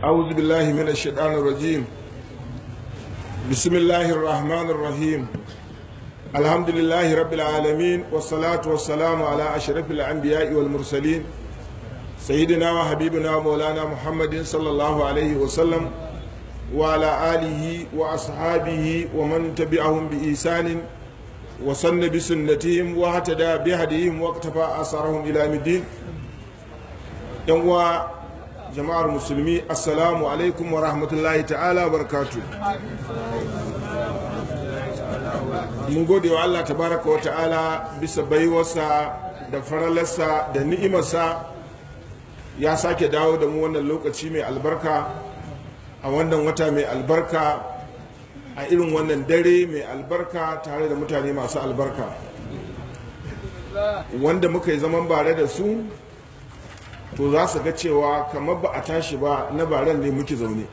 أعوذ بالله من الشيطان الرجيم بسم الله الرحمن الرحيم الحمد لله رب العالمين والصلاة والسلام على أشرف الأنبياء والمرسلين سيدنا وحبيبنا مولانا محمد صلى الله عليه وسلم وعلى آله وأصحابه ومن تبعهم بإحسان وصن بسنتهم واهتدى بهديهم واقتفى أثرهم إلى يوم الدين يوم jama'ar musulmi assalamu alaikum wa rahmatullahi ta'ala barkatu mun gode wa Allah tabaraka wa ta'ala bisa baiwarsa da faralarsa da ni'imarsa ya sake dawo da mu wannan lokaci mai albarka a wannan wata mai albarka a irin wannan dare mai albarka tare da mutane masu albarka wanda muka yi zaman bare da su to za su ga cewa kamar ba a tashi ba na baran ne muke zaune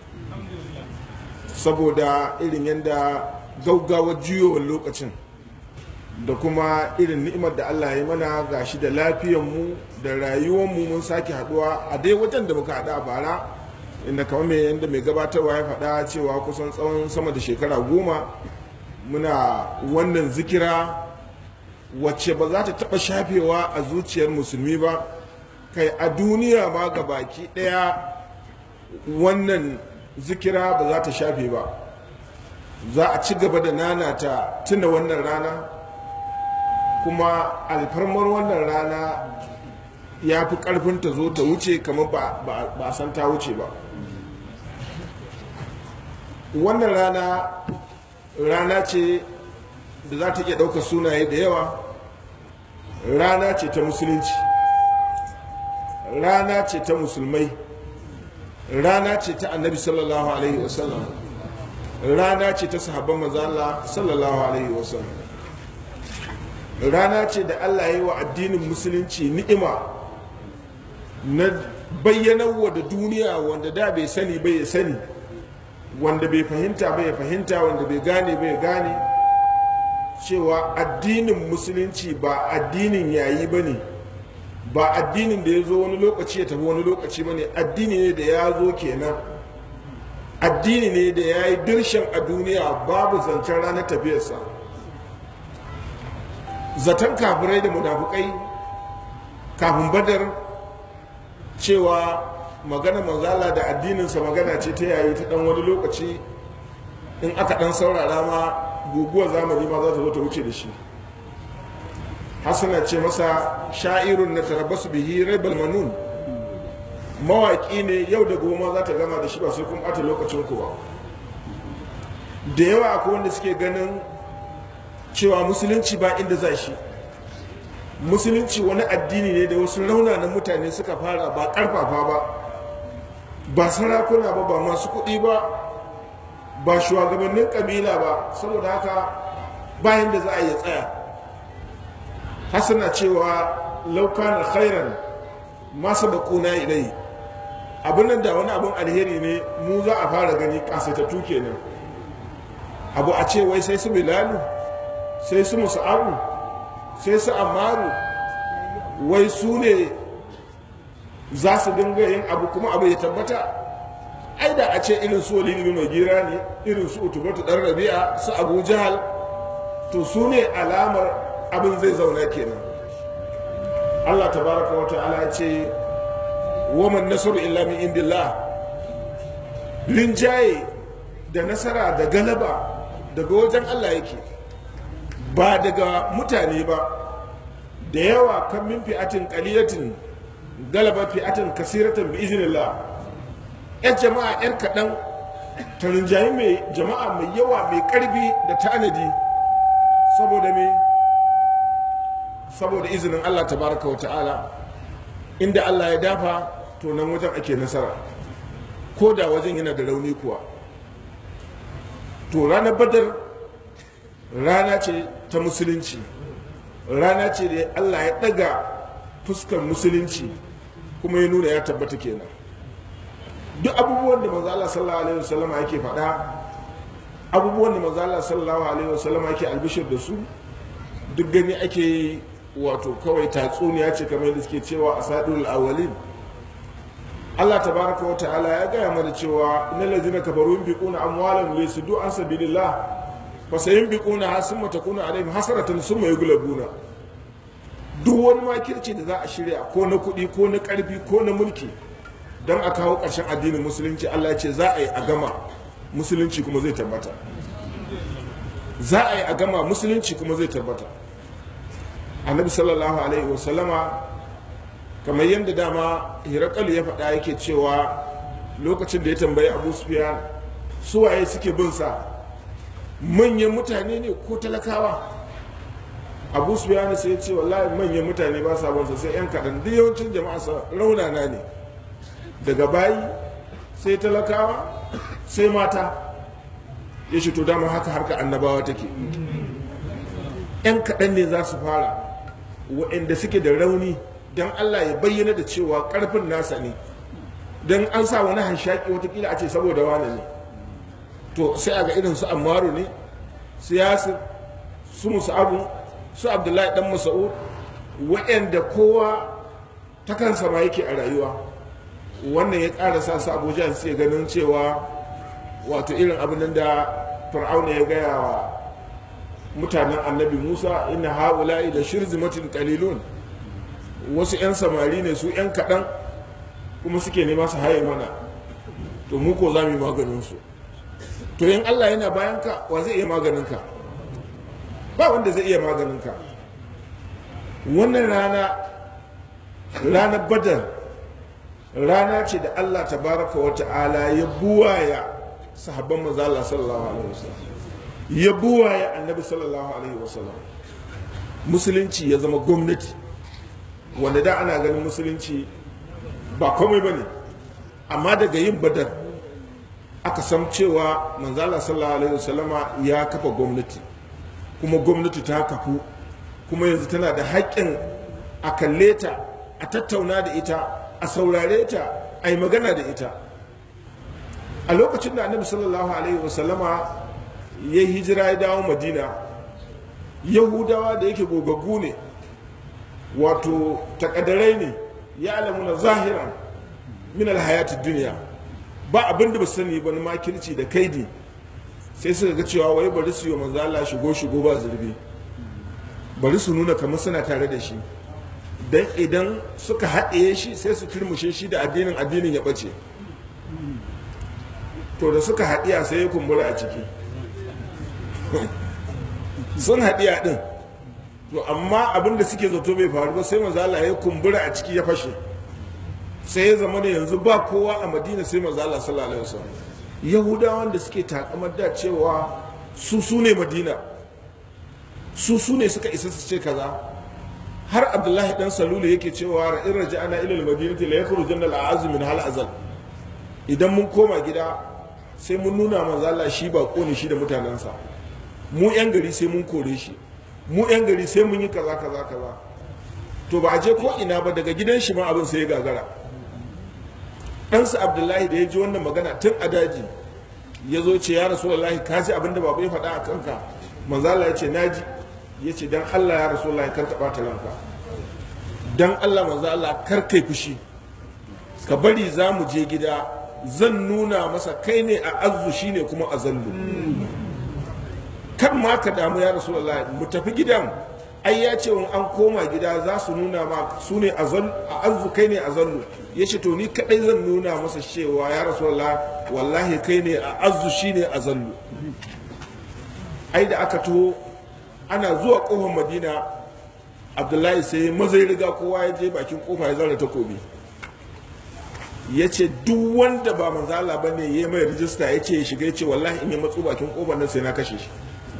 saboda irin yadda gaugawar juyowar lokacin da kuma irin ni'imar da Allah ya mana ga shi da lafiyanmu da rayuwanmu mun sake haduwa a dai wajen da muka haɗu a bara inda kamar mai yadda mai gabatarwa ya faɗa cewa kusan tsawon sama da shekara goma muna wannan zikira wacce ba za ta taɓa shafewa a zuciyar musulmi ba kai a duniya ma ga baki daya wannan zikira ba za ta shafe ba za a ci gaba da nanata tuna wannan rana kuma alfarmar wannan rana ya fi karfin ta zo ta wuce kamar ba a san ta wuce ba wannan rana rana ce da za ta iya ɗaukar sunaye da yawa rana ce ta musulunci rana ce ta musulmai rana ce ta annabi sallallahu alaihi wasallam rana ce ta sahabban mazala sallallahu alaihi wasallam rana ce da allah ya yi wa addinin musulunci ni'ima na bayyanarwa da duniya wanda da bai sani bai ya sani wanda bai fahimta bai ya fahimta wanda bai gane bai gane cewa addinin musulunci ba addinin yayi ba ne ba addinin da ya zo wani lokaci ya tafi wani lokaci ba ne addini ne da ya zo kenan addini ne da ya yi dirshan a duniya babu zancen ranar tafiyarsa zaton kafirai da munafukai kafin badar cewa magana manzala da addininsa magana ce ta yayi ta dan wani lokaci in aka dan saurara ma guguwar zamani ma za ta zo ta wuce da shi hasana ce masa sha'irun na tarabbasu bihi raibal manun mawaƙi ne yau da goma za ta gama da shi ba sai kun ɓata lokacin ku ba da yawa akwai wanda suke ganin cewa musulunci ba inda za shi musulunci wani addini ne da wasu raunanan mutane suka fara ba ƙarfafa ba ba sarakuna ba ba masu kuɗi ba ba shugabannin ƙabila ba saboda haka bayan da za a yi tsaya hasana cewa laukanar khairan masu bakuna ilai abin nan da wani abin alheri ne mu za a fara gani kasatattu kenan abu a ce wai sai su bilalu sai su musa'abu sai su amaru wai su ne za su dinga yin abu kuma abu ya tabbata ai da a ce irin su walidi bin gira ne irin su utubatu dan rabi'a su abu jahal to su ne alamar abin zai zauna kenan Allah tabaraka wa ta'ala ya ce waman nasaru illa min indillah rinjaye da nasara da galaba daga wajen Allah yake ba daga mutane ba da yawa kan min fi'atin qalilatin galaba fi'atin kasiratan bi iznillah yan jama'a yan kaɗan ta rinjaye mai jama'a mai yawa mai ƙarfi da tanadi saboda me saboda izinin Allah tabaraka wa ta'ala inda Allah ya dafa to nan wajen ake nasara ko da wajen yana da rauni kuwa to ranar badar rana ce ta musulunci rana ce da Allah ya daga fuskar musulunci kuma ya nuna ya tabbata kenan duk abubuwan da manzo Allah sallallahu alaihi wasallam yake faɗa abubuwan da manzo Allah sallallahu alaihi wasallam yake albishir da su duk gani ake wato kawai tatsuniya ce kamar yadda suke cewa a sadul awalin Allah tabaraka wa ta'ala ya gaya mana cewa innal ladzina kafaru yunfiquna amwalahum liyasuddu an sabilillah fa sayunfiquna summa takunu alaihim hasratan summa yughlabuna duk wani makirci da za a shirya ko na kuɗi ko na ƙarfi ko na mulki don a kawo ƙarshen addinin musulunci Allah ya ce za a yi a gama musulunci kuma zai tabbata za a yi a gama musulunci kuma zai tabbata annabi sallallahu alaihi wasallama kamar yadda dama hirakalu ya faɗa yake cewa lokacin da ya tambayi abu sufiyan suwaye suke bin sa manyan mutane ne ko talakawa abu sufiyan sai ya ce wallahi manyan mutane ba sa bin sa sai yan kaɗan duk yawancin jama'a sa raunana ne daga bayi sai talakawa sai mata ya ce to dama haka harka annabawa take yan kaɗan ne za su fara waɗanda suke da rauni don Allah ya bayyana da cewa ƙarfin nasa ne don an sa wani hanshaki watakila a ce saboda wane ne to sai a ga irin su ammaru ne su yasir su musa'abu su abdullahi dan masa'ud waɗanda kowa ta kansa ma yake a rayuwa wannan ya ƙara sa su abuja su ganin cewa wato irin abin da fir'auna ya gaya wa mutanen annabi musa inna ha'ula'i da shirzimatin qalilun wasu 'yan samari ne su 'yan kaɗan kuma suke nema su haye mana to mu ko za mu yi maganinsu to yin allah yana bayan ka wa zai iya maganinka ba wanda zai iya maganinka wannan rana ranar badar rana ce da allah tabaraka wa ta'ala ya buwaya sahabban manzo Allah sallallahu alaihi wasallam ya buwaya annabi sallallahu alaihi wasallam musulunci ya zama gwamnati wanda da ana ganin musulunci ba komai ba ne amma daga yin badar aka san cewa manzala sallallahu alaihi wasallama ya kafa gwamnati kuma gwamnati ta kafu kuma yanzu tana da haƙƙin a kalle ta a tattauna da ita a saurare ta a yi magana da ita a lokacin da annabi sallallahu alaihi wasallama ya hijira ya dawo madina yahudawa da yake gogaggu ne wato takadarai ne ya alamu na zahiran min alhayati duniya ba abin da ba sani ba na makirci da kaidi sai suka ga cewa wai bari su yi manzo Allah shigo shigo ba zurbi bari su nuna kamar suna tare da shi dan idan suka haɗe shi sai su turmushe shi da addinin addinin ya ɓace to da suka haɗiya sai ya kumbura a ciki sun haɗiya ɗin to amma abin da suke zato bai faru ba sai mazala ya kumbura a ciki ya fashe sai ya zama da yanzu ba kowa a madina sai mazala sallallahu alaihi wasallam yahudawan da suke takamar da cewa su su ne madina su su ne suka isa su ce kaza har abdullahi dan salulu yake cewa ra'in raja'ana ila al-madinati la yakhrujanna al-a'azzu min hal azal idan mun koma gida sai mun nuna manzo Allah shi ba ne shi da mutanensa mu yan gari sai mun kore shi mu yan gari sai mun yi kaza kaza kaza to ba a je ko ina ba daga gidan shi ma abin sai ya gagara ɗansa abdullahi da ya ji wannan magana tun a daji ya zo ce ya rasulullahi ka ji abin da babu ya faɗa a kanka manzo Allah ya ce naji ya ce dan Allah ya rasulullahi kar ka ɓata ranka dan Allah manzo Allah kar kai fushi ka bari za mu je gida zan nuna masa kai ne a azu shi ne kuma a zallu kan ma ka damu ya rasu mu tafi gidan ai ya ce wani an koma gida za su nuna ma su ne a azu kai ne a zallu ya ce to ni kadai zan nuna masa cewa ya rasu wallahi kai ne a azu shi ne a zallu ai da aka to ana zuwa kofar madina abdullahi sai mazai riga kowa ya je bakin kofa ya zara takobi ya ce duk wanda ba manzala ba ne ya mai rijista ya ce ya shiga ya ce wallahi in ya matsu bakin kofar nan sai na kashe shi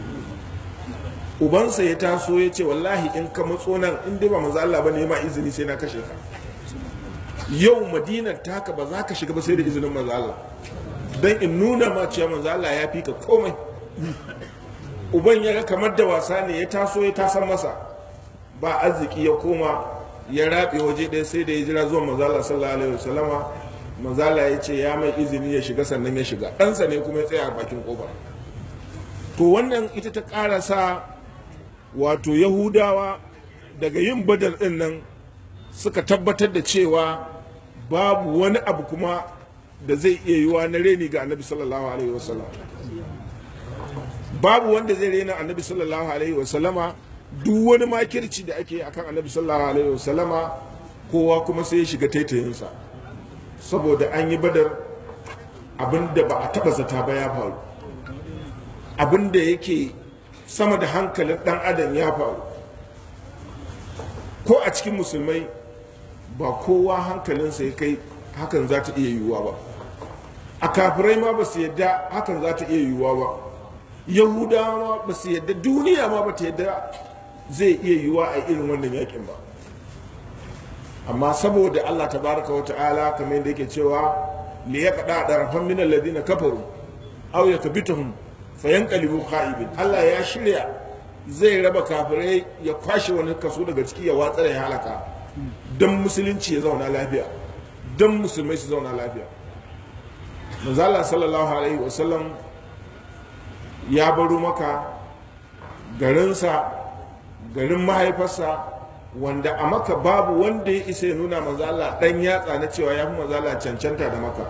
ubansa ya taso ya ce wallahi in ka matso nan in dai ba manzala ba ne ya ma izini sai na kashe ka yau madinar ta haka ba za ka shiga ba sai da izinin manzala don in nuna ma cewa manzala ya fi ka komai uban ya ga kamar da wasa ne ya taso ya tasan masa ba arziki ya koma ya rabe waje ɗaya sai da ya jira zuwa mazala sallallahu alaihi wasallama mazala ya ce ya mai izini ya shiga sannan ya shiga ɗansa ne kuma ya tsaya a bakin ƙofa to wannan ita ta ƙara sa wato yahudawa daga yin badar ɗin nan suka tabbatar da cewa babu wani abu kuma da zai iya yiwa na reni ga annabi sallallahu alaihi wasallam babu wanda zai rena annabi sallallahu alaihi wasallama duk wani makirci da ake akan annabi sallallahu alaihi wasallama kowa kuma sai ya shiga taitayinsa saboda an yi badar abin da ba a taba zata ba ya faru abin da yake sama da hankalin dan adam ya faru ko a cikin musulmai ba kowa hankalinsa ya kai hakan za ta iya yiwuwa ba a kafirai ma ba su yadda hakan za ta iya yiwuwa ba yahudawa ba su yadda duniya ma ba ta yadda zai iya yiwuwa a irin wannan yakin ba amma saboda allah ta baraka wa ta'ala kamar yadda yake cewa li ya kada da rafan min alladhina kafaru aw yakbituhum fayanqalibu kha'ibin allah ya shirya zai raba kafirai ya kwashe wani kaso daga ciki ya watsa ya halaka don musulunci ya zauna lafiya don musulmai su zauna lafiya manzala sallallahu alaihi wasallam ya baro maka garinsa garin mahaifarsa wanda a maka babu wanda ya isa ya nuna manzala dan yatsa na cewa ya fi manzala cancanta da maka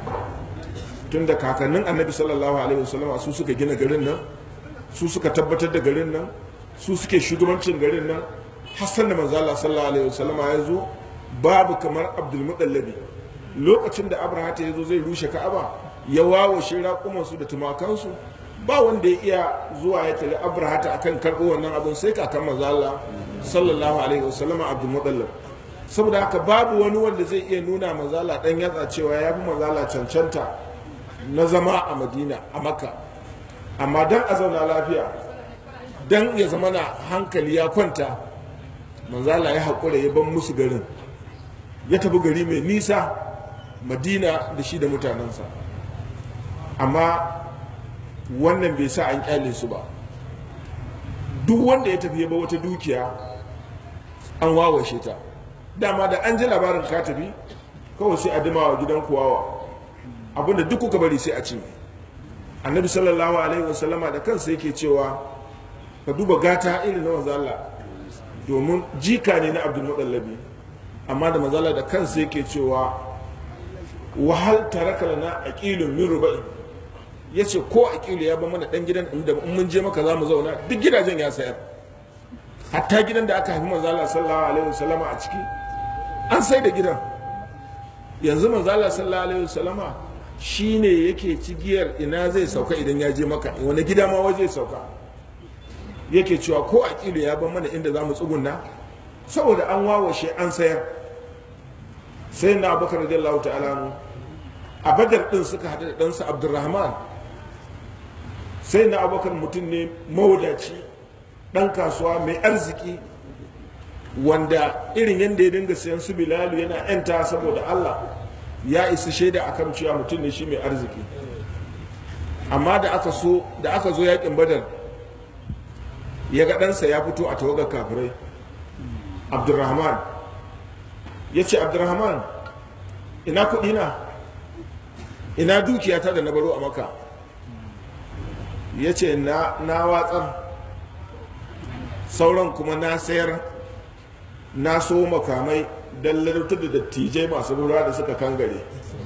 tun da kakannin annabi sallallahu alaihi wasallam su suka gina garin nan su suka tabbatar da garin nan su suke shugabancin garin nan hassan da manzala sallallahu alaihi wasallam ya zo babu kamar abdulmuɗallabi lokacin da abraha ya zo zai rushe ka'aba ya wawo shi raƙumansu da tumakansu ba wanda ya iya zuwa ya tare abraha ta akan karɓo wannan abin sai kakan manzala sallallahu alaihi wasallam abdulmuɗallab saboda haka babu wani wanda zai iya nuna manzala ɗan yatsa cewa ya fi manzala cancanta na zama a madina a makka amma don a zauna lafiya don ya zama na hankali ya kwanta manzala ya haƙura ya ban musu garin ya tafi gari mai nisa madina da shi da mutanensa amma wannan bai sa an kyale su ba duk wanda ya tafi ya ba wata dukiya an wawashe ta dama da an ji labarin ka tafi kawai sai a dima wa gidan kuwawa abinda duk kuka bari sai a ci annabi sallallahu alaihi wasallama da kansa yake cewa ka duba gata irin na manzala domin jika ne na abdul mudallabi amma da manzala da kansa yake cewa wahal taraka lana aqilun min rubai yace ko aqilu ya ba mana dan gidan da in mun je maka za mu zauna duk gidajen ya sayar hatta gidan da aka haifi manzala sallallahu alaihi wasallama a ciki an sai da gidan yanzu manzala sallallahu alaihi wasallama shine yake cigiyar ina zai sauka idan ya je maka wani gida ma waje sauka yake cewa ko aqilu ya ban mana inda za mu tsugunna saboda an wawashe an sayar sai na abubakar radiyallahu ta'ala mu a badar din suka haɗu da ɗansa abdurrahman sai na abubakar mutum ne mawadaci ɗan kasuwa mai arziki wanda irin yadda ya dinga sayan su bilalu yana yanta saboda allah ya isa shaida akan cewa mutum ne shi mai arziki amma da aka so da aka zo yakin badar ya ga ɗansa ya fito a tawagar kafirai abdurrahman ya ce abdurrahman ina kuɗi na ina dukiyata da na baro a maka ya ce na watsar sauran kuma na sayar na so makamai don ladautar da dattijai masu lura da suka kangare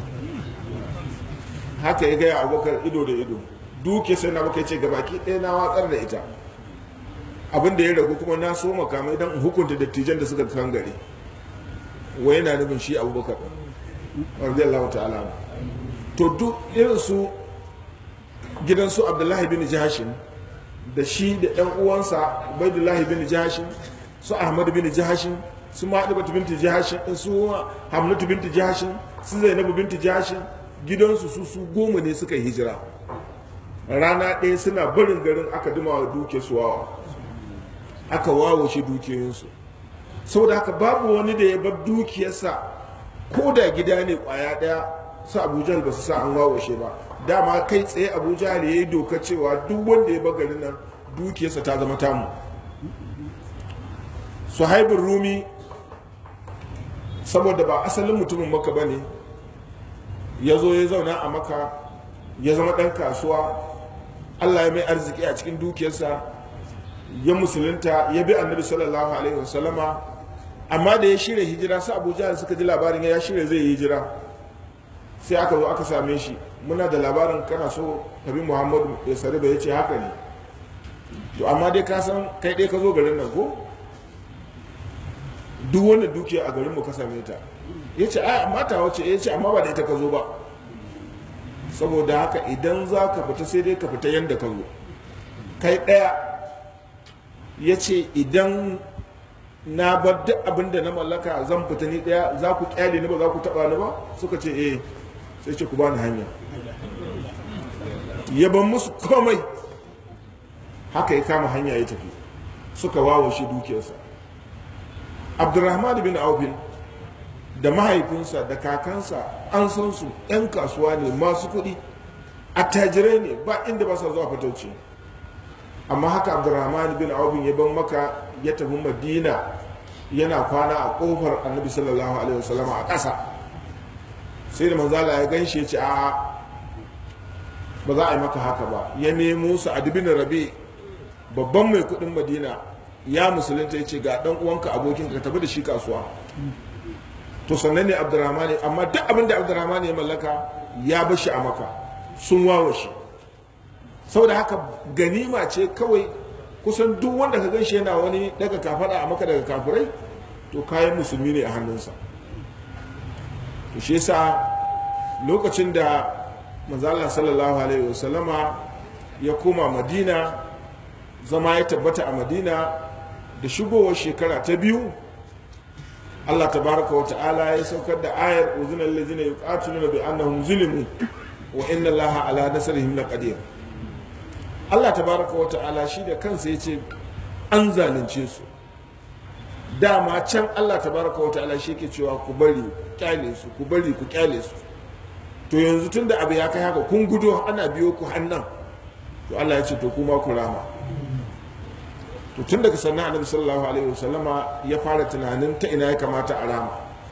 haka ya gaya abokan ido da ido duke sai na maka ce gabaki ɗaya na watsar da ita abin da ya ragu kuma na so makamai don hukunta dattijan da suka kangare wai yana nufin shi abubakar radiyallahu ta'ala to duk irin su gidan su abdullahi bin jahashin da shi da ɗan uwansa ubaidullahi bin jahashin su ahmad bin jahashin su ma'adabatu binti jahashin su hamlatu binti jahashin su zainabu binti jahashin gidansu su su goma ne suka yi hijira rana ɗaya suna barin garin aka duma wa duke su wawa aka wawo shi dukiyoyinsu saboda haka babu wani da ya bar dukiyarsa ko da gida ne kwaya ɗaya su abuja ba su sa an wawashe ba dama kai tsaye abuja ya yi doka cewa duk wanda ya bar garin nan dukiyarsa ta zama tamu suhaibin rumi saboda ba asalin mutumin maka ba ne ya zo ya zauna a maka ya zama ɗan kasuwa allah ya mai arziki a cikin dukiyarsa ya musulunta ya bi annabi sallallahu alaihi wasallama amma da ya shirya hijira su abu jahal suka ji labarin ya shirya zai yi hijira sai aka zo aka same shi muna da labarin kana so tabi muhammadu ya sari ya ce haka ne to amma dai ka san kai dai ka zo garin nan ko duk wanda dukiya a garin mu ka same ta ya ce a mata wace ya ce amma ba da ita ka zo ba saboda haka idan za ka fita sai dai ka fita yadda ka zo kai ɗaya ya ce idan na bar duk abin da na mallaka zan fita ni ɗaya za ku kyale ni ba za ku taɓa ni ba suka ce eh sai ce ku ba ni hanya ya ban musu komai haka ya kama hanya ya tafi suka wawo shi dukiyarsa abdurrahman bin aufin da mahaifinsa da kakansa an san su 'yan kasuwa ne masu kuɗi attajirai ne ba inda ba sa zuwa fatauci amma haka abdurrahman bin aufin ya ban maka ya tafi madina yana kwana a kofar annabi sallallahu alaihi wasallam a ƙasa sai da manzala ya gan shi ya ce a ba za a yi maka haka ba ya nemo su a dubin rabi babban mai kuɗin madina ya musulunta ya ce ga ɗan uwanka abokin ka tafi da shi kasuwa to sannan ne abdurrahman amma duk abin da abdurrahman ya mallaka ya bar shi a maka sun wawa shi saboda haka ganima ce kawai kusan duk wanda ka ganshi yana wani daga kafada a maka daga kafirai to kayan musulmi ne a hannunsa to shi yasa lokacin da manzala sallallahu alaihi wasallama ya koma madina zama ya tabbata a madina da shigowar shekara ta biyu Allah tabaraka wa ta'ala ya saukar da ayar uzina allazina yuqatiluna bi annahum zulimu wa inna allaha ala nasrihim laqadir Allah tabaraka wa ta'ala shi da kansa yace an zalunce su dama can Allah tabaraka wa ta'ala shi ke cewa ku bari ku kyale su ku bari ku kyale su to yanzu tunda abu ya kai haka kun gudo ana biyo ku hannan to Allah ya ce to kuma ku rama to tun daga sannan annabi sallallahu alaihi wasallama ya fara tunanin ta ina ya kamata a rama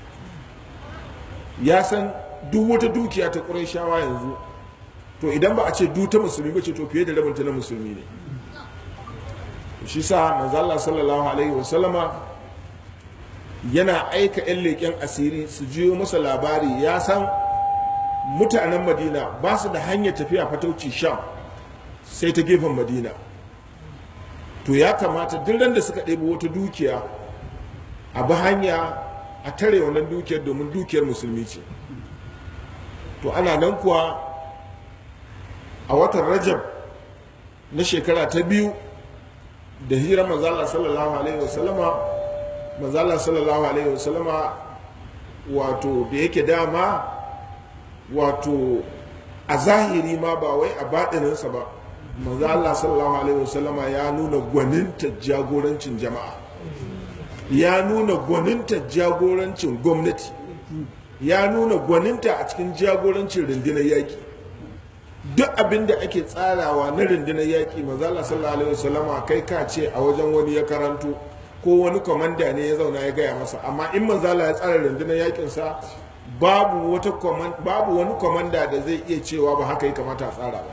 ya san duk wata dukiya ta shawa yanzu to idan ba a ce du ta musulmi ba ce to fiye da rabinta na musulmi ne shi sa manzo Allah sallallahu alaihi wasallama yana aika yan leƙen asiri su jiyo masa labari ya san mutanen madina ba su da hanyar tafiya fatauci sham sai ta gefen madina to ya kamata duk da suka ɗebi wata dukiya a bi hanya a tare wannan dukiyar domin dukiyar musulmi ce to ana nan kuwa a watan rajab na shekara ta biyu da hira manzala sallallahu alaihi wasallama manzala sallallahu alaihi wasallama wato da yake dama wato a zahiri ma ba wai a baɗininsa ba manzo Allah sallallahu alaihi wasallama ya nuna gwaninta jagorancin jama'a ya nuna gwaninta jagorancin gwamnati ya nuna gwaninta a cikin jagorancin rundunar yaƙi duk abin da ake tsarawa na rundunar yaƙi manzo Allah sallallahu alaihi wasallama kai ka ce a wajen wani ya karanto ko wani kwamanda ne ya zauna ya gaya masa amma in manzo Allah ya tsara rundunar yaƙin sa babu wata babu wani kwamanda da zai iya cewa ba haka ya kamata a tsara ba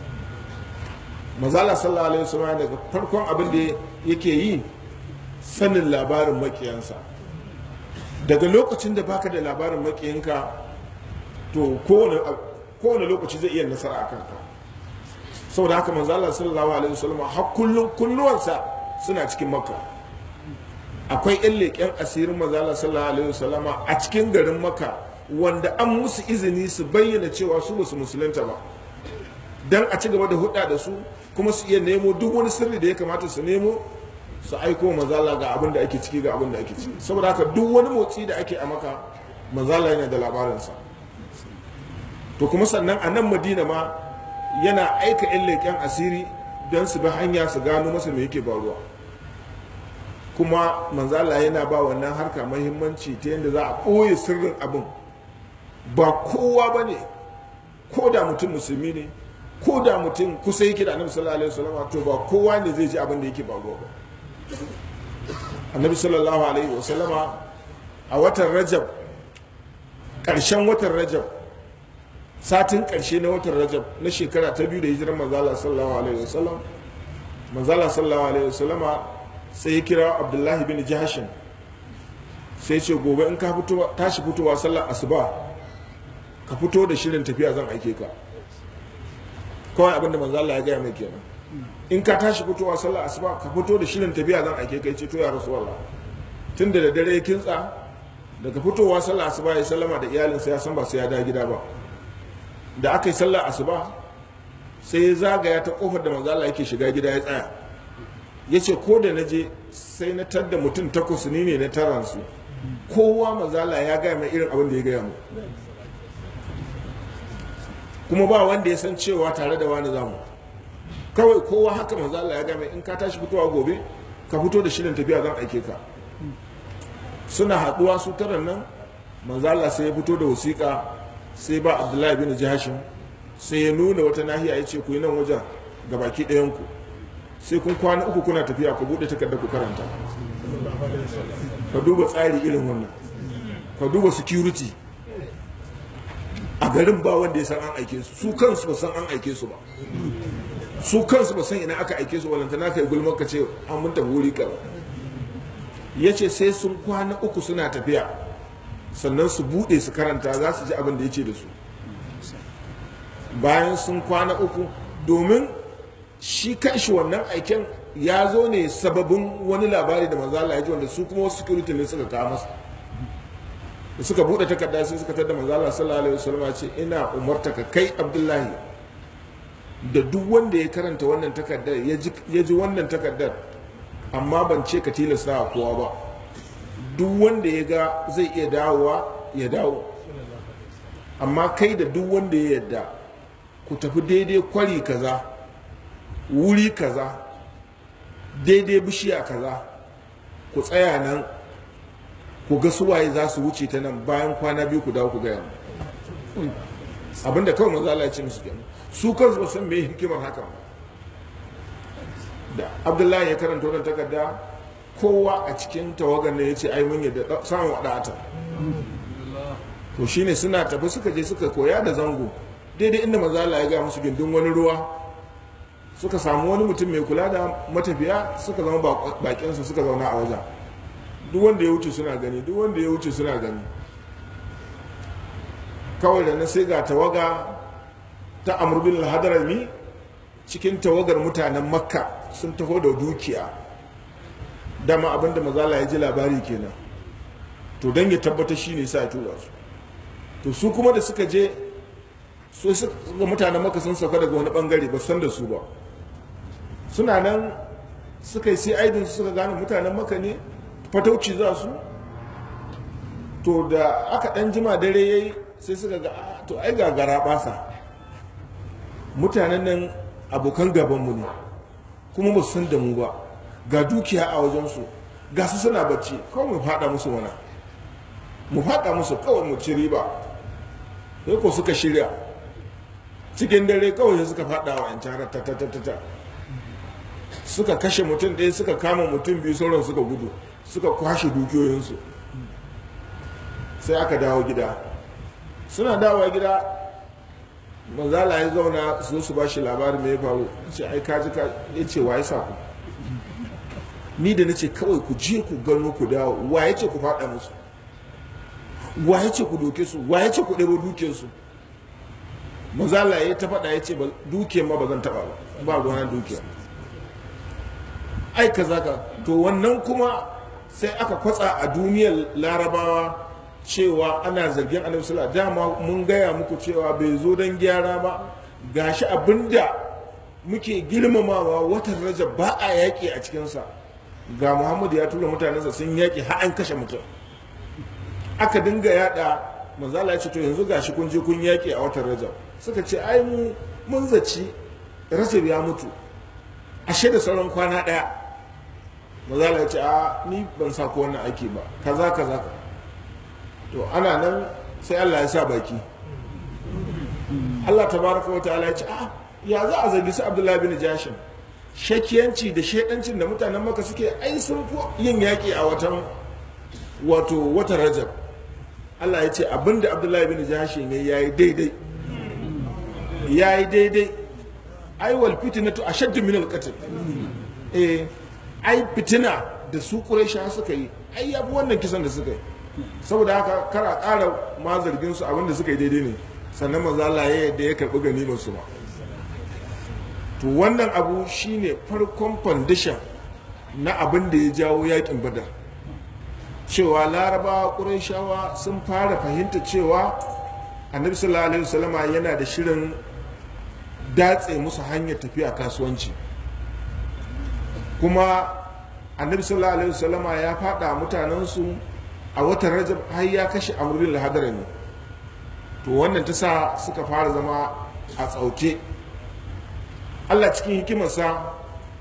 mazala sallallahu alaihi wasallam daga farkon abin da yake yi sanin labarin makiyansa daga lokacin da baka da labarin makiyanka to kowane lokaci zai iya nasara a kanka saboda haka mazala sallallahu alaihi wasallam har kullun kunnuwansa suna cikin makka akwai yan leƙen asirin mazala sallallahu alaihi wasallam a cikin garin makka wanda an musu izini su bayyana cewa su basu musulunta ba dan a ci gaba da hudda da su kuma su iya nemo duk wani sirri da ya kamata su nemo su aiko mazala ga abin da ake ciki ga abin da ake ciki saboda haka duk wani motsi da ake a maka mazala yana da labarinsa to kuma sannan a nan madina ma yana aika yan leƙen asiri don su bi hanya su gano masa me yake faruwa kuma manzala yana ba wannan harka mahimmanci ta yadda za a ɓoye sirrin abin ba kowa ba ne ko da mutum musulmi ne ko da mutum kusa yake da annabi sallallahu alaihi wasallam to ba kowa ne zai ji abin da yake faruwa ba annabi sallallahu alaihi wasallama a watan rajab ƙarshen watan rajab satin ƙarshe na watan rajab na shekara ta biyu da hijirar manzala sallallahu alaihi wasallam manzala sallallahu alaihi wasallama sai ya kira abdullahi bin jahashin sai ce gobe in ka fito tashi fitowa sallar asuba ka fito da shirin tafiya zan aike ka kawai abinda manzo Allah ya gaya mai kenan in ka tashi fitowa sallar asuba ka fito da shirin tafiya zan aike ka ce to ya rasulullah tun da dare ya kintsa daga fitowa sallar asuba ya sallama da iyalinsa ya san ba sai ya da gida ba da aka yi sallar asuba sai ya zagaya ta kofar da manzo Allah yake shiga gida ya tsaya ya ce ko da na je sai na tadda mutum takwas ni ne na taransu kowa mazala ya gaya mai irin abin da ya gaya mu kuma ba wanda ya san cewa tare da wani zamu kawai kowa haka mazala ya gaya mai in ka tashi fitowa gobe ka fito da shirin tafiya zan aike ka suna haɗuwa su taran nan mazala sai ya fito da wasiƙa sai ba abdullahi bin jihashin sai ya nuna wata nahiya ya ce ku yi nan wajen ga baki ɗayanku sai kun kwana uku kuna tafiya ku buɗe takarda ku karanta ka duba tsari irin wannan ka duba security a garin ba wanda ya san an aike su su kansu ba san an aike su ba su kansu ba san ina aka aike su walanta na kai gulmar ka ce an mun tafi wuri kaza ya ce sai sun kwana uku suna tafiya sannan su buɗe su karanta za su ji abin da ya ce da su bayan sun kwana uku domin shi kanshi wannan aiken ya zo ne sababin wani labari da manzala ya ji wanda su kuma wasu security ne suka kawo masa da suka bude takarda sai suka tada manzala sallallahu alaihi wasallam ce ina umarta ka kai abdullahi da duk wanda ya karanta wannan takardar ya ji wannan takardar amma ban ce ka tilasta wa kowa ba duk wanda ya ga zai iya dawowa ya dawo amma kai da duk wanda ya yadda ku tafi daidai kwari kaza wuri kaza daidai bishiya kaza ku tsaya nan ku ga suwaye za su wuce ta nan bayan kwana biyu ku dawo ku gaya mu abinda kawai maza Allah ya ce musu kenan su kansu ba san me hikimar hakan da Abdullahi ya karanta wannan takarda kowa a cikin tawagar ne ya ce ai mun yadda samun wadata to shine suna tafi suka je suka koya da zango daidai inda maza Allah ya ga musu gindin wani ruwa suka samu wani mutum mai kula da matafiya suka zama bakinsa suka zauna a wajen duk wanda ya wuce suna gani duk wanda ya wuce suna gani kawai da na sai ga tawaga ta amurbin hadarami cikin tawagar mutanen makka sun taho da dukiya dama abinda mazala ya ji labari kenan to don ya tabbata shi ne sa ya tura su to su kuma da suka je so suka mutanen makka sun sauka daga wani bangare ba san da su ba suna nan suka yi sai aidin suka gane mutanen maka ne fatauci za su to da aka dan jima dare yayi sai suka ga to ai ga gara basa mutanen nan abokan gabanmu ne kuma ba su san da mu ba ga dukiya a wajensu ga su suna bacci kawai mu fada musu wana mu fada musu kawai mu ci riba sai ko suka shirya cikin dare kawai suka fada wa yancan ta ta ta ta suka kashe mutum ɗaya suka kama mutum biyu sauran suka gudu suka kwashe dukiyoyinsu sai aka dawo gida suna dawowa gida manzala ya zauna su su ba shi labarin mai faru ce ai kaji ka ya ce wa ya sa ku ni da na ce kawai ku je ku gano ku dawo wa ya ce ku faɗa musu wa ya ce ku doke su wa ya ce ku ɗebo dukiyarsu manzala ya ta faɗa ya ce dukiyar ma ba zan taɓa ba ba gwana dukiyar ai kaza ka to wannan kuma sai aka kwatsa a duniyar larabawa cewa ana zargin annabi sallallahu dama mun gaya muku cewa bai zo don gyara ba gashi abinda muke girmamawa watan rajab ba a yaƙi a cikinsa ga muhammadu ya tura mutanensa sun yaƙi har an kashe mutum aka dinga yada manzala ya ce to yanzu gashi kun je kun yaƙi a watan rajab suka ce ai mu mun zaci rajab ya mutu ashe da sauran kwana ɗaya mazala ya ce a ni ban sa ko wannan aiki ba kaza kaza to ana nan sai Allah ya sa baki Allah tabaraka wa ta'ala ya ce a ya za a zargi su Abdullahi bin Jashin shakiyanci da shedancin da mutanen maka suke ai sun fi yin yaƙi a watan wato watan Rajab Allah ya ce abinda Abdullahi bin Jashin ne yayi daidai yayi daidai ai wal fitnatu ashaddu min al qatl eh ai fitina da su quraisha suka yi ai ya fi wannan kisan da suka yi saboda haka kara ƙara ma zargin su abinda suka yi daidai ne sannan manzo Allah ya yadda ya karɓi ganimar su ba to wannan abu shine farkon foundation na abin da ya jawo yakin badar cewa larabawa ƙurayshawa sun fara fahimta cewa annabi sallallahu alaihi wasallama yana da shirin datse musu hanyar tafiya kasuwanci kuma annabi sallallahu alaihi wasallama ya fada mutanensu a watan rajab har ya kashe amurin lahadara ne to wannan ta sa suka fara zama a tsauke allah cikin hikimarsa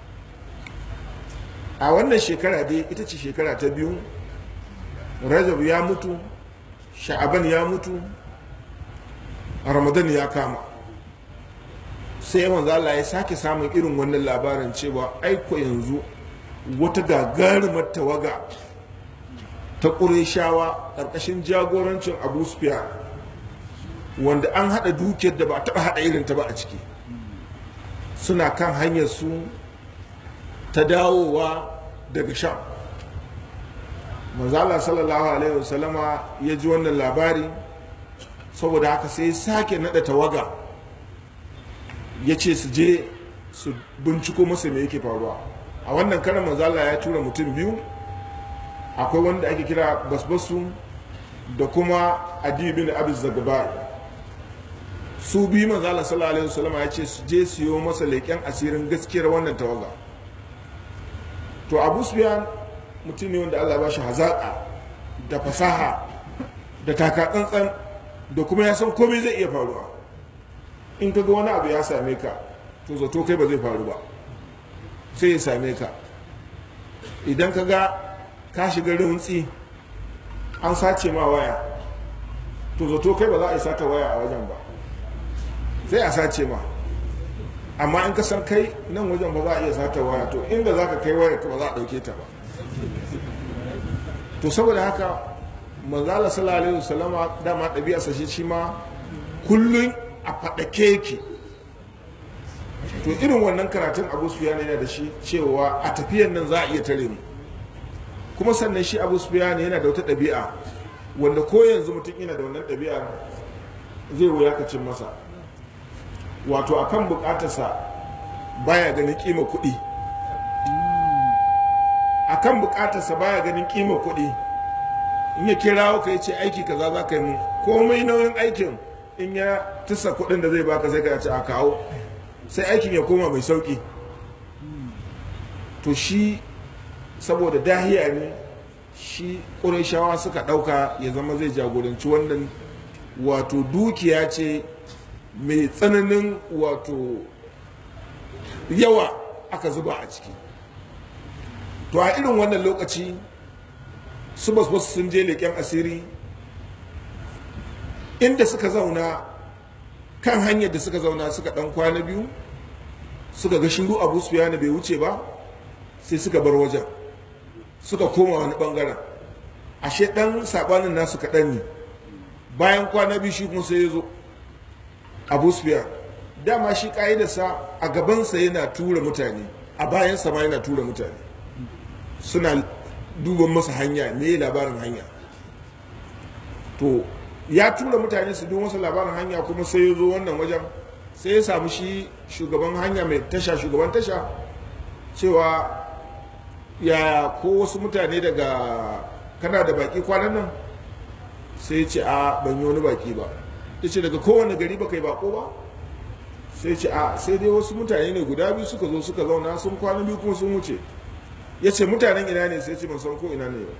a wannan shekara dai ita ce shekara ta biyu rajab ya mutu sha'aban ya mutu ramadan ya kama sai manzo Allah ya sake samun irin wannan labarin cewa aiko yanzu wata gagarumar tawaga ta ƙureshawa ƙarƙashin jagorancin abu sufyan wanda an haɗa dukiyar da ba a taɓa haɗa irin ta ba a ciki suna kan hanyar su ta dawowa daga sham manzala sallallahu alaihi wasallama ya ji wannan labari saboda haka sai sake naɗa tawaga ya ce su je su binciko masa me yake faruwa a wannan karan manzala ya tura mutum biyu akwai wanda ake kira basbasu da kuma adi bin abu zagaba su biyu manzala sallallahu alaihi wasallam ya ce su je su yi masa leƙen asirin gaskiyar wannan tawaga to abu sufyan mutum ne wanda allah ba shi hazaƙa da fasaha da taka tsantsan da kuma ya san komai zai iya faruwa in ka ga wani abu ya same ka to zato kai ba zai faru ba sai ya same ka idan ka ga ka shiga rintsi an sace ma waya to zato kai ba za a yi sata waya a wajen ba sai a sace ma amma in ka san kai nan wajen ba za a iya sata waya to inda za ka kai waya ba za a ɗauke ta ba to saboda haka manzala sallallahu alaihi wasallama dama ɗabi'a sa shi ma kullum a faɗake yake to irin wannan karatun abu sufyan yana da shi cewa a tafiyan nan za a iya tare mu kuma sannan shi abu sufyan yana da wata ɗabi'a wanda ko yanzu mutum yana da wannan ɗabi'a zai wuya ka cin masa wato akan bukatarsa baya ganin kima kuɗi akan bukatarsa baya ganin kima kuɗi in ya kirawo ka ce aiki kaza za ka yi mu komai nauyin aikin in ya tisa kuɗin da zai baka sai ka ce a kawo sai aikin ya koma mai sauƙi to shi saboda dahiya ne shi ƙurashawa suka ɗauka ya zama zai jagoranci wannan wato dukiya ce mai tsananin wato yawa aka zuba a ciki to a irin wannan lokaci su basu sun je leƙen asiri inda suka zauna kan hanyar da suka zauna suka ɗan kwana biyu suka ga shiru abu su bai wuce ba sai suka bar wajen suka koma wani ɓangaren ashe ɗan saɓanin nasu kaɗan ne bayan kwana biyu shi kuma sai ya zo abu sufyan dama shi ƙa'idarsa a gabansa yana tura mutane a bayansa ma yana tura mutane suna duban masa hanya me labarin hanya to ya tura mutane su duba masa labarin hanya kuma sai ya zo wannan wajen sai ya samu shi shugaban hanya mai tasha shugaban tasha cewa ya ko wasu mutane daga kana da baki kwanan nan sai ce a ban yi wani baki ba ya ce daga kowane gari ba kai bako ba sai ce a sai dai wasu mutane ne guda biyu suka zo suka zauna sun kwana biyu kuma sun wuce ya ce mutanen ina ne sai ce ban san ko ina ne ba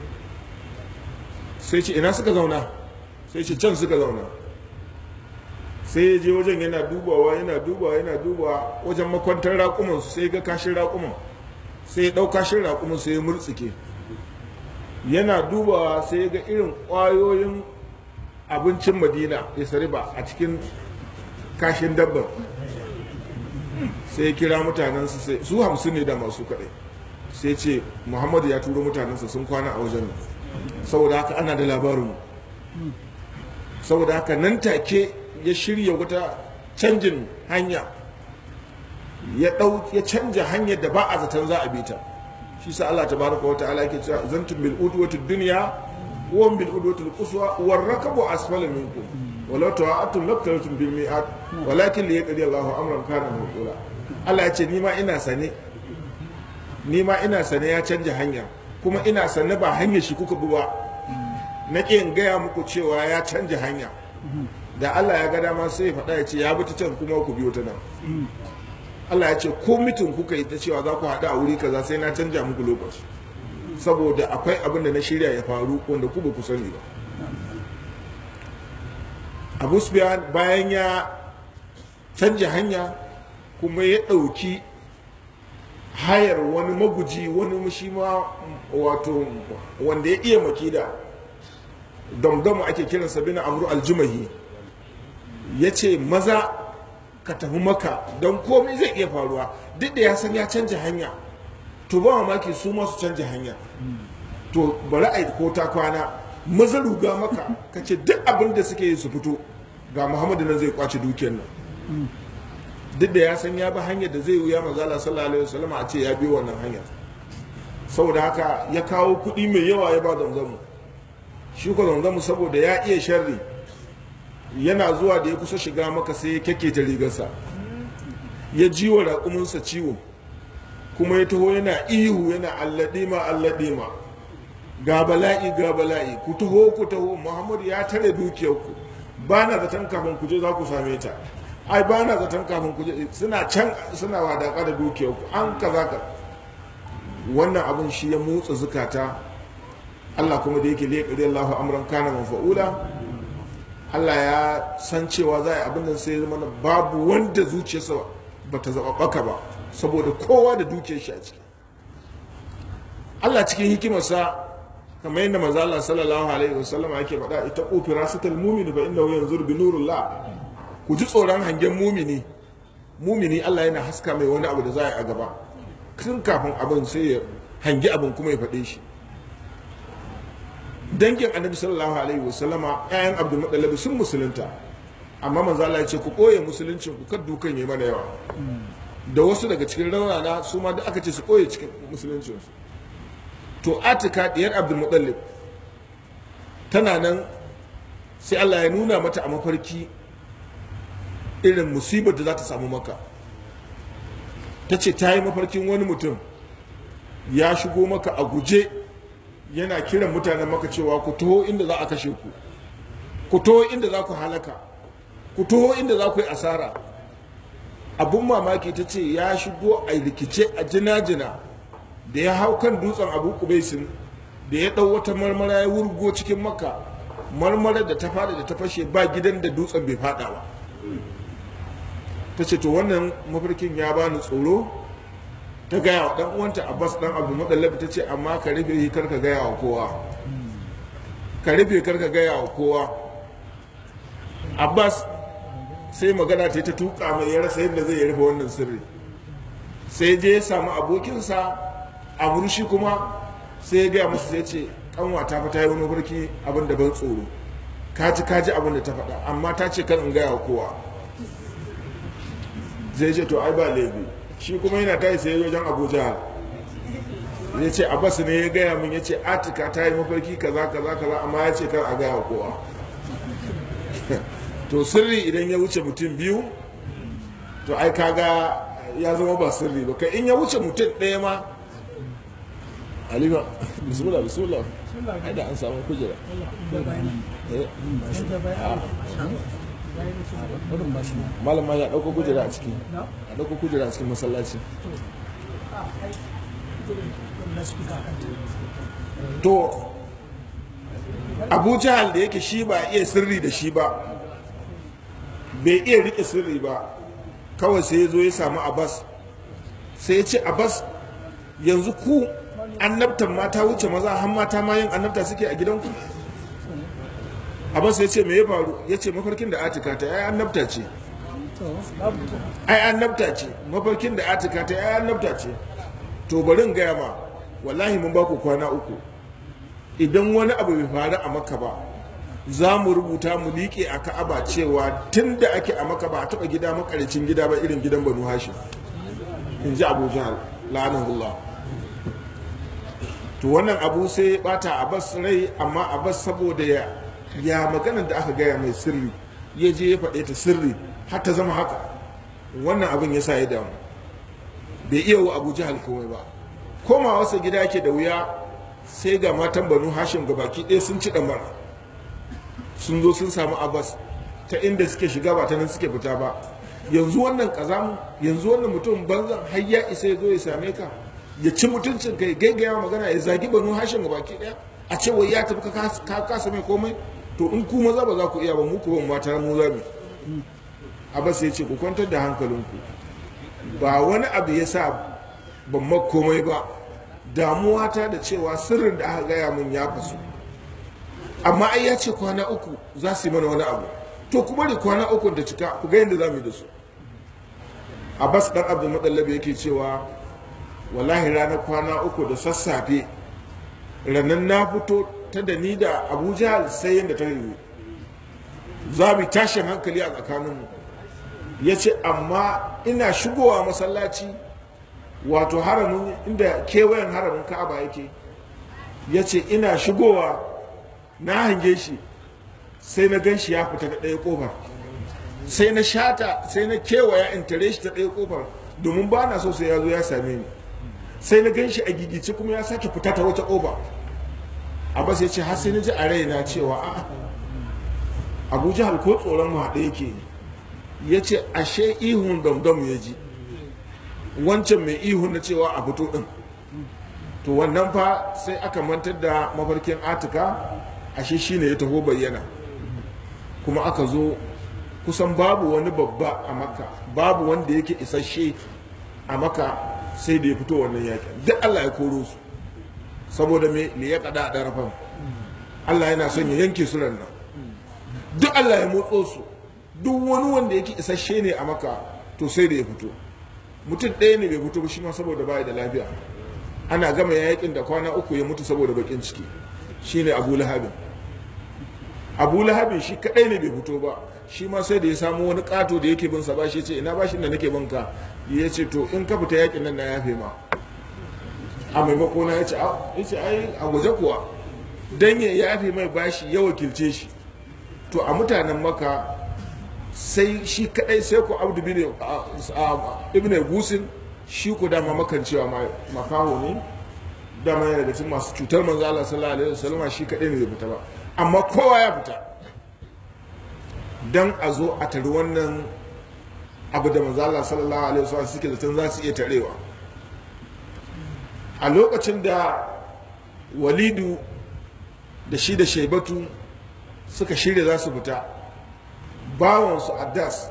sai ce ina suka zauna sai ce can suka zauna sai ya je wajen yana dubawa yana dubawa yana dubawa wajen makwantar raƙuman su sai ga kashin raƙuman sai ya ɗau kashin raƙuman sai ya murtsike yana dubawa sai ya ga irin ƙwayoyin abincin madina ya sariba a cikin kashin dabbar sai ya kira mutanensu sai su hamsin ne da masu kaɗai sai ce muhammadu ya turo mutanensa sun kwana a wajen saboda haka ana da labarin saboda haka nan take ya shirya wata canjin hanya ya ɗau ya canja hanyar da ba a zaton za a bi ta shi sa Allah tabaraka wa ta'ala yake cewa zantum bil udwati dunya wa bil udwati quswa war rakabu asfala minkum walau ta'atum laqtalatum bil mi'at walakin li yaqdi Allahu amran kana maqula Allah ya ce ni ma ina sane ni ma ina sane ya canja hanya kuma ina sane ba hanyar shi kuka bi ba na in gaya muku cewa ya canja hanya da Allah ya ga dama sai ya faɗa ya ce ya bi ta can kuma ku biyo ta nan Allah ya ce ko mitin kuka yi ta cewa za ku haɗu a wuri kaza sai na canja muku lokaci saboda akwai abin da na shirya ya faru wanda ku ba ku sani ba Abu Sufyan bayan ya canja hanya kuma ya ɗauki hayar wani maguji wani shi ma wato wanda ya iya makida damdamu ake kiransa bin amru aljumahi ya ce maza ka tafi maka don komai zai iya faruwa duk da ya san ya canja hanya to ba mamaki su masu canja hanya to bari a ko ta kwana maza ruga maka ka ce duk abin da suke yi su fito ga muhammadu nan zai kwace dukiyar nan duk da ya san ya bi hanyar da zai wuya mazala sallallahu alaihi wasallam a ce ya bi wannan hanyar saboda haka ya kawo kuɗi mai yawa ya ba zamzamu shi ko zamzamu saboda ya iya sharri yana zuwa da ya kusa shiga maka sai ya kyakketa rigarsa ya ji wa raƙuminsa ciwo kuma ya taho yana ihu yana alladima alladima ga bala'i ga bala'i ku taho ku taho muhammadu ya tare dukiyarku ba na zaton kafin ku je za ku same ta ai ba na zaton kafin ku je suna can suna wadaka da dukiyarku an kaza ka wannan abin shi ya motsa zukata Allah kuma da yake leƙari Allahu amran kana mafa'ula Allah ya san cewa za a yi abin da sai zama babu wanda zuciyarsa ba ta zaɓaɓɓaka ba saboda kowa da dukiyar shi a ciki Allah cikin hikimarsa kamar yadda maza Allah sallallahu alaihi wasallam ake faɗa ita ƙofira sital mumini ba inda yanzu bi nurullah ku ji tsoron hangen mumini mumini Allah yana haska mai wani abu da za a yi a gaba tun kafin abin sai ya hangi abin kuma ya faɗe shi dangin annabi sallallahu alaihi wasallama ƴaƴan abdul muttalib sun musulunta amma manzo Allah ya ce ku koye musuluncin ku kar dukan yi mana yawa da wasu daga cikin raunana su ma da aka ce su koye cikin musuluncin su to atika diyar abdul muttalib tana nan sai Allah ya nuna mata a mafarki irin musibar da za ta samu maka ta ce ta yi mafarkin wani mutum ya shigo maka a guje yana kiran mutanen maka cewa ku taho inda za a kashe ku ku taho inda za ku halaka ku taho inda za ku yi asara abun mamaki ta ce ya shigo a rikice a jina-jina da ya hau kan dutsen abu kubaisin da ya ɗau wata marmara ya wurgo cikin maka marmarar da ta fada da ta fashe ba gidan da dutsen bai fada ba ta ce to wannan mafarkin ya bani tsoro ta gaya wa dan uwanta abbas dan abu madallabi ta ce amma ka rufe kar ka gaya wa kowa ka rufe kar ka gaya wa kowa abbas sai magana ta ta tuka mai ya rasa yadda zai rufe wannan sirri sai je ya samu abokinsa a murshi kuma sai ya gaya musu sai ce kanwa ta fita yi wani mafarki abin da ban tsoro kaji kaji abin da ta faɗa amma ta ce kan in gaya wa kowa zai ce to ai ba laifi shi kuma yana tayi sai wajen abuja ya ce abbas ne ya gaya min ya ce atika ta yi mafarki kaza kaza kaza amma ya ce kar a gaya kowa to sirri idan ya wuce mutum biyu to ai kaga ya zama ba sirri ba kai in ya wuce mutum ɗaya ma halima bismillah bismillah ai da an samu kujera malam ma ya ɗauko kujera a ciki a ɗauko kujera a cikin masallaci to abu jahal da yake shi ba iya sirri da shi ba bai iya rike sirri ba kawai sai ya zo ya samu abbas sai ya ce abbas yanzu ku annabtan mata wuce maza har mata ma yin annabta suke a gidanku abbas ya ce me ya faru ya ce mafarkin da atika ta ai annabta ce ai annabta ce mafarkin da atika ta ai annabta ce to bari in gaya ma wallahi mun ba ku kwana uku idan wani abu bai faru a maka ba za mu rubuta mu liƙe a ka'aba cewa tun da ake a maka ba a taɓa gida makaricin gida ba irin gidan banu hashim in ji abu jahal la'anahullah to wannan abu sai ya bata abbas rai amma abbas saboda ya ya maganar da aka gaya mai sirri ya je ya faɗe ta sirri har ta zama haka wannan abin ya sa ya damu bai iya wa abu jihar komai ba koma wasa gida yake da wuya sai ga matan banu hashim ga baki ɗaya sun ci ɗamara sun zo sun samu abbas ta inda suke shiga ba ta nan suke fita ba yanzu wannan kazamu yanzu wannan mutum banzan har ya isa ya zo ya same ka ya ci mutuncin kai gaigaya magana ya zagi banu hashim ga baki ɗaya a ce wai ya tafi ka kasa mai komai to in ku maza ba za ku iya ba mu ku ban mata mu za mu abbas ya ce ku kwantar da hankalinku ba wani abu ya sa ban ma komai ba damuwa ta da cewa sirrin da aka gaya min ya fasu amma ai ya ce kwana uku za su yi mana wani abu to ku bari kwana uku da cika ku ga yadda za mu yi da su abbas dan abdul madallabi yake cewa wallahi ranar kwana uku da sassafe ranar na fito ta da ni da abu jahal sai yadda ta yiwu za mu tashin hankali a tsakaninmu ya ce amma ina shigowa masallaci wato haramin inda kewayen haramin ka'aba yake ya ce ina shigowa na hange shi sai na gan shi ya fita da ɗaya ƙofar sai na shata sai na kewaya in tare shi ta ɗaya ƙofar domin ba na so sai ya zo ya same ni sai na gan shi a gigice kuma ya sake fita ta wata ƙofa abbas ya ce har sai na ji a raina cewa a'a abu jihar ko tsoron mu haɗe yake ya ce ashe ihun damdam ya ji wancan mai ihun na cewa a fito ɗin to wannan fa sai aka mantar da mafarkin atika ashe shine ya taho bayyana kuma aka zo kusan babu wani babba a maka babu wanda yake isasshe a maka sai da ya fito wannan yakin duk allah ya koro su saboda me ne ya kada a ɗarafan allah yana son ya yanke su nan duk allah ya motso su duk wani wanda yake isasshe ne a maka to sai da ya fito mutum ɗaya ne bai fito ba shi ma saboda baya da lafiya ana gama yakin da kwana uku ya mutu saboda bakin ciki shine abu lahabin abu lahabin shi kadai ne bai fito ba shi ma sai da ya samu wani kato da yake bin sa ba shi ce ina bashin da nake bin ka ya ce to in ka fita yakin nan na yafe ma a maimako na ya ce ya ce ai a gwaje kuwa dan ya yafe mai bashi ya wakilce shi to a mutanen maka sai shi kadai sai ku abdu bin ibn gusin shi ku dama makan cewa makaho ne dama yana daga cikin masu cutar manzo Allah sallallahu alaihi wasallam shi kadai ne zai fita ba amma kowa ya fita dan a zo a tari wannan abu da manzo Allah sallallahu alaihi wasallam suke zaton za su iya tarewa a lokacin da walidu da shi da shaibatu suka shirya za su fita bawansu addas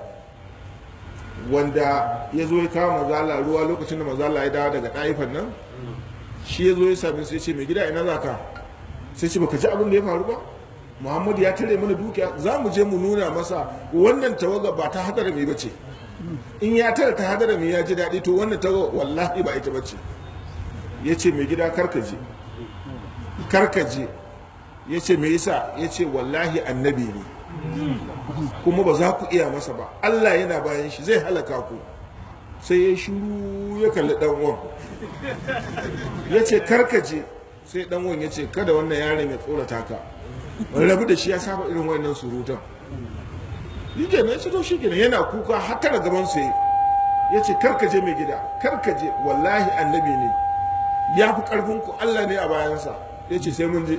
wanda ya zo ya kawo mazala ruwa lokacin da mazala ya dawo daga ɗaifan nan shi ya zo ya sami sai ce mai gida ina za ka sai ce baka ji abin da ya faru ba muhammadu ya tare mana dukiya za mu je mu nuna masa wannan tawaga ba ta hadara mai bace in ya tare ta hadara mai ya ji daɗi to wannan tawaga wallahi ba ita bace ya ce mai gida karkaje karkaje ya ce me yasa ya ce wallahi annabi ne kuma ba za ku iya masa ba Allah yana bayan shi zai halaka ku sai ya shuru ya kalli dan uwan ya ce karkaje sai dan uwan ya ce kada wannan yaron ya tsorata ka rabu da shi ya saba irin wannan surutan yake na ce to shi kenan yana kuka har tara gaban sai ya ce karkaje mai gida karkaje wallahi annabi ne ya fi karfin ku Allah ne a bayansa ya ce sai mun je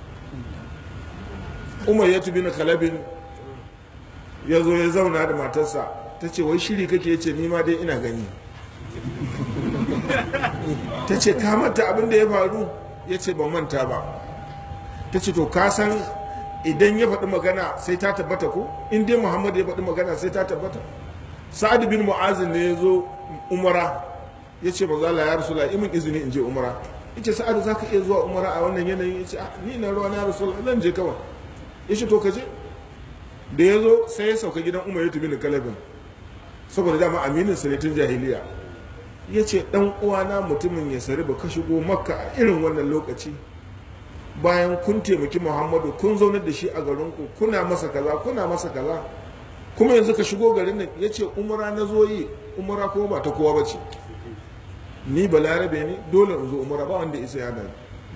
umar ya tubi na kalabin ya zo ya zauna da matarsa ta ce wai shiri kake ya ce nima dai ina gani ta ce ka manta abin da ya faru ya ce ban manta ba ta ce to ka san idan ya faɗi magana sai ta tabbata ko in dai muhammad ya faɗi magana sai ta tabbata sa'ad bin mu'azin ne ya zo umara ya ce maza Allah ya rasula imin izini in je umara ya ce sa'ad za ka iya zuwa umara a wannan yanayin ya ce ni na ruwa na rasula zan je kawai ya ce to ka je da ya zo sai ya sauka gidan umar ya tubi ni kalabin saboda dama aminin sa ne tun jahiliya ya ce dan uwana mutumin ya sari ba ka shigo makka a irin wannan lokaci bayan kun taimaki muhammadu kun zaunar da shi a garinku kuna masa kaza kuna masa kaza kuma yanzu ka shigo garin nan ya ce umara na zo yi umara kuma ba ta kowa ba ce ni balarabe ne dole in zo umara ba wanda isa ya dani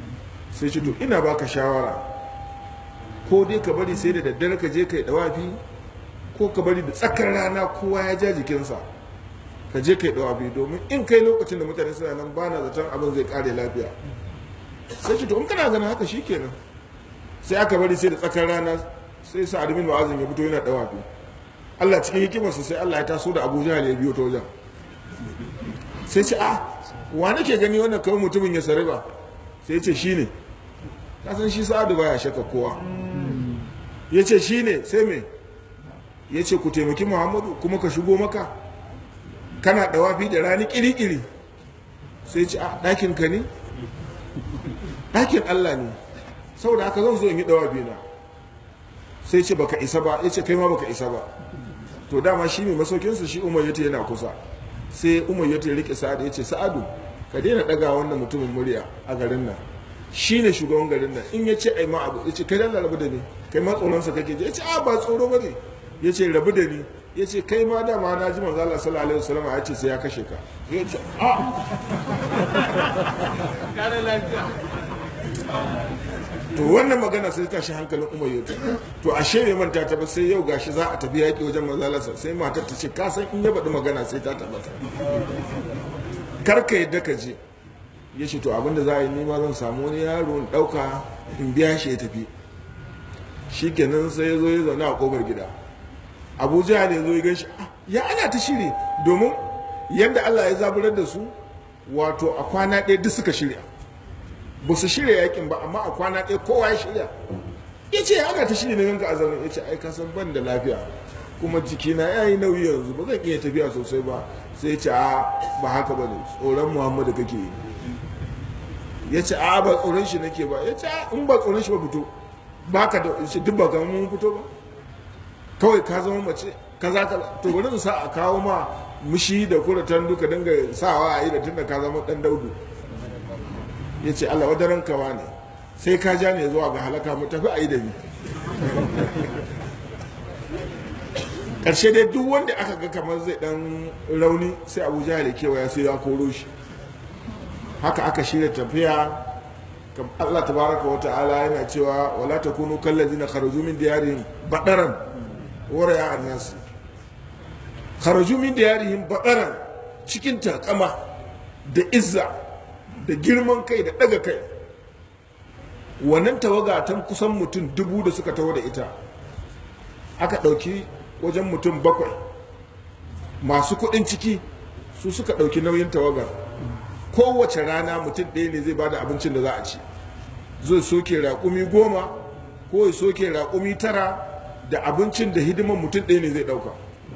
sai ce to ina baka shawara ko dai ka bari sai da daddare ka je kai dawafi ko ka bari da tsakar rana kowa ya ja jikinsa ka je kai dawafi domin in kai lokacin da mutane suna nan bana zaton abin zai kare lafiya sai ce to in kana ganin haka shikenan sai aka bari sai da tsakar rana sai sa adamin wa'azin ya fito yana dawafi Allah cikin hikimarsa sai Allah ya taso da Abuja ya biyo ta wajen sai ce a wa nake gani wannan kawai mutumin ya sare ba sai ce shi ne kasan shi sa'adu baya shaka kowa ya ce shi ne sai me ya ce ku taimaki muhammadu kuma ka shigo maka kana dawafi da rani kiri-kiri sai ce a ɗakin ka ne ɗakin allah ne saboda haka zan zo in yi dawafi na sai ce baka isa ba ya ce kai ma baka isa ba to dama shi mai masaukinsa shi umar yata yana kusa sai umar yata ya rike sa'adu ya ce sa'adu ka daina ɗaga wannan mutumin murya a garin nan shi ne shugaban garin nan in ya ce ai ma abu ya ce kai dan rabu da ni kai ma tsoronsa kake ji ya ce a ba tsoro ba ne ya ce rabu da ni ya ce kai ma dama na ji manzo Allah sallallahu alaihi wasallam ya ce sai ya kashe ka ya ce a to wannan magana sai ta shi hankalin umar yau to ashe bai manta ta ba sai yau gashi za a tafi yaƙi wajen mazalarsa sai matar ta ce ka san in ya baɗi magana sai ta tabbata karka yadda ka je ya ce to abinda za a yi nima zan samu wani yaro in ɗauka in biya shi ya tafi shi kenan sai ya zo ya zaune a ƙofar gida abuja ne zo ya gan shi ya ana ta shiri domin yadda allah ya zaburar da su wato a kwana ɗaya duk suka shirya ba su shirya yakin ba amma a kwana ɗaya kowa ya shirya ya ce ana ta shirya na ganka a zaune ya ce ai kasan ban da lafiya kuma jikina ya yi nauyi yanzu ba zan iya tafiya sosai ba sai ce a ba haka ba ne tsoron muhammadu kake yi ya ce a ba tsoron shi nake ba ya ce in ba tsoron shi ba fito ba ka da shi duk ba ga mun fito ba kawai ka zama mace ka za ka to bari sa a kawo ma mushi da kuratan duka dinga sawa a yi da tunda ka zama dan daudu ya ce Allah wadaran kawa ne sai ka ja ne zuwa ga halaka mu tafi a yi da ni ƙarshe dai duk wanda aka ga kamar zai dan rauni sai abu jihar kewaya sai ya koro shi haka aka shirya tafiya Allah tabaraka wa ta'ala yana cewa wala takunu kallazina kharaju min diyarihim badaran wara ya annas kharaju min diyarihim badaran cikin takama da izza da girman kai da daga kai wannan tawaga ta kusan mutum dubu da suka taho da ita aka ɗauki wajen mutum bakwai masu kuɗin ciki su suka ɗauki nauyin tawagar kowace rana mutum ɗaya ne zai bada abincin da za a ci zai soke raƙumi goma ko ya soke raƙumi tara da abincin da hidiman mutum ɗaya ne zai ɗauka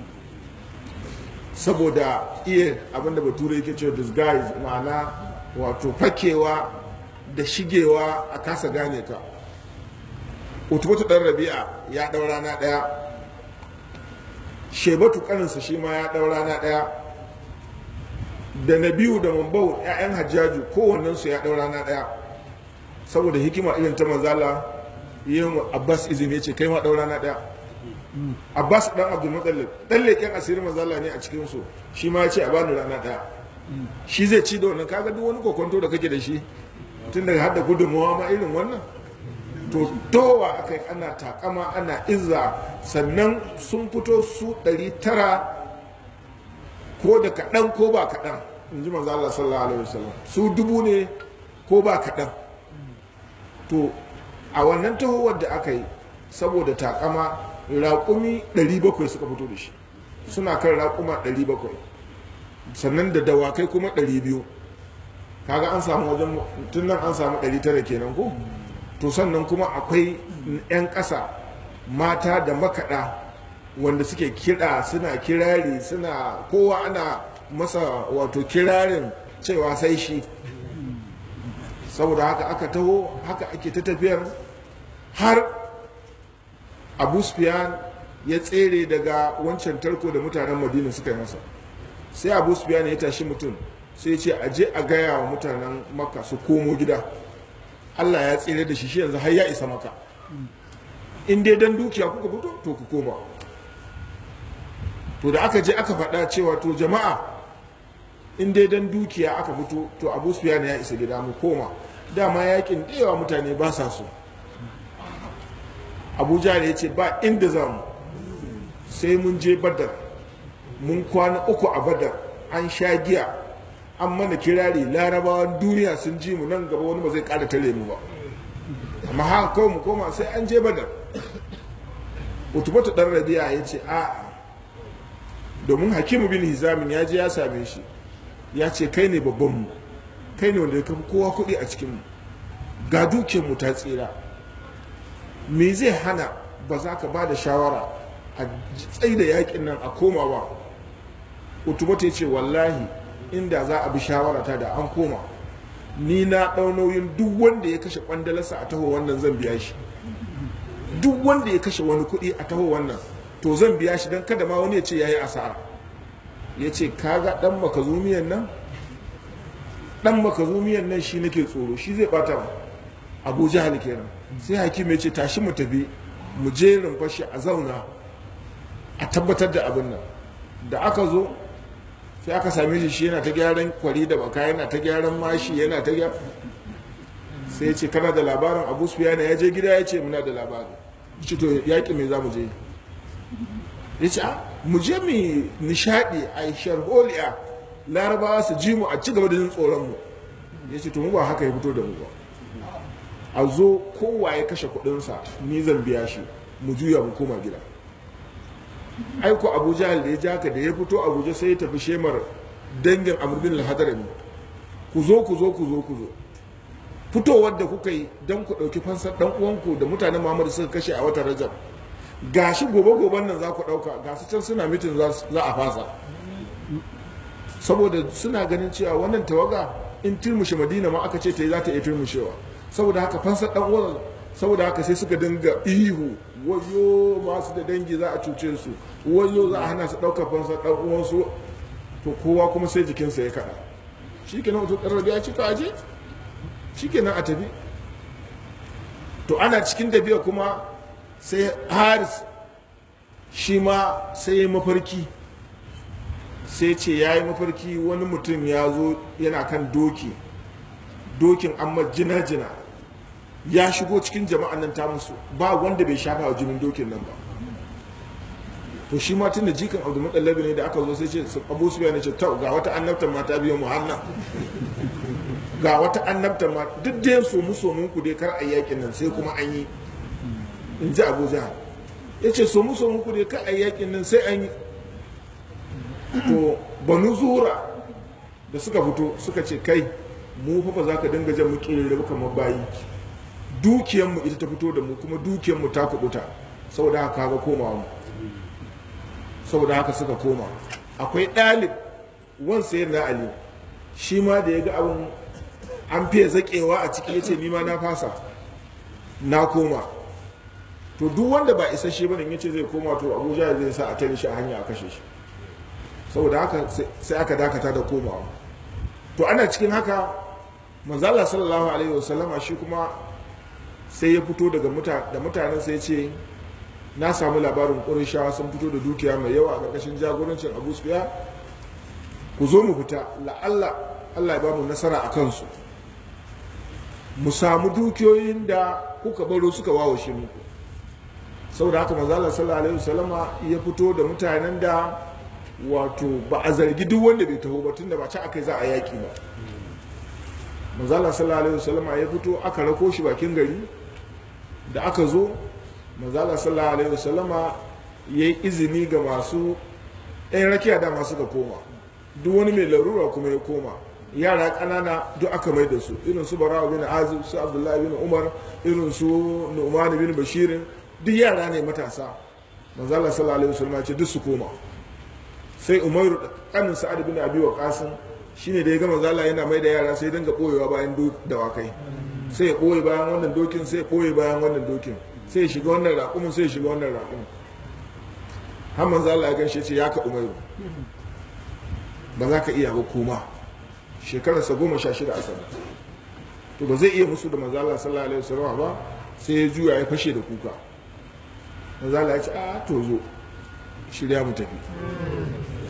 saboda iya abinda bature yake cewa disguise ma'ana wato fakewa da shigewa a kasa gane ka utubutu ɗan rabi'a ya ɗau rana ɗaya shebatu ƙaninsa shi ma ya ɗau rana ɗaya da na biyu da mambau 'ya'yan hajjaju kowannensu ya ɗau rana ɗaya saboda hikima irin ta manzala yin abbas izini ya ce kai ma ɗau rana ɗaya abbas ɗan abdulmutallib ɗan leƙen asirin manzala ne a cikinsu shi ma ya ce a bani rana ɗaya shi zai ci da wannan kaga duk wani kokonto da kake da shi tun daga hada gudunmawa ma irin wannan to towa aka ana takama ana izza sannan sun fito su 900 ko da kaɗan ko ba kaɗan in ji manzo Allah sallallahu alaihi wasallam su dubu ne ko ba kaɗan to a wannan tahowar da aka yi saboda takama raƙumi 700 suka fito da shi suna kan raƙuma 700 sannan da dawakai kuma 200 kaga an samu wajen tun nan an samu 900 kenan ko to sannan kuma akwai 'yan ƙasa mata da makaɗa wanda suke kiɗa suna kirari suna kowa ana masa wato kirarin cewa sai shi saboda haka aka taho haka ake ta tafiyar har abu sufyan ya tsere daga wancan tarko da mutanen madina suka yi masa sai abu sufyan ya tashi mutum sai ce a je a gaya wa mutanen maka su komo gida allah ya tsere da shi shi yanzu har ya isa maka in dai dan dukiya kuka fito to ku koma to da aka je aka faɗa cewa to jama'a in dai dan dukiya aka fito to abu sufyan ya isa gida mu koma dama yakin da yawa mutane ba sa so abuja da ya ce ba inda za mu sai mun je badar mun kwana uku a badar an sha giya an mana kirari larabawan duniya sun ji mu nan gaba wani ba zai kara tare mu ba amma haka kawai mu koma sai an je badar utubatu dan rabi'a ya ce a domin hakimu bin hizamin ya je ya same shi ya ce kai ne babban mu kai ne wanda ya kafa kowa kuɗi a cikin mu ga dukiyar mu ta tsira me zai hana ba za ka ba da shawara a tsaye da yakin nan a koma ba utubatu ya ce wallahi inda za a bi shawarata da an koma ni na ɗau nauyin duk wanda ya kashe kwandalarsa a taho wannan zan biya shi duk wanda ya kashe wani kuɗi a taho wannan to zan biya shi don kada ma wani ya ce ya yi asara ya ce kaga ɗan makazumiyan nan ɗan makazumiyan nan shi nake tsoro shi zai ɓata mu abu jahal kenan sai hakim ya ce tashi mu tafi mu je rumfashi a zauna a tabbatar da abin nan da aka zo sai aka same shi shi yana ta gyaran kwari da baka yana ta gyaran mashi yana ta gyaran sai ya ce kana da labarin abu sufiyana ya je gida ya ce muna da labarin ce to yaƙi mai za mu je ya ce mu je mu nishaɗi a sharholiya larabawa su ji mu a ci gaba da jin tsoron mu ya ce to mu ba haka ya fito da mu ba a zo kowa ya kashe kuɗinsa ni zan biya shi mu juya mu koma gida aiko abu jahal da ya ja ka da ya fito abuja sai ya tafi shemar dangin amurbin lahadarami ku zo ku zo ku zo ku zo fitowar da kuka yi don ku ɗauki fansar ɗan uwanku da mutanen muhammadu suka kashe a watan rajab gashi gobe goben nan za ku ɗauka gasu can suna mitin za a fasa saboda suna ganin cewa wannan tawaga in turmushe madina ma aka ce ta yi za ta iya turmushewa saboda haka fansar ɗan uwan saboda haka sai suka dinga ihu wayo masu da dangi za a cuce su wayo za a hana su ɗaukar fansar ɗan uwansu to kowa kuma sai jikinsa ya kaɗa shi kenan wato ɗan ya ci ka aje shi kenan a tafi to ana cikin tafiya kuma sai haris shi ma sai ya mafarki sai ce ya yi mafarki wani mutum ya zo yana kan doki dokin amma jina-jina ya shigo cikin jama'an nan ta musu ba wanda bai shafa wa jinin dokin nan ba to shi ma tun da jikan abu mutallabi ne da aka zo sai ce abu su ne ce ta ga wata annabtan mata biyan muhanna ga wata annabtan ma duk da yin somu somun ku dai kar a yakin nan sai kuma an yi in ji abu jihar ya ce somu somun ku dai kar a yakin nan sai an yi to banu zuhura da suka fito suka ce kai mu fa ba za ka dinga jan mu kirere kamar bayi dukiyanmu ita ta fito da mu kuma dukiyanmu ta kubuta saboda haka kaga komawa mu saboda haka suka koma akwai ɗalib wan sayar na ali shi ma da ya ga abin an fiye zaƙewa a ciki ya ce nima na fasa na koma to duk wanda ba isa shi bane ya ce zai koma to abuja zai sa a tare shi a hanya a kashe shi saboda haka sai aka dakata da komawa to ana cikin haka manzala sallallahu alaihi wasallama shi kuma sai ya fito daga da mutanen sai ce na samu labarin ƙurishawa sun fito da dukiya mai yawa a ƙarƙashin jagorancin abu sufiya ku zo mu fita la'alla allah ya ba mu nasara a kansu mu samu dukiyoyin da kuka baro suka wawashe muku saboda haka manzala sallallahu alaihi wasallama ya fito da mutanen da wato ba a zargi duk wanda bai taho ba tunda ba ci aka za a yaƙi ba manzala sallallahu alaihi wasallama ya fito aka rako shi bakin gari da aka zo manzala sallallahu alaihi wasallama ya yi izini ga masu ɗayan rakiya da masu ga koma duk wani mai larura kuma ya koma yara ƙanana duk aka mai da su irin su barawa bin azib su abdullahi bin umar irin su nu'man bin bashirin duk yara ne matasa manzala sallallahu alaihi wasallama ce duk su koma sai umaru da kanin sa'ad bin abi waqasim shine da ya gama zala yana mai da yara sai dinga boyewa bayan dawakai sai ya boye bayan wannan dokin sai ya boye bayan wannan dokin sai ya shiga wannan raƙumin sai ya shiga wannan raƙumin har manzo Allah ya ganshe ce ya ka umaru ba za ka iya ba koma shekararsa goma sha shida a sana to ba zai iya musu da manzo Allah sallallahu alaihi wasallam ba sai ya juya ya fashe da kuka manzo Allah ya ce a to zo shirya mu tafi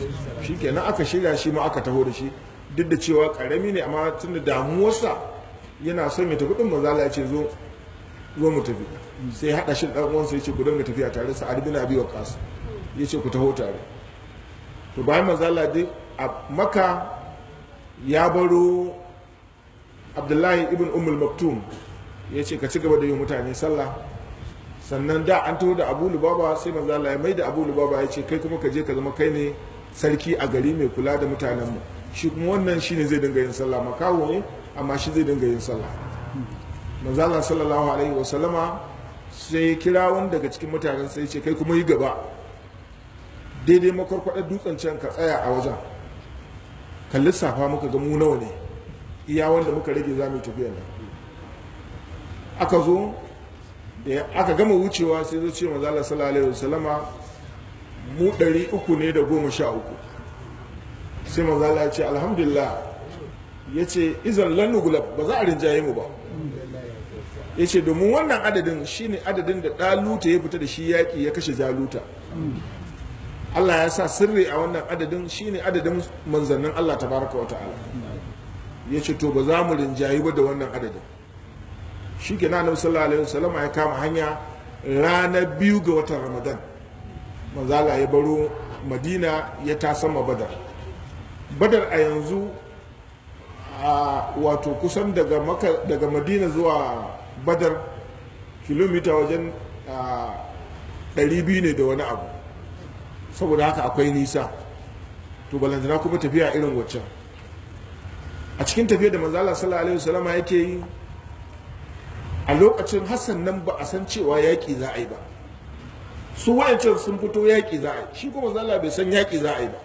shikenan aka shirya shi ma aka taho da shi duk da cewa karami ne amma tun da damuwarsa yana son ya tafi din manzala ya ce zo zo mu tafi sai ya hada shi dan uwansa ya ce ku dinga tafiya tare sa'ad bin abi waqas ya ce ku taho tare to bayan manzala dai a maka ya baro abdullahi ibn ummul maktum ya ce ka ci gaba da yi mutane sallah sannan da an taho da abu lubaba sai manzala ya mai da abu lubaba ya ce kai kuma ka je ka zama kai ne sarki a gari mai kula da mutanenmu shi kuma wannan shine zai dinga yin sallah makawo ne amma shi zai dinga yin sallah manzala sallallahu alaihi wasallama sai kira wani daga cikin mutanen sai ce kai kuma yi gaba daidai makwarkwadar dutsen can ka tsaya a wajen kan lissafa muka ga mu nawa ne iya wanda muka rage za mu tafiya nan aka zo da aka gama wucewa sai zo ce manzala sallallahu alaihi wasallama mu ɗari uku ne da goma sha uku sai manzala ya ce alhamdulillah ya ce izan lannugulab ba za a rinjaye mu ba ya ce domin wannan adadin shine adadin da ɗaluta ya fita da shi yaƙi ya kashe jaluta Allah ya sa sirri a wannan adadin shine adadin manzannin Allah tabaraka wa ta'ala ya ce to ba za mu rinjayi ba da wannan adadin shi ke na annabi sallallahu alaihi wasallam ya kama hanya ranar biyu ga watan ramadan manzala ya baro madina ya tasama badar badar a yanzu a wato kusan daga maka daga madina zuwa badar kilomita wajen 200 ne da wani abu saboda haka akwai nisa to balantana kuma tafiya irin waccan a cikin tafiya da manzala sallallahu alaihi wasallama yake yi a lokacin hassan nan ba a san cewa yaƙi za a yi ba su wayancan sun fito yaƙi za a yi shi kuma manzala bai san yaƙi za a yi ba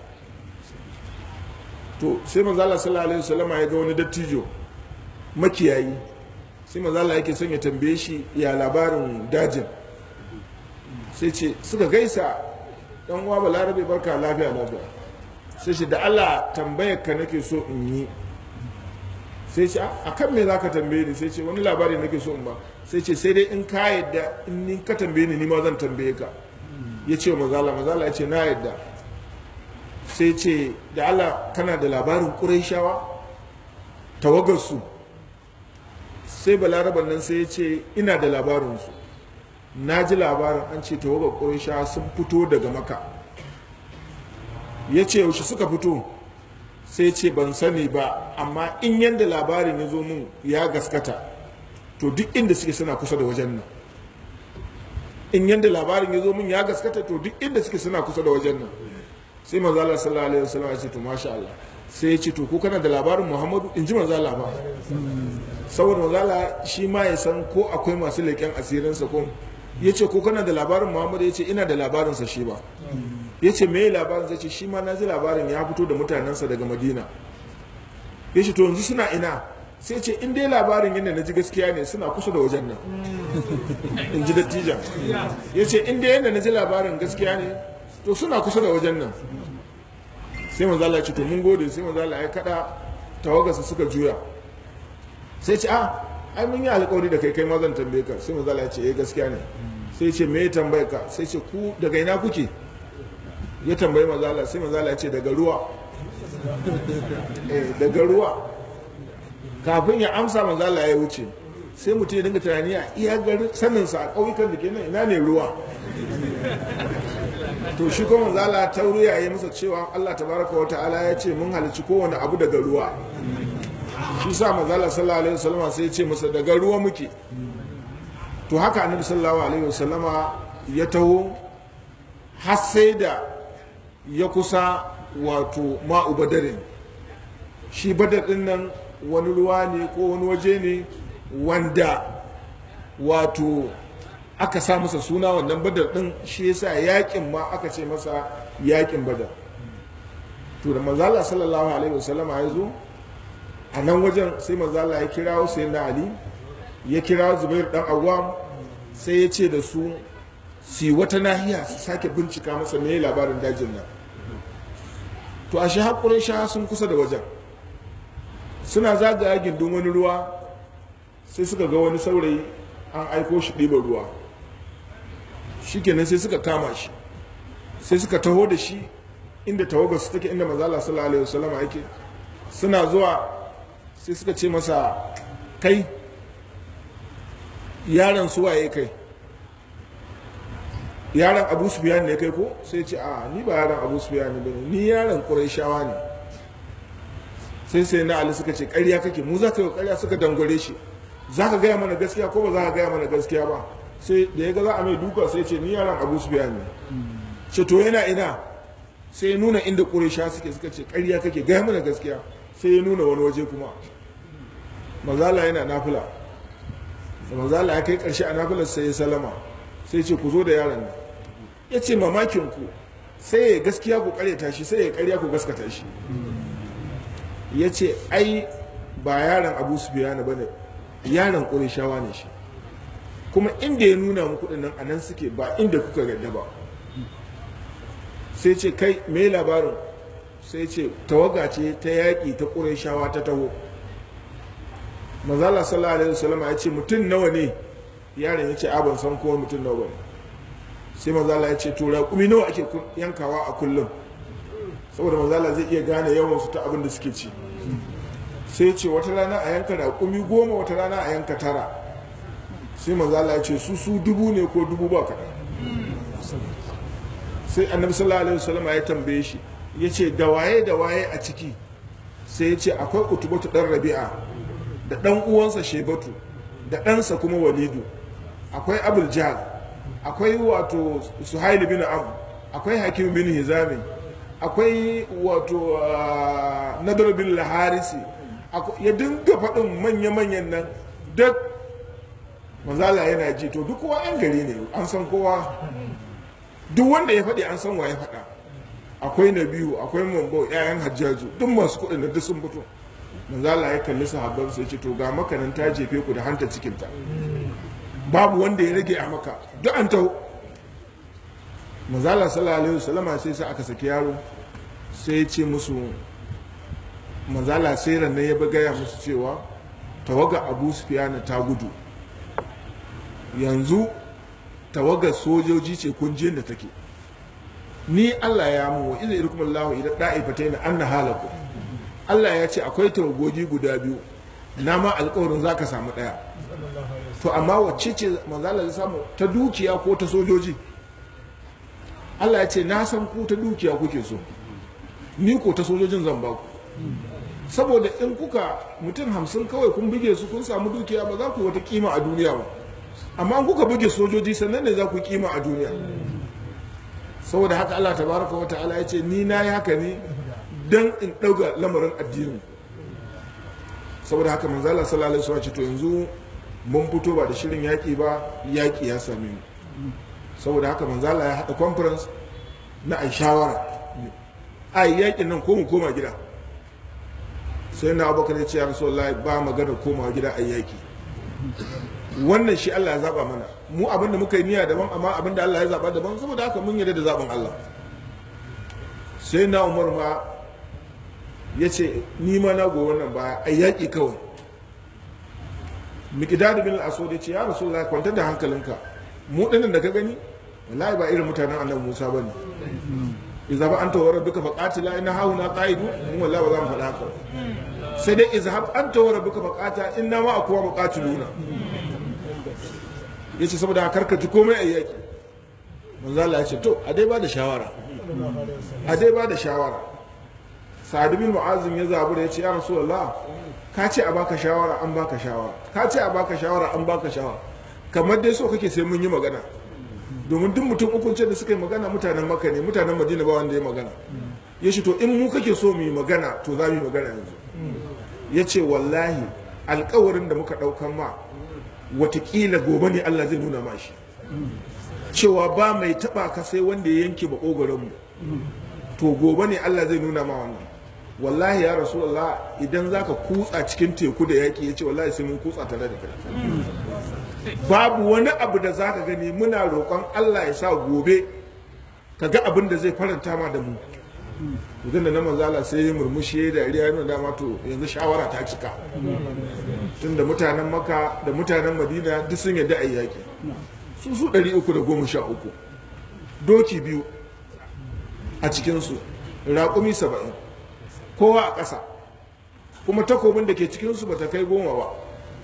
to sai manzala sallallahu alaihi wasallama ya ga wani dattijo makiyayi sai manzala yake son ya tambaye shi ya labarin dajin sai ce suka gaisa dan uwa balarabe barka lafiya lafiya sai shi da Allah tambayar ka nake so in yi sai ce a kan me zaka tambaye ni sai ce wani labari nake so in ba sai ce sai dai in ka yadda in ni ka tambaye ni ni ma zan tambaye ka ya ce mazala mazala ya ce na yadda sai ce da Allah kana da labarin ƙuraishawa tawagarsu sai balaraban nan sai ya ce ina da labarinsu na ji labarin an ce tawagar ƙuraishawa sun fito daga maka ya ce yaushe suka fito sai ce ban sani ba amma in yadda labarin ya zo mun ya gaskata to duk inda suke suna kusa da wajen nan in yadda labarin ya zo mun ya gaskata to duk inda suke suna kusa da wajen nan sai manzo Allah sallallahu alaihi wasallam ya ce to masha Allah sai ya ce to ko kana da labarin Muhammadu in ji manzo Allah ba saboda manzo Allah shi ma ya san ko akwai masu leƙen asirinsa ko ya ce ko kana da labarin Muhammadu ya ce ina da labarinsa shi ba ya ce me labarin zai ce shi ma na ji labarin ya fito da mutanensa daga madina ya ce to yanzu suna ina sai ce in dai labarin yadda na ji gaskiya ne suna kusa da wajen nan in ji dattijan ya ce in dai yadda na ji labarin gaskiya ne to suna kusa da wajen nan sai manzala ya ce to mun gode sai manzala ya kada tawagarsa suka juya sai ce ah ai mun yi alkawari da kai kai ma zan tambaye ka sai manzala ya ce eh gaskiya ne sai ce me ya tambaye ka sai ce ku daga ina kuke ya tambayi mazala sai mazala ya ce daga ruwa daga ruwa kafin ya amsa mazala ya wuce sai mutum ya dinga tunani a iya garin saninsa a ƙauyukan da ke nan ina ne ruwa to shi kuma mazala ta ya yi masa cewa allah tabaraka wa ta'ala ya ce mun halicci kowane abu daga ruwa shi sa mazala sallallahu alaihi wasallama sai ya ce masa daga ruwa muke to haka annabi sallallahu alaihi wasallama ya taho har sai da ya kusa wato ma'u badarin shi badar din nan wani ruwa ne ko wani waje ne wanda wato aka sa masa suna wannan badar din shi yasa yakin ma aka ce masa yakin badar to da manzala sallallahu alaihi wasallama ya zo a nan wajen sai manzala ya kira sai na ali ya kira zubair dan awam sai ya ce da su si wata nahiya su sake bincika masa me labarin dajin nan to a shi haƙurin sha sun kusa da wajen suna zagaya gindin wani ruwa sai suka ga wani saurayi an aiko shi ɗiba ruwa shi kenan sai suka kama shi sai suka taho da shi inda tawagarsu take inda mazala sallallahu alaihi wasallam yake suna zuwa sai suka ce masa kai yaron suwaye kai yaron abu sufiyan ne kai ko sai ce a ni ba yaron abu sufiyan ne bane ni yaron ƙurayshawa ne sai sai na ali suka ce ƙarya kake mu za ka yi ƙarya suka dangware shi za ka gaya mana gaskiya ko ba za ka gaya mana gaskiya ba sai da ya ga za a mai duka sai ce ni yaron abu sufiyan ne ce to yana ina sai ya nuna inda ƙuraysha suke suka ce ƙarya kake gaya mana gaskiya sai ya nuna wani waje kuma mazala yana nafila da mazala ya kai ƙarshe a nafilar sai ya salama sai ce ku zo da yaron nan ya ce mamakin ku sai ya gaskiya ku karyata shi sai ya karya ku gaskata shi ya ce ai ba yaron abu su biya ba ne yaron ƙurishawa ne shi kuma inda ya nuna mu kuɗin nan a nan suke ba inda kuka gadda ba sai ce kai me labarin sai ce tawaga ce ta yaƙi ta ƙurishawa ta taho mazala sallallahu alaihi wasallam ya ce mutum nawa ne yaron ya ce a ban san kowa mutum nawa ne sai mazala ya ce to raƙumi nawa ake yankawa a kullum saboda mazala zai iya gane yawan su ta abin da suke ci sai ce wata rana a yanka raƙumi goma wata rana a yanka tara sai mazala ya ce su su dubu ne ko dubu ba kaɗan sai annabi sallallahu alaihi wasallam ya tambaye shi ya ce da waye da waye a ciki sai ya ce akwai utubatu ɗan rabi'a da ɗan uwansa shebatu da ɗansa kuma walidu akwai abul jahal akwai wato suhaili bin am akwai hakim bin hizami akwai wato nadar bin laharisi ya dinga faɗin manya-manyan nan duk mazala yana ji to duk kowa yan gari ne an san kowa duk wanda ya faɗi an san wa ya faɗa akwai na biyu akwai mambo 'ya'yan hajjaju duk masu kuɗin da duk sun fito manzala ya kalli sahabban sai ce to ga makanan ta jefe ku da hanta cikinta babu wanda ya rage a maka duk an taho manzala sallallahu alaihi wasallama sai sai aka saki yaro sai ya ce musu manzala sai rannan ya gaya musu cewa tawaga abu sufiyana ta gudu yanzu tawagar sojoji ce kunjiyar da take ni Allah ya mu wa iza irkum Allah idan da'ifatayn anna halaku Allah ya ce akwai tawagogi guda biyu na ma alƙawarin zaka samu daya to amma wacce ce manzo Allah ya samu ta dukiya ko ta sojoji Allah ya ce na san ku ta dukiya kuke so ni ko ta sojojin zan ba ku saboda in kuka mutum hamsin kawai kun buge su kun samu dukiya ba za ku wata kima a duniya ba amma in kuka buge sojoji sannan ne za ku kima a duniya saboda haka Allah tabaraka wa ta'ala ya ce ni na yi haka ne dan in ɗauga lamarin addinin saboda haka manzo Allah sallallahu alaihi wasallam ce to yanzu mun fito ba da shirin yaƙi ba yaƙi ya same mu saboda haka manzo Allah ya haɗa conference na ai shawara ai yaƙin nan ko mu koma gida sai na abubakar ya ce ya rasulullahi ba magana komawa gida ai yaƙi wannan shi Allah ya zaba mana mu abinda muka yi niyya daban amma abinda Allah ya zaba daban saboda haka mun yarda da zaben Allah sai na Umar ma ya ce ni ma na go wannan baya ai yaƙi kawai miqdad bin al-aswad ya ce ya rasulullahi kwantar da hankalinka mu dinnan da ka gani wallahi ba irin mutanen annabi Musa bane idza ba anta wa rabbuka faqatila inna hauna qa'idu mu wallahi ba za mu faɗa haka sai dai izhab anta wa rabbuka faqata inna ma akwa muqatiluna yace saboda karka ji komai a yaki manzo Allah ya ce to a dai ba da shawara a dai ba da shawara Sa'ad bin Mu'azim ya zabu da yace ya Rasulullah ka ce a baka shawara an baka shawara ka ce a baka shawara an baka shawara kamar dai so kake sai mun yi magana domin duk mutum ukun ce da suka yi magana mutanen Makka ne mutanen Madina ba wanda ya magana ya to in mu kake so mu yi magana to za mu yi magana yanzu ya ce wallahi alkawarin da muka ɗaukan ma watakila gobe ne Allah zai nuna ma shi cewa ba mai taɓa ka sai wanda ya yanke ba mu to gobe ne Allah zai nuna ma wannan wallahi ya rasulullah idan zaka kutsa cikin teku da yaƙi ya ce wallahi sai mun kutsa tare da kai babu wani abu da zaka gani muna roƙon Allah ya sa gobe ka ga abin da zai faranta ma da mu idan da na manzala sai ya murmushi ya dariya yana dama to yanzu shawara ta cika tun da mutanen maka da mutanen madina duk sun yadda a yaƙi su su ɗari uku da goma sha uku doki biyu a cikinsu raƙumi saba'in kowa a ƙasa kuma takobin da ke cikinsu ba ta kai goma ba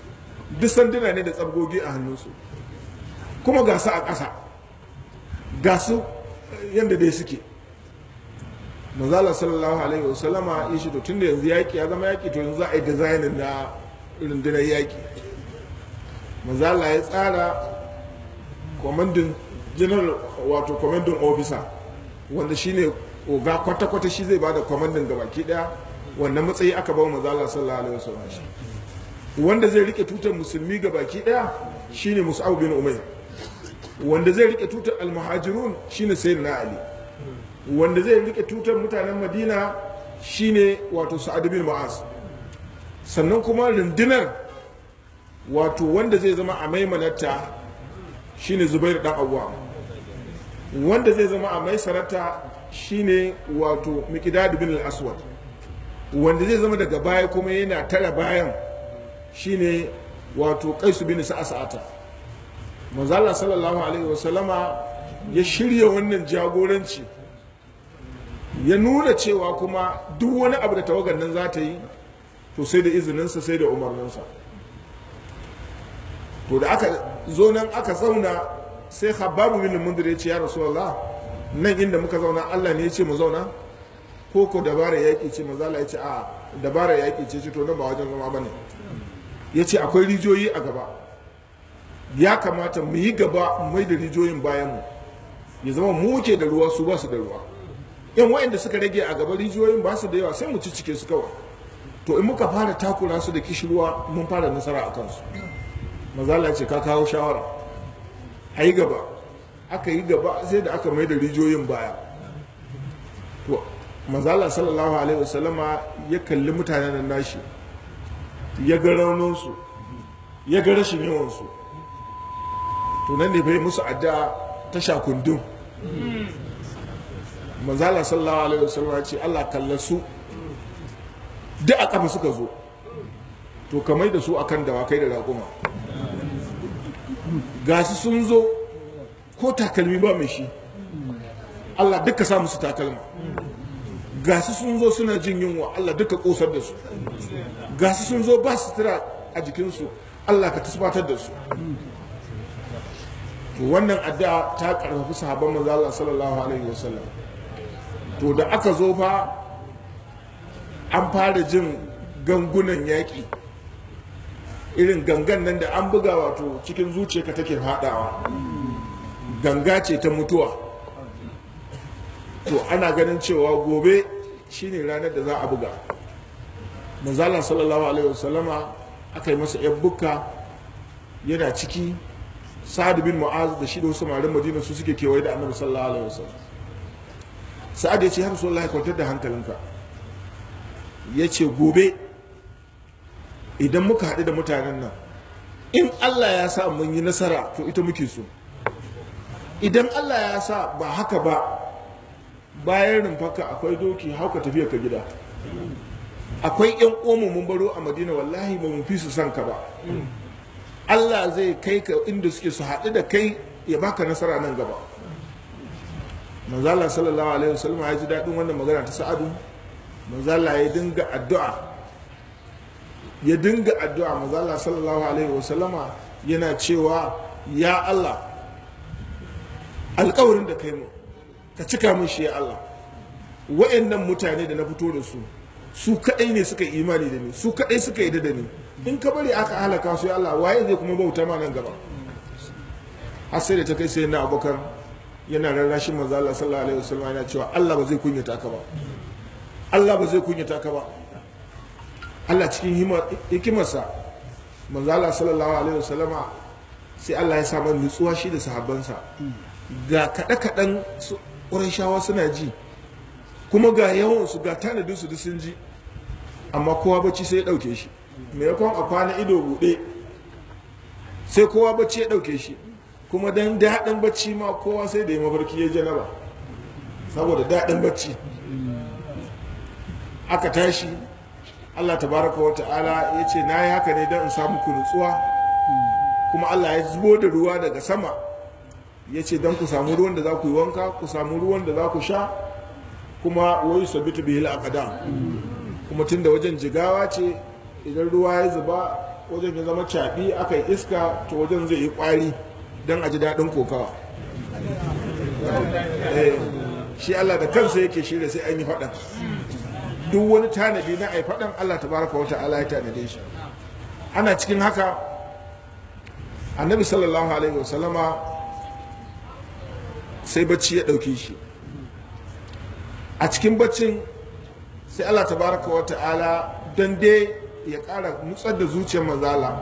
duk sanduna ne da tsabgogi a hannunsu kuma ga su a ƙasa ga su yadda dai suke manzala sallallahu alaihi wasallama ya shi to tun da yanzu yaƙi ya zama yaƙi to yanzu za a yi dizainin na rundunar yaƙi manzala ya tsara kwamandin general wato kwamandin officer wanda shine oga kwata-kwata shi zai bada kwamandin gabaki daya wannan matsayi aka bawa manzala sallallahu alaihi wasallam shi wanda zai rike tutar musulmi gabaki daya shine mus'ab bin umayr wanda zai rike tutar almuhajirun shine sayyidina ali wanda zai rike tutar mutanen madina shine wato sa'ad bin mu'az sannan kuma rundunar wato wanda zai zama a maimanarta shine zubair dan awwa wanda zai zama a maisararta shine wato miqdad bin al-aswad wanda zai zama daga baya kuma yana tara bayan shine wato qais bin sa'ata manzala sallallahu alaihi wasallama ya shirya wannan jagoranci ya nuna cewa kuma duk wani abu da tawagar nan za ta yi to sai da izininsa sai da umarninsa to da aka zo nan aka zauna sai hababu bin mundir ya ce ya rasulullah nan inda muka zauna Allah ne ya ce mu zauna ko ko dabara yaƙi ce mazala ya ce a dabara yaƙi ce ce to nan ba wajen zama bane ya ce akwai rijiyoyi a gaba ya kamata mu yi gaba mai da rijiyoyin bayan mu ya zama mu muke da ruwa su ba su da ruwa yan wa'anda suka rage a gaba rijiyoyin ba su da yawa sai mu ci cike su kawai to in muka fara takura su da kishirwa mun fara nasara a kansu mazala ce ka kawo shawara a yi gaba aka yi gaba sai da aka mai da rijiyoyin baya to mazala sallallahu alaihi wasallama ya kalli mutanen nan nashi ya ga rauninsu ya ga rashin yawansu to nan ne bai musu adda ta shakundun mazala sallallahu alaihi wasallama ce allah kalla su duk a kafa suka zo to kamar da su akan dawakai da raƙuma gasu sun zo ko takalmi ba mai shi Allah duka sa musu takalma gasu sun zo suna jin yunwa Allah duka kosar da su gasu sun zo ba su tura a jikinsu Allah ka tasbatar da su to wannan addu'a ta karfafi sahabban manzo Allah sallallahu alaihi wasallam to da aka zo fa an fara jin gangunan yaƙi irin gangan nan da an buga wato cikin zuciyarka take haɗawa ganga ce ta mutuwa to ana ganin cewa gobe shine ranar da za a buga manzala sallallahu alaihi wasallama aka yi masa yan bukka yana ciki sa'ad bin mu'az da shi da wasu marin madina su suke kewaye da annabi sallallahu alaihi wasallam sa'ad ya ce har sallallahu kwantar da hankalinka ya ce gobe idan muka haɗu da mutanen nan in Allah ya sa mun yi nasara to ita muke so idan Allah ya sa ba haka ba bayan rumfaka akwai doki hauka tafiya ka gida akwai yan omu mun baro a madina wallahi ba mun fi su san ka ba Allah zai kai ka inda suke su haɗu da kai ya baka nasara nan gaba manzala sallallahu alaihi wasallam ya ji daɗin wannan magana ta sa'adu manzala ya dinga addu'a ya dinga addu'a manzala sallallahu alaihi wasallama yana cewa ya Allah alkawarin da kai mu ka cika min shi ya Allah wa'annan mutane da na fito da su su kadai ne suka imani da ni su kadai suka yi da ni in ka bari aka halaka su ya Allah waye zai kuma bauta ma nan gaba har sai da ta kai sai na abokan yana rarrashin manzo Allah sallallahu alaihi wasallam yana cewa Allah ba zai kunyata ka ba Allah ba zai kunyata ka ba Allah cikin hikimarsa manzo Allah sallallahu alaihi wasallama sai Allah ya sa man nutsuwa shi da sahabbansa ga kaɗe-kaɗen shawa suna ji kuma ga yawansu ga tanadinsu duk sun ji amma kowa bacci sai ya ɗauke shi maimakon a kwana ido buɗe sai kowa bacci ya ɗauke shi kuma don daɗin bacci ma kowa sai da ya mafarki ya janaba saboda daɗin bacci aka tashi allah tabaraka wa ta'ala ya ce na yi haka ne don in samu ku nutsuwa kuma allah ya zubo da ruwa daga sama ya ce don ku samu ruwan da za ku yi wanka ku samu ruwan da za ku sha kuma wai sabitu bihi al kuma tun da wajen jigawa ce idan ruwa ya zuba wajen ya zama caɓi aka yi iska to wajen zai yi ƙwari don a ji daɗin kokawa shi Allah da kansa yake shirya sai an yi faɗan duk wani tanadi na ai faɗan Allah ta baraka wata ala ya tanade shi ana cikin haka annabi sallallahu alaihi wasallama sai bacci ya ɗauki shi a cikin baccin sai Allah ta baraka wata ala don dai ya ƙara nutsar da zuciyar manzala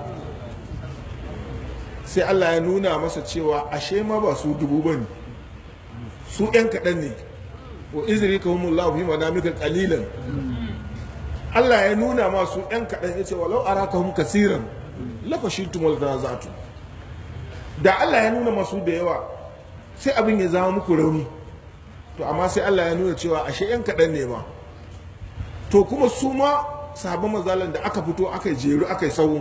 sai Allah ya nuna masa cewa ashe ma ba su dubu ba ne su ‘yan kaɗan ne wa izini ka humun lafi manamika ƙalilan Allah ya nuna masu ‘yan kaɗan ya ce walau ara ka hum kasiran lafashi tumul da zatu da Allah ya nuna masu da yawa sai abin ya zama muku rauni to amma sai Allah ya nuna cewa ashe ‘yan kaɗan ne ma to kuma su ma sahabban mazalan da aka fito aka jeru aka yi sahu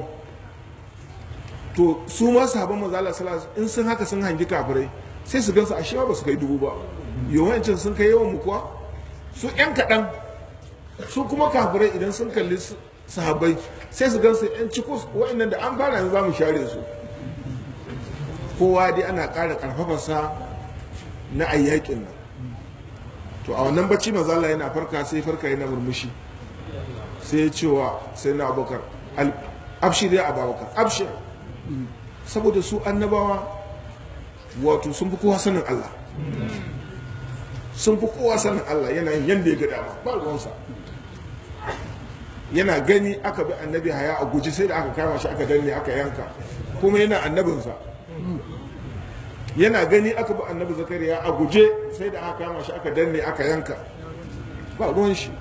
to su ma sahabban mazalan in sun haka sun hangi kafirai sai su gansu ashe ba su kai dubu ba yawancin sun kai yawan mu kuwa su yan kaɗan su kuma kafirai idan sun kalli sahabbai sai su gansu yan cikus wa'annan da an fara yanzu za mu share su kowa dai ana ƙara ƙarfafarsa na ayyakin nan to a wannan bacci mazala yana farka sai farka yana murmushi sai ya cewa sai na abokar abshir ya ababakar abshir saboda su annabawa wato sun fi kowa sanin Allah sun fi kowa sanin Allah yana yin yadda ya ga dama ba ruwansa yana gani aka bi annabi haya a guji sai da aka kama shi aka danne aka yanka kuma yana annabinsa yana gani aka bi annabi zakariya a guje sai da aka kama shi aka danne aka yanka ba ruwan shi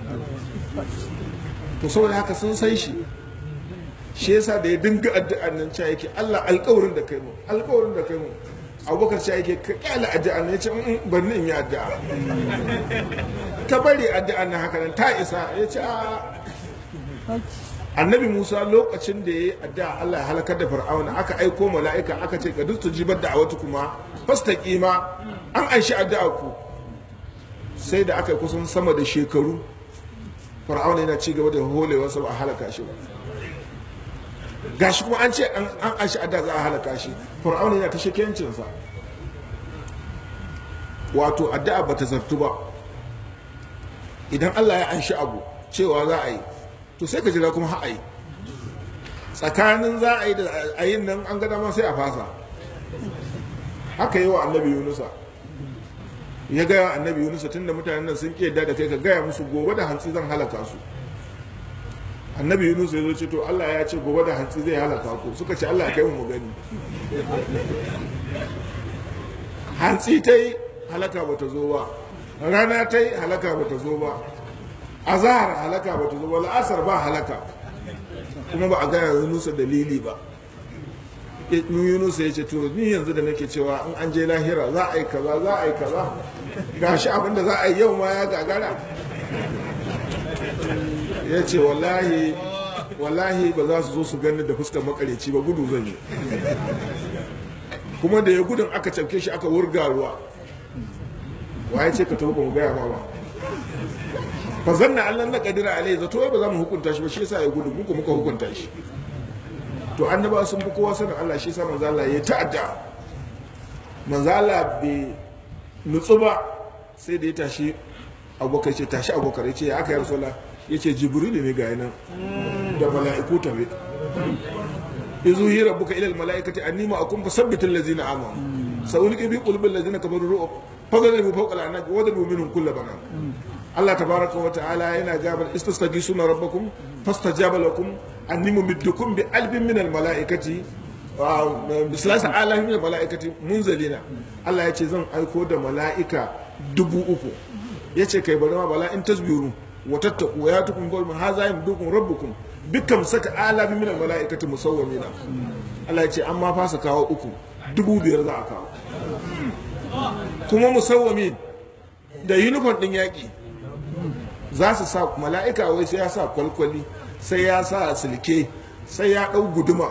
to saboda haka sun san shi shi yasa da ya dinga addu'an nan cewa yake Allah alƙawarin da kai mu alƙawarin da kai mu abubakar cewa yake ka kyale addu'an nan yace in bar ni in yi addu'a ka bari addu'an nan haka nan ta isa yace a annabi Musa lokacin da ya yi addu'a Allah ya halakar da fir'auna aka aiko mala'ika aka ce ka duk jibar da a wata kuma fastaqima an anshi addu'a ku sai da aka kusan sama da shekaru fir'auna yana ci gaba da holewa sa ba a halaka shi ba gashi kuma an ce an ashi adda za a halaka shi fir'auna yana ta shekencinsa wato addu'a bata zartu ba idan Allah ya anshi abu cewa za a yi to sai ka jira kuma ha a yi tsakanin za a yi da a yin nan an gada ma sai a fasa haka yi wa annabi yunusa ya gaya annabi yunusa tunda mutanen nan sun ƙiyar da kai ka gaya musu gobe da hantsi zan halaka su annabi yunus ya zo ce to allah ya ce gobe da hantsi zai halaka ku suka ce allah kai mu gani hantsi ta yi halaka ba ta zo ba rana ta yi halaka ba ta zo ba azahar halaka ba ta zo ba la'asar ba halaka kuma ba a gaya yunusa dalili ba yunusa ya ce to ni yanzu da nake cewa in an je lahira za a yi kaza za a yi kaza gashi abinda za a yi yau ma ya gagara ya ce wallahi wallahi ba za su zo su gani da fuskar makareci ba gudu zan yi kuma da ya gudun aka cafke shi aka wurga ruwa wa ya ce ka taho ba mu gaya ba ba fa zanna allan na kadira alai zato ba za mu hukunta shi ba shi yasa ya gudu muku muka hukunta shi to annaba sun fi kowa sanin Allah shi yasa manzo Allah ya ta'adda manzo Allah bai nutsu ba sai da ya tashi abubakar ce tashi abubakar ya ce ya aka yi rasulullah ya ce jibrilu ne ga nan da mala'iku tabe izu hi rabbuka ila almalaikati anni ma akum fasabbit allazina amanu sa'ulqi bi qulubi allazina kafaru ru'ub fadribu fawqa al'anaq wa dadu minhum kull banan Allah tabaraka wa ta'ala yana gabar istastagisuna rabbakum fastajaba lakum anni mumiddukum bi alfin min almalaikati bisalasa alamin min almalaikati munzalina Allah ya ce zan aiko da mala'ika dubu uku ya ce kai bari ma bala in tasbiru wa tattaku wa yatukum qawmun hadha yamdukum rabbukum bikam saka alabi min almalaikati musawwimina Allah ya ce an ma fasa kawo uku dubu biyar za a kawo kuma musawwami da uniform din yaki za su sa mala'ika wai sai ya sa kwalkwali sai ya sa silke sai ya dau guduma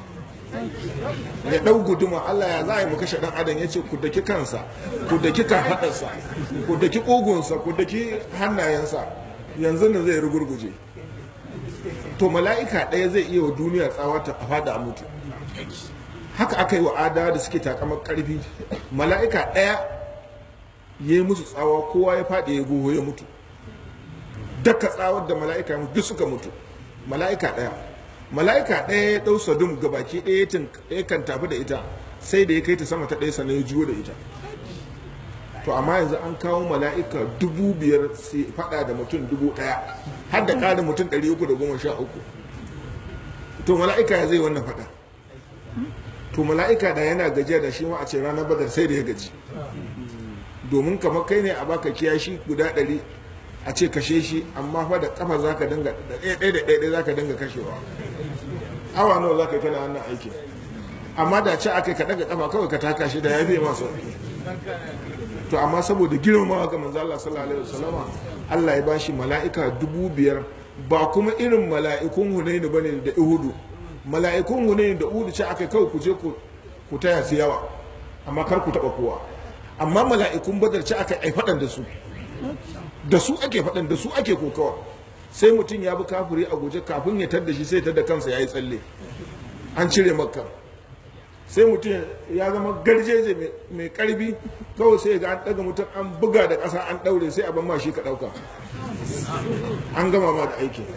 ya dau guduma Allah ya za a yi mu kashe dan adam ya ce ku daki kansa ku daki kafadarsa ku daki ƙugunsa ku daki hannayensa yanzu da zai rugurguje to mala'ika ɗaya zai iya wa duniya tsawata a fada a mutu haka aka yi wa ada da suke takamar ƙarfi mala'ika ɗaya ya yi musu tsawa kowa ya faɗi ya goho ya mutu daka tsawar da mala'ika ya mutu duk suka mutu mala'ika ɗaya mala'ika ɗaya ya ɗau sadum ga baki ɗaya ya kan tafi da ita sai da ya kai ta sama ta ɗaya sannan ya juyo da ita to amma yanzu an kawo mala'ika dubu biyar sai faɗa da mutum dubu ɗaya har da ƙarin mutum ɗari uku da goma sha uku to mala'ika ya zai wannan faɗa to mala'ika da yana gajiya da shi ma a ce ranar badar sai da ya gaji domin kamar kai ne a baka kiyashi guda ɗari a ce kashe shi amma fa da kafa za ka dinga da ɗaya da ɗaya za ka dinga kashewa awa nawa za ka yi kana wannan aikin amma da ce aka ka daga kafa kawai ka taka shi da ya fiye masu to amma saboda girmamawa ga manzo Allah sallallahu alaihi wasallama Allah ya bashi mala'ika dubu biyar ba kuma irin mala'ikun Hunainu bane da Uhudu mala'ikun Hunainu da Uhudu ce aka kawai ku je ku taya su yawa amma kar ku taba kowa amma mala'ikun Badar ce aka ai fadan da su da su ake fadan da su ake kokawa sai mutum ya bi kafiri a guje kafin ya tadda shi sai tadda kansa yayi tsalle an cire makka sai mutum ya zama garjeje mai karbi kawai sai ga an daga mutum an buga da ƙasa an ɗaure sai a ban ma shi ka ɗauka an gama ma da aiki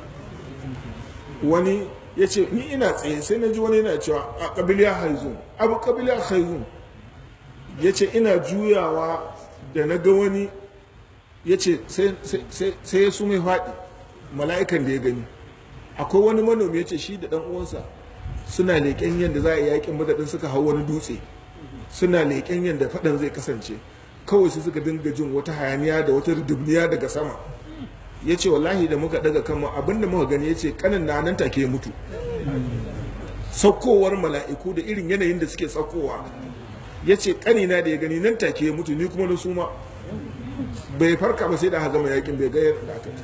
wani ya ce ni ina tsaye sai na ji wani yana cewa a ƙabiliya haizun abu ƙabiliya haizun ya ce ina juyawa da na ga wani ya ce sai ya su mai faɗi mala'ikan da ya gani akwai wani manomi ya ce shi da ɗan uwansa suna leƙen yadda za a yi yakin madadin suka hau wani dutse suna leƙen yadda faɗan zai kasance kawai su suka dinga jin wata hayaniya da wata dubniya daga sama ya ce wallahi da muka daga kanmu abinda muka gani ya ce kanin na nan take mutu saukowar mala'iku da irin yanayin da suke saukowa ya ce kanina da ya gani nan take mutu ni kuma na suma bai farka ba sai da gama yakin bai gayar da aka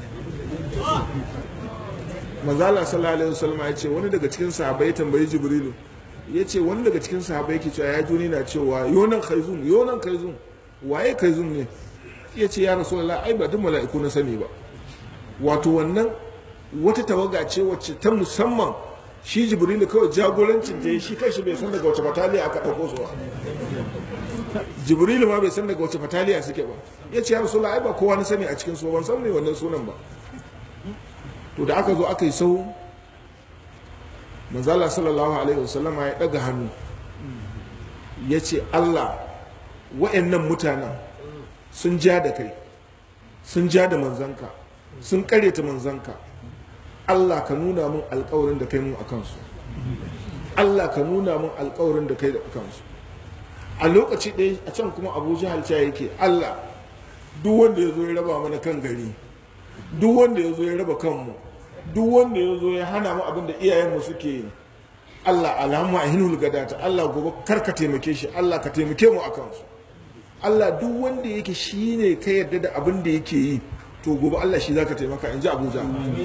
manzala sallallahu alaihi wasallam ya ce wani daga cikin sahabbai ya tambayi jibrilu ya ce wani daga cikin sahabbai yake cewa ya juni na cewa yonan kaizun yonan kaizun waye kaizun ne ya ce ya rasulullah ai ba duk mala'iku na sani ba wato wannan wata tawaga ce wacce ta musamman shi jibrilu kawai jagorancin ta shi kanshi bai san daga wace bataliya aka ɗauko su ba jibrilu ma bai san daga wace bataliya suke ba ya ce ya rasulullah ai ba kowa na sani a cikin su ban san ne wannan sunan ba to da aka zo aka yi sau manzala sallallahu alaihi wasallam ya daga hannu ya ce allah wa'annan mutanen sun ja da kai sun ja da manzanka sun karyata manzanka allah ka nuna mun alkawarin da kai mun a kansu allah ka nuna mun alkawarin da kai da kansu a lokaci ɗaya a can kuma abu jihar yake allah duk wanda ya zo ya raba mana kan gari duk wanda ya zo ya raba kanmu duk wanda ya zo ya hana mu abin da iyayenmu suke yi Allah alhamma a hinul gadata Allah gobe kar ka taimake shi Allah ka taimake mu akan su Allah duk wanda yake shi ne ka yarda da abin da yake yi to gobe Allah shi zaka taimaka in ji Abuja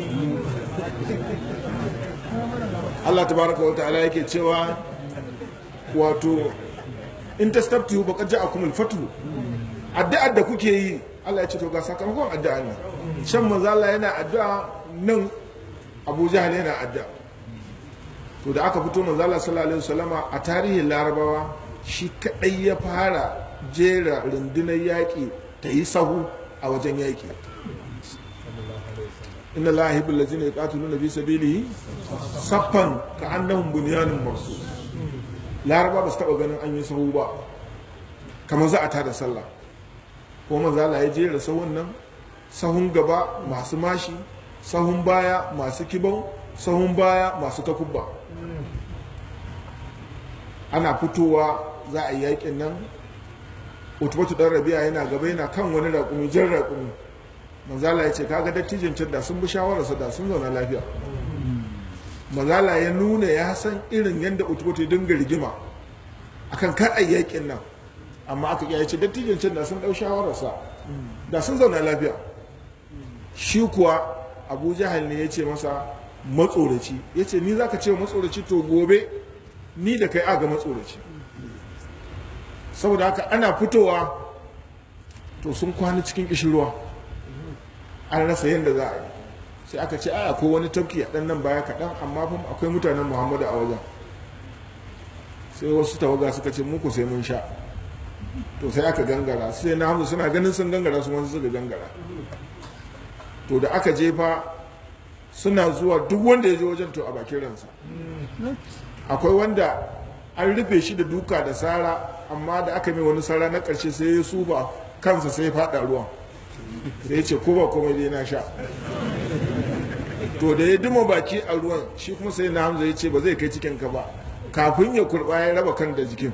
Allah tabaraka wa ta'ala yake cewa wato in tastabtu baqad ja'akum al-fathu addu'ar da kuke yi Allah ya ce to ga sakamakon addu'a ne shan manzo Allah yana addu'a nan Abu Jahal yana addu'a to da aka fito manzo Allah sallallahu alaihi wasallama a tarihin Larabawa shi kadai ya fara jera rundunar yaƙi ta yi sahu a wajen yaƙi inna Allah yuhibbu allazina yuqatiluna fi sabilihi saffan ka'annahum bunyanun marsus Laraba ba su taba ganin an yi sahu ba kamar za a tada sallah ko manzo Allah ya jera sahun nan sahun gaba masu mashi sahun baya masu kibau sahun baya masu takubba ana fitowa za a yi yakin nan utubatu dan rabi'a yana gaba yana kan wani raƙumi jan raƙumi manzala ya ce kaga dattijin can da sun bi shawararsa da sun zauna lafiya manzala ya nuna ya san irin yadda utubatu ya dinga rigima akan kar a yakin nan amma aka ya ce dattijin can da sun ɗau shawararsa da sun zauna lafiya shi kuwa abu jahal ne ya ce masa matsoraci ya ce ni za ka ce matsoraci to gobe ni da kai aga matsoraci saboda haka ana fitowa to sun kwana cikin kishirwa an rasa yadda za a yi sai aka ce aya ko wani tafki a ɗan nan baya kaɗan amma fa akwai mutanen muhammadu a wajen sai wasu tawaga suka ce muku sai mun sha to sai aka gangara sai na hamza suna ganin sun gangara su wasu suka gangara to da aka jefa suna zuwa duk wanda ya je wajen to a bakin ransa akwai wanda an rufe shi da duka da sara amma da aka mai wani sara na ƙarshe sai ya suba kansa sai ya faɗa ruwan sai ya ce ko ba komai dai na sha to da ya duma baki a ruwan shi kuma sai na hamza ya ce ba zai kai cikin ka ba kafin ya kurba ya raba kan da jikin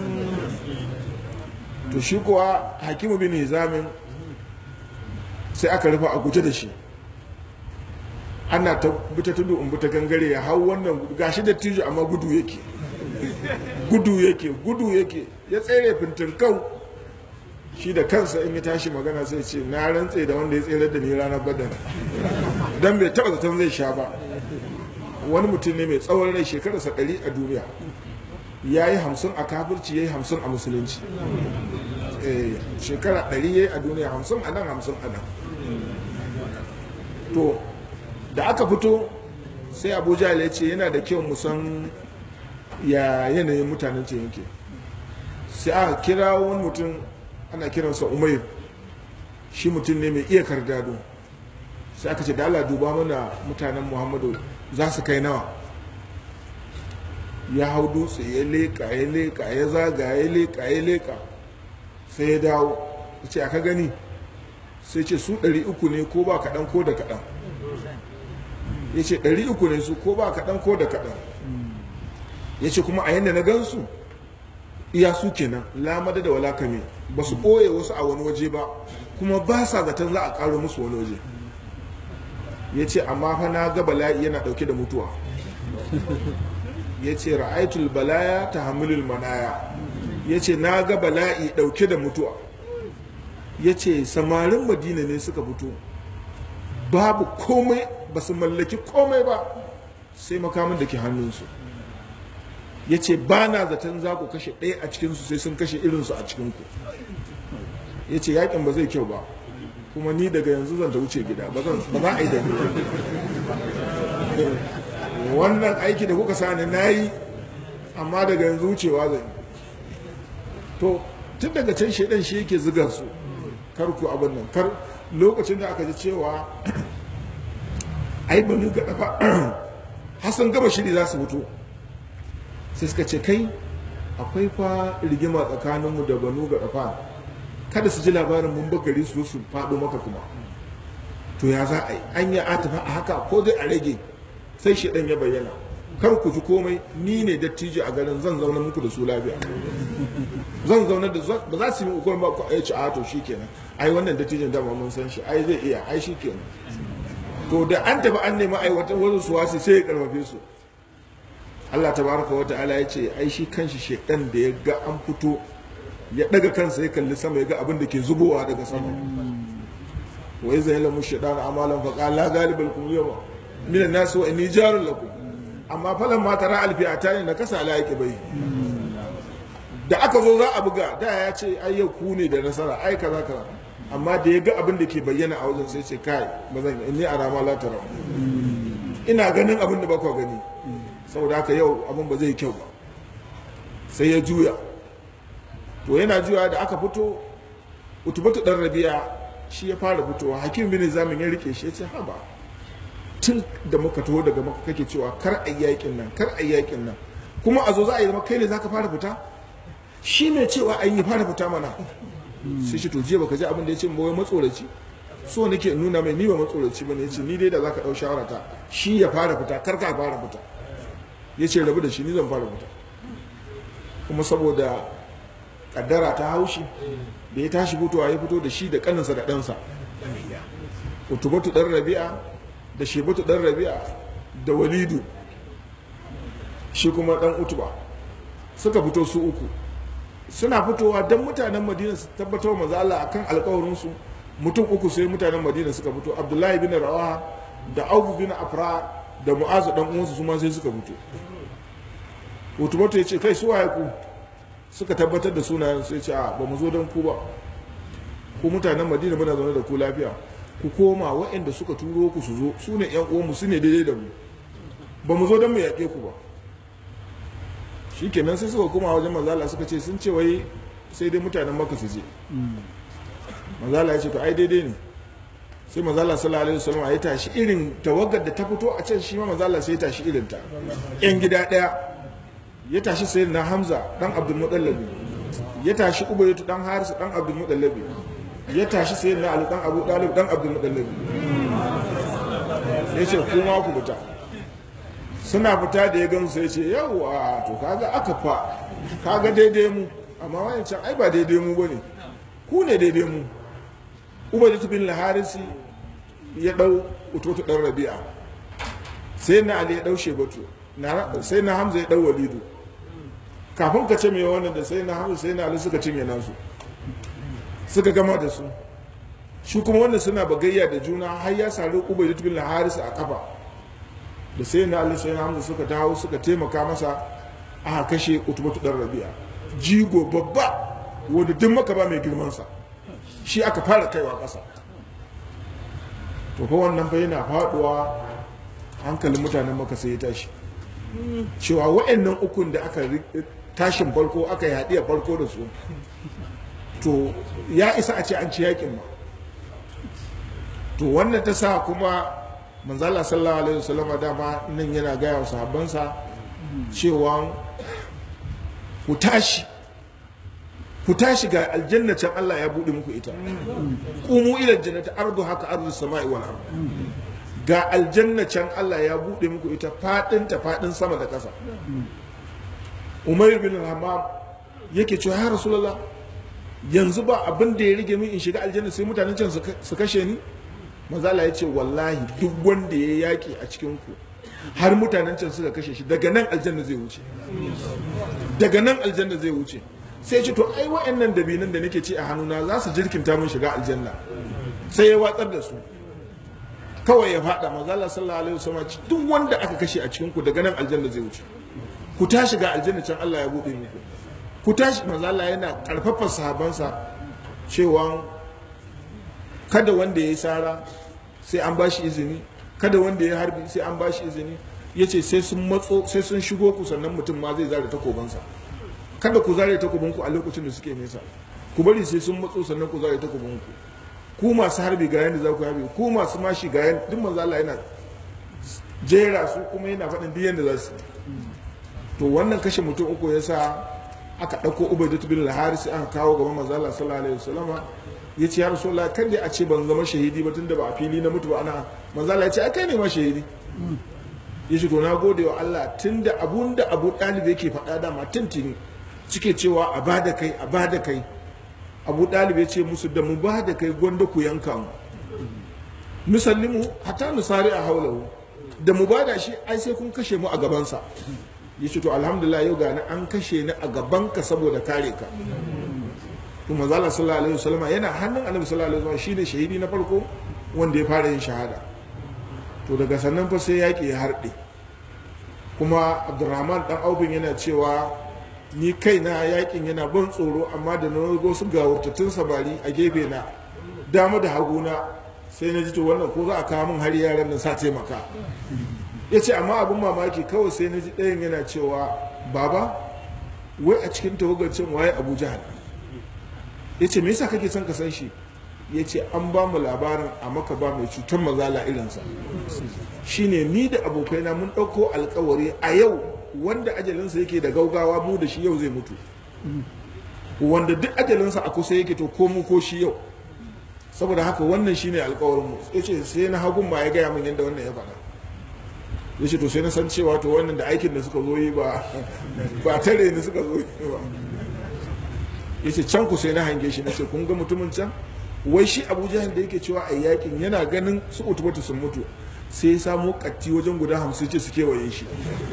to shi kuwa hakimu bin hizamin sai aka rufa a guje da shi ana ta bita tudu in bita gangare ya hau wannan gashi da tijo amma gudu yake gudu yake gudu yake ya tsere fintinkau shi da kansa in ya tashi magana sai ce na rantse da wanda ya tsere da ni ranar badar don bai taba zaton zai sha ba wani mutum ne mai tsawon rai shekararsa ɗari a duniya ya yi hamsin a kafirci ya yi hamsin a musulunci shekara ɗari ya yi a duniya hamsin a nan hamsin a nan to da aka fito sai abuja ya ce yana da kyau musan ya yanayin mutanen ce yake sai aka kira wani mutum ana kiransa umair shi mutum ne mai iya kardado sai aka ce da Allah duba mana mutanen muhammadu za su kai nawa ya hau dutse ya leƙa ya leƙa ya zaga ya leƙa ya leƙa sai ya dawo ya ce aka gani sai ce su ɗari uku ne ko ba kaɗan ko da kaɗan ya ce ɗari uku ne su ko ba kaɗan ko da kaɗan ya ce kuma a yadda na gansu iya su kenan lamada da wala kame ba su ɓoye wasu a wani waje ba kuma ba sa zaton za a ƙaro musu wani waje ya ce amma fa na ga bala'i yana ɗauke da mutuwa ya ce ra'aitul balaya ta hamilul manaya ya ce na ga bala'i ɗauke da mutuwa ya ce samarin madina ne suka fito babu komai ba su mallaki komai ba sai makamin da ke hannunsu ya ce ba na zaton za ku kashe ɗaya a cikinsu sai sun kashe irinsu a cikinku ya ce yakin ba zai kyau ba kuma ni daga yanzu zan ta wuce gida ba za a yi da ni wannan aiki da kuka sani na yi amma daga yanzu wucewa zai to tun daga can shaidan shi yake zigar su kar ku abin nan kar lokacin da aka ji cewa ai banu ga dafa hasan gaba shiri za su fito sai suka ce kai akwai fa rigima tsakaninmu da banu ga dafa kada su ji labarin mun bakari su su faɗo maka kuma to ya za a yi an yi atafa a haka ko dai a rage sai shaidan ya bayyana kar ku ji komai ni ne dattijo a garin zan zauna muku da su lafiya zan zauna da ba za su yi ukun ba ku a ci a to shikenan ai wannan dattijon dama mun san shi ai zai iya ai shikenan to da an tafi an nemi aiwatar wasu su wasu sai ya karfafe su Allah tabaraka wa ta'ala ya ce ai shi kanshi shedan da ya ga an fito ya daga kansa ya kalli sama ya ga abin da ke zubowa daga sama wa iza yalamu shaytan amalan fa qala galibal kum yawma min an-nas wa inni jarun lakum amma falan ma tara alfi'atani na kasa ala yake bai da aka zo za a buga da ya ce ai yau ku ne da nasara ai kaza kaza amma da ya ga abin da ke bayyana a wajen sai ce kai ba zan inni arama la tara ina ganin abin da ba ku gani saboda haka yau abin ba zai kyau ba sai ya juya to yana juya da aka fito utubatu dan rabi'a shi ya fara fitowa hakim bin zamin ya rike shi ya ce haba tun da muka taho daga maka kake cewa kar a yakin nan kar a yakin nan kuma a zo za a yi zama kai ne zaka fara fita shi ne cewa an yi fara fita mana sai shi to jiya baka ji abin da ya ce wai matsoraci so nake nuna mai ni ba matsoraci bane ya ce ni dai da zaka dau shawara ta shi ya fara fita kar ka fara fita ya ce rabu da shi ni zan fara fita kuma saboda kaddara ta haushi da ya tashi fitowa ya fito da shi da kaninsa da ɗansa utubatu ɗan rabi'a da shebatu ɗan rabi'a da walidu shi kuma ɗan utuba suka fito su uku suna fitowa don mutanen madina su tabbatar wa maza Allah akan alkawarinsu mutum uku sai mutanen madina suka fito abdullahi bin rawaha da abu bin afra da mu'azu dan uwansu su ma sai suka fito utubatu ya ce kai su waye ku suka tabbatar da sunayen sai ce a ba mu zo don ku ba ku mutanen madina muna zaune da ku lafiya ku koma waɗanda suka turo ku su zo su ne yan uwanmu su ne daidai da mu ba mu zo don mu yaƙe ku ba shikenan sai suka koma wajen manzala suka ce sun ce wai sai dai mutanen maka su je manzala ya ce to ai daidai ne sai manzala sallallahu alaihi wasallam ya tashi irin tawagar da ta fito a can shi ma manzala sai ya tashi irin ta yan gida daya ya tashi sai na hamza dan abdul mudallabi ya tashi ubayyatu dan harisu dan abdul mudallabi ya tashi sai na ali dan abu dalib dan abdul mudallabi ya ce kuma ku fita suna fita da ya gamsu sai ce yawwa to kaga aka fa kaga daidai mu amma wancan ai ba daidai mu bane ku ne daidai mu ubayyatu bin harisi ya dau utoto dan rabi'a sai na ali ya dau shebatu sai na hamza ya dau walidu kafin ka ce mai wannan da sai na hamza sai na ali suka cinye nasu suka gama da su shi kuma wannan suna bagayya da juna har ya sari ubayyatu bin harisi a kafa da sai na ali sai na hamza suka dawo suka taimaka masa aka kashe utubatu dan rabi'a jigo babba wanda duk maka ba mai girmansa shi aka fara kaiwa ƙasa to fa wannan fa yana faduwa hankalin mutanen maka sai ya tashi cewa wa'annan ukun da aka tashin farko aka yi haɗiya farko da su to ya isa a ce an ci yakin ma to wannan ta sa kuma manzala sallallahu alaihi wasallama dama nan yana gaya wa sahabbansa cewa ku tashi ku tashi ga aljanna can Allah ya buɗe muku ita kumu ila jannati ardu haka ardu sama'i wal ard ga aljanna can Allah ya buɗe muku ita fadin ta fadin sama da ƙasa Umair bin Hammam yake cewa ya Rasulullah yanzu ba abin da ya rige min in shiga aljanna sai mutanen can su kashe ni mazala ya ce wallahi duk wanda ya yaki a cikin ku har mutanen can suka kashe shi daga nan aljanna zai wuce daga nan aljanna zai wuce sai ce to ai wa'annan dabinan da nake ci a hannuna za su jirkinta mun shiga aljanna sai ya watsar da su kawai ya faɗa manzala sallallahu alaihi wasallam duk wanda aka kashe a cikin ku daga nan aljanna zai wuce ku tashi ga aljanna can Allah ya bude muku ku tashi manzala yana karfafa sahabansa cewa kada wanda ya yi sara sai an bashi izini kada wanda ya harbi sai an bashi izini yace sai sun matso sai sun shigo ku sannan mutum ma zai zare takobansa kada ku zare takobinku a lokacin da suke nesa ku bari sai sun matso sannan ku zare takobinku ku masu harbi ga yanda za ku harbi ku masu mashi ga yanda duk manzo Allah yana jera su kuma yana faɗin duk yanda za su to wannan kashe mutum uku yasa aka ɗauko Ubaidah bin al-Haris aka kawo gaban manzo Allah sallallahu alaihi wasallama ya ce ya rasulullah kan da a ce ban zama shahidi ba tunda ba a fili na mutu ba ana manzo Allah ya ce kai ne ma shahidi ya ce to na gode wa Allah tunda abun da Abu Talib yake faɗa dama tuntuni suke cewa a ba da kai a ba da kai abu ɗalib ya ce musu da mu ba da kai gwanda ku yanka mu nusallimu hatta nusari a haulahu da mu ba da shi ai sai kun kashe mu a gabansa ya ce to alhamdulillah yau gani an kashe ni a gabanka saboda kare ka to manzala sallallahu alaihi wasallam yana hannun annabi sallallahu alaihi wasallam shine shahidi na farko wanda ya fara yin shahada to daga sannan fa sai yaƙi ya harɗe kuma abdurrahman dan aufin yana cewa ni kaina yakin yana ban tsoro amma da na go su gawurtattun samari a gefe na dama da haguna sai na ji to wannan ko za a kawo min har yaran nan sa taimaka ya ce amma abin mamaki kawai sai na ji ɗayan yana cewa baba wai a cikin tawagacin waye abu jahal ya ce me yasa kake son ka san shi ya ce an ba mu labarin a maka ba mai cutar mazala irinsa shine ni da abokaina mun ɗauko alkawari a yau wanda ajalinsa yake da gaugawa mu da shi yau zai mutu wanda duk ajalinsa a kusa yake to ko mu ko shi yau saboda haka wannan shine alkawarin mu ya ce sai na hagun ba ya gaya min yadda wannan ya faɗa ya ce to sai na san cewa to wannan da aikin da suka zo yi ba ba tare ni suka zo yi ba ya ce can ku sai na hange shi na ce kun ga mutumin can wai shi abu jahil da yake cewa a yakin yana ganin su utubatu sun mutu sai ya samu katti wajen guda hamsin ce su kewaye shi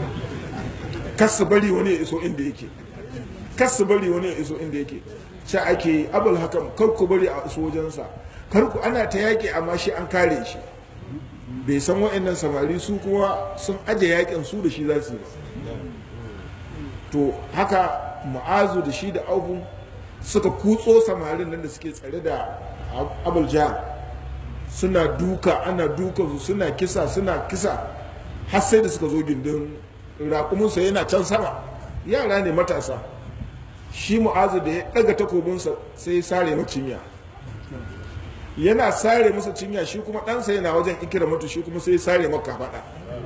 kas su bari wani ya iso inda yake kas su bari wani ya iso inda yake sha ake yi abul hakam kar ku bari a iso wajensa kar ku ana ta yaƙi amma shi an kare shi bai san wa'annan samari su kuma sun aje yakin su da shi za su yi to haka mu'azu da shi da aufu suka kutso samarin nan da suke tsare da abul jahal suna duka ana duka su suna kisa suna kisa har sai da suka zo gindin raƙuminsa yana can sama yara ne matasa shi mu'azu da ya ɗaga takobinsa sai ya sare masa cinya yana sare masa cinya shi kuma ɗansa yana wajen ikira mutu shi kuma sai ya sare maka faɗa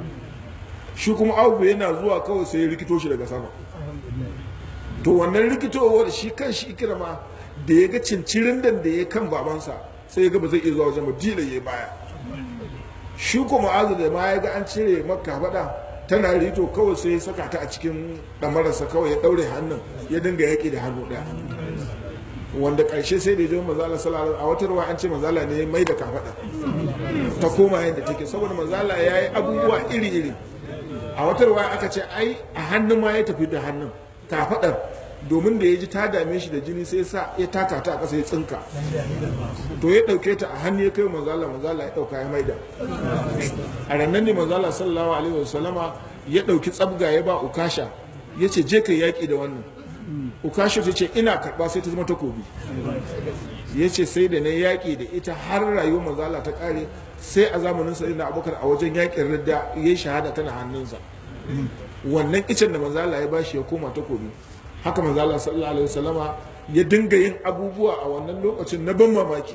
shi kuma abu yana zuwa kawai sai ya rikito shi daga sama to wannan rikitowar shi kan shi ikirama da ya ga cincirin da ya kan babansa sai ya ga ba zai iya zuwa wajen ba dila ya baya shi kuma azu da ma ya ga an cire makka faɗa tana rito kawai sai ya saka ta a cikin ɗamararsa kawai ya ɗaure hannun ya dinga yaƙi da hannu ɗaya wanda ƙarshe sai da ya mazala sallallahu a wata ruwa an ce mazala ne mai da kafaɗa ta koma yadda take saboda mazala ya yi abubuwa iri-iri a wata ruwa aka ce ai a hannun ma ya tafi da hannun kafaɗar domin da ya ji ta dame shi da jini sai sa ya taka ta a ƙasa ya tsinka to ya ɗauke ta a hannu ya kai manzala manzala ya ɗauka ya maida a rannan ne manzala sallallahu alaihi wasallama ya ɗauki tsabga ya ba ukasha ya ce je ka yaƙi da wannan ukasha ta ce ina karɓa sai ta zama takobi ya ce sai da na yaƙi da ita har rayuwar manzala ta ƙare sai a zamanin sa ina abubakar a wajen yaƙin ridda ya yi shahada tana hannunsa wannan icen da manzala ya bashi ya koma takobi haka manzala sallallahu alaihi wasallama ya dinga yin abubuwa a wannan lokacin na ban mamaki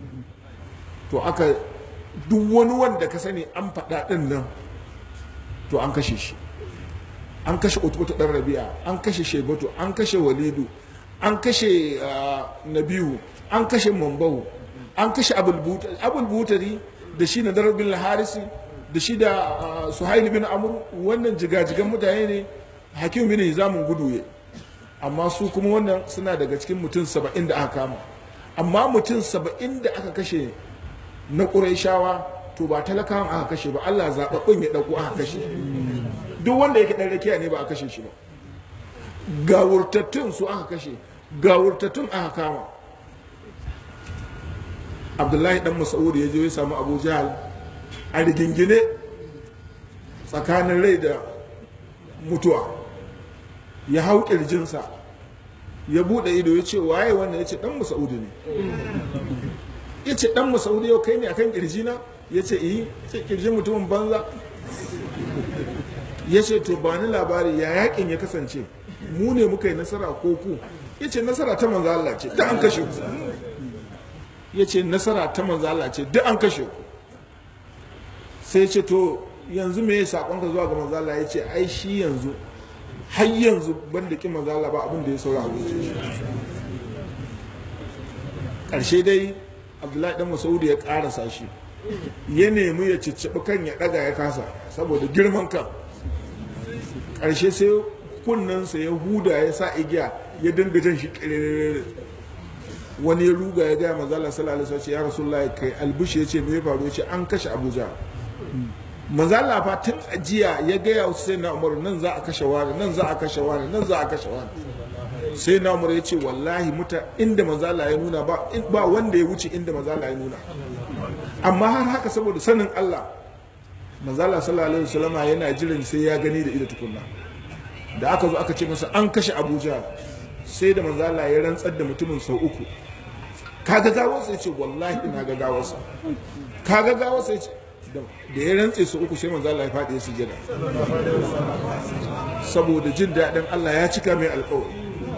to aka duk wani wanda ka sani an faɗa ɗin nan to an kashe shi an kashe utubutu ɗan rabi'a an kashe shebatu an kashe walidu an kashe nabihu an kashe mambahu an kashe abul butari da shi na darabin harisi da shi da suhaili bin amur wannan jigajigan mutane ne hakim bin hizamun gudu amma su kuma wannan suna daga cikin mutum saba'in da aka kama amma mutum saba'in da aka kashe na ƙuraishawa to ba talakawan aka kashe ba allah zaɓaɓɓun ya ɗauko aka kashe duk wanda yake ɗan rakiya ne ba a kashe shi ba gawurtattun su aka kashe gawurtattun aka kama abdullahi dan mas'ud ya je ya samu abu jahal a rigingine tsakanin rai da mutuwa ya hau kirjinsa ya bude ido ya ce waye wannan ya ce dan mas'ud ne ya ce dan mas'ud yau kai ne akan kirjina ya ce iyi ce kirjin mutumin banza ya ce to ba ni labari ya yakin ya kasance mu ne muka yi nasara ko ku ya ce nasara ta manzo Allah ce duk an kashe ku ya ce nasara ta manzo Allah ce duk an kashe ku sai ce to yanzu me ya sakon ka zuwa ga manzo Allah ya ce ai shi yanzu har yanzu ban da kin manzo Allah ba abin da ya saura a wuce karshe dai Abdullahi dan Masaudi ya karasa shi ya nemi ya cicciɓi kan ya ɗaga ya kasa saboda girman kan ƙarshe sai kunnensa ya huda ya sa igiya ya dinga jan shi ƙirƙirar wani ya ruga ya gaya manzala sallallahu alaihi wasallam ya rasulullahi kai albushi ya ce me ya faru ya ce an kashe abuja manzala fa tun ajiya ya gaya wasu sai na umaru nan za a kashe wani nan za a kashe wani nan za a kashe wani sai na umaru ya ce wallahi muta inda manzala ya nuna ba wanda ya wuce inda manzala ya nuna amma har haka saboda sanin Allah manzala sallallahu alaihi wasallama yana jiran sai ya gani da ido tukunna da aka zo aka ce masa an kashe Abuja sai da manzala ya rantsar da mutumin sau uku kaga gawar sai ce wallahi ina ga gawar sa kaga gawar sai ce da ya rantse su uku sai manzala ya faɗi ya sujada saboda jin daɗin Allah ya cika mai alƙawari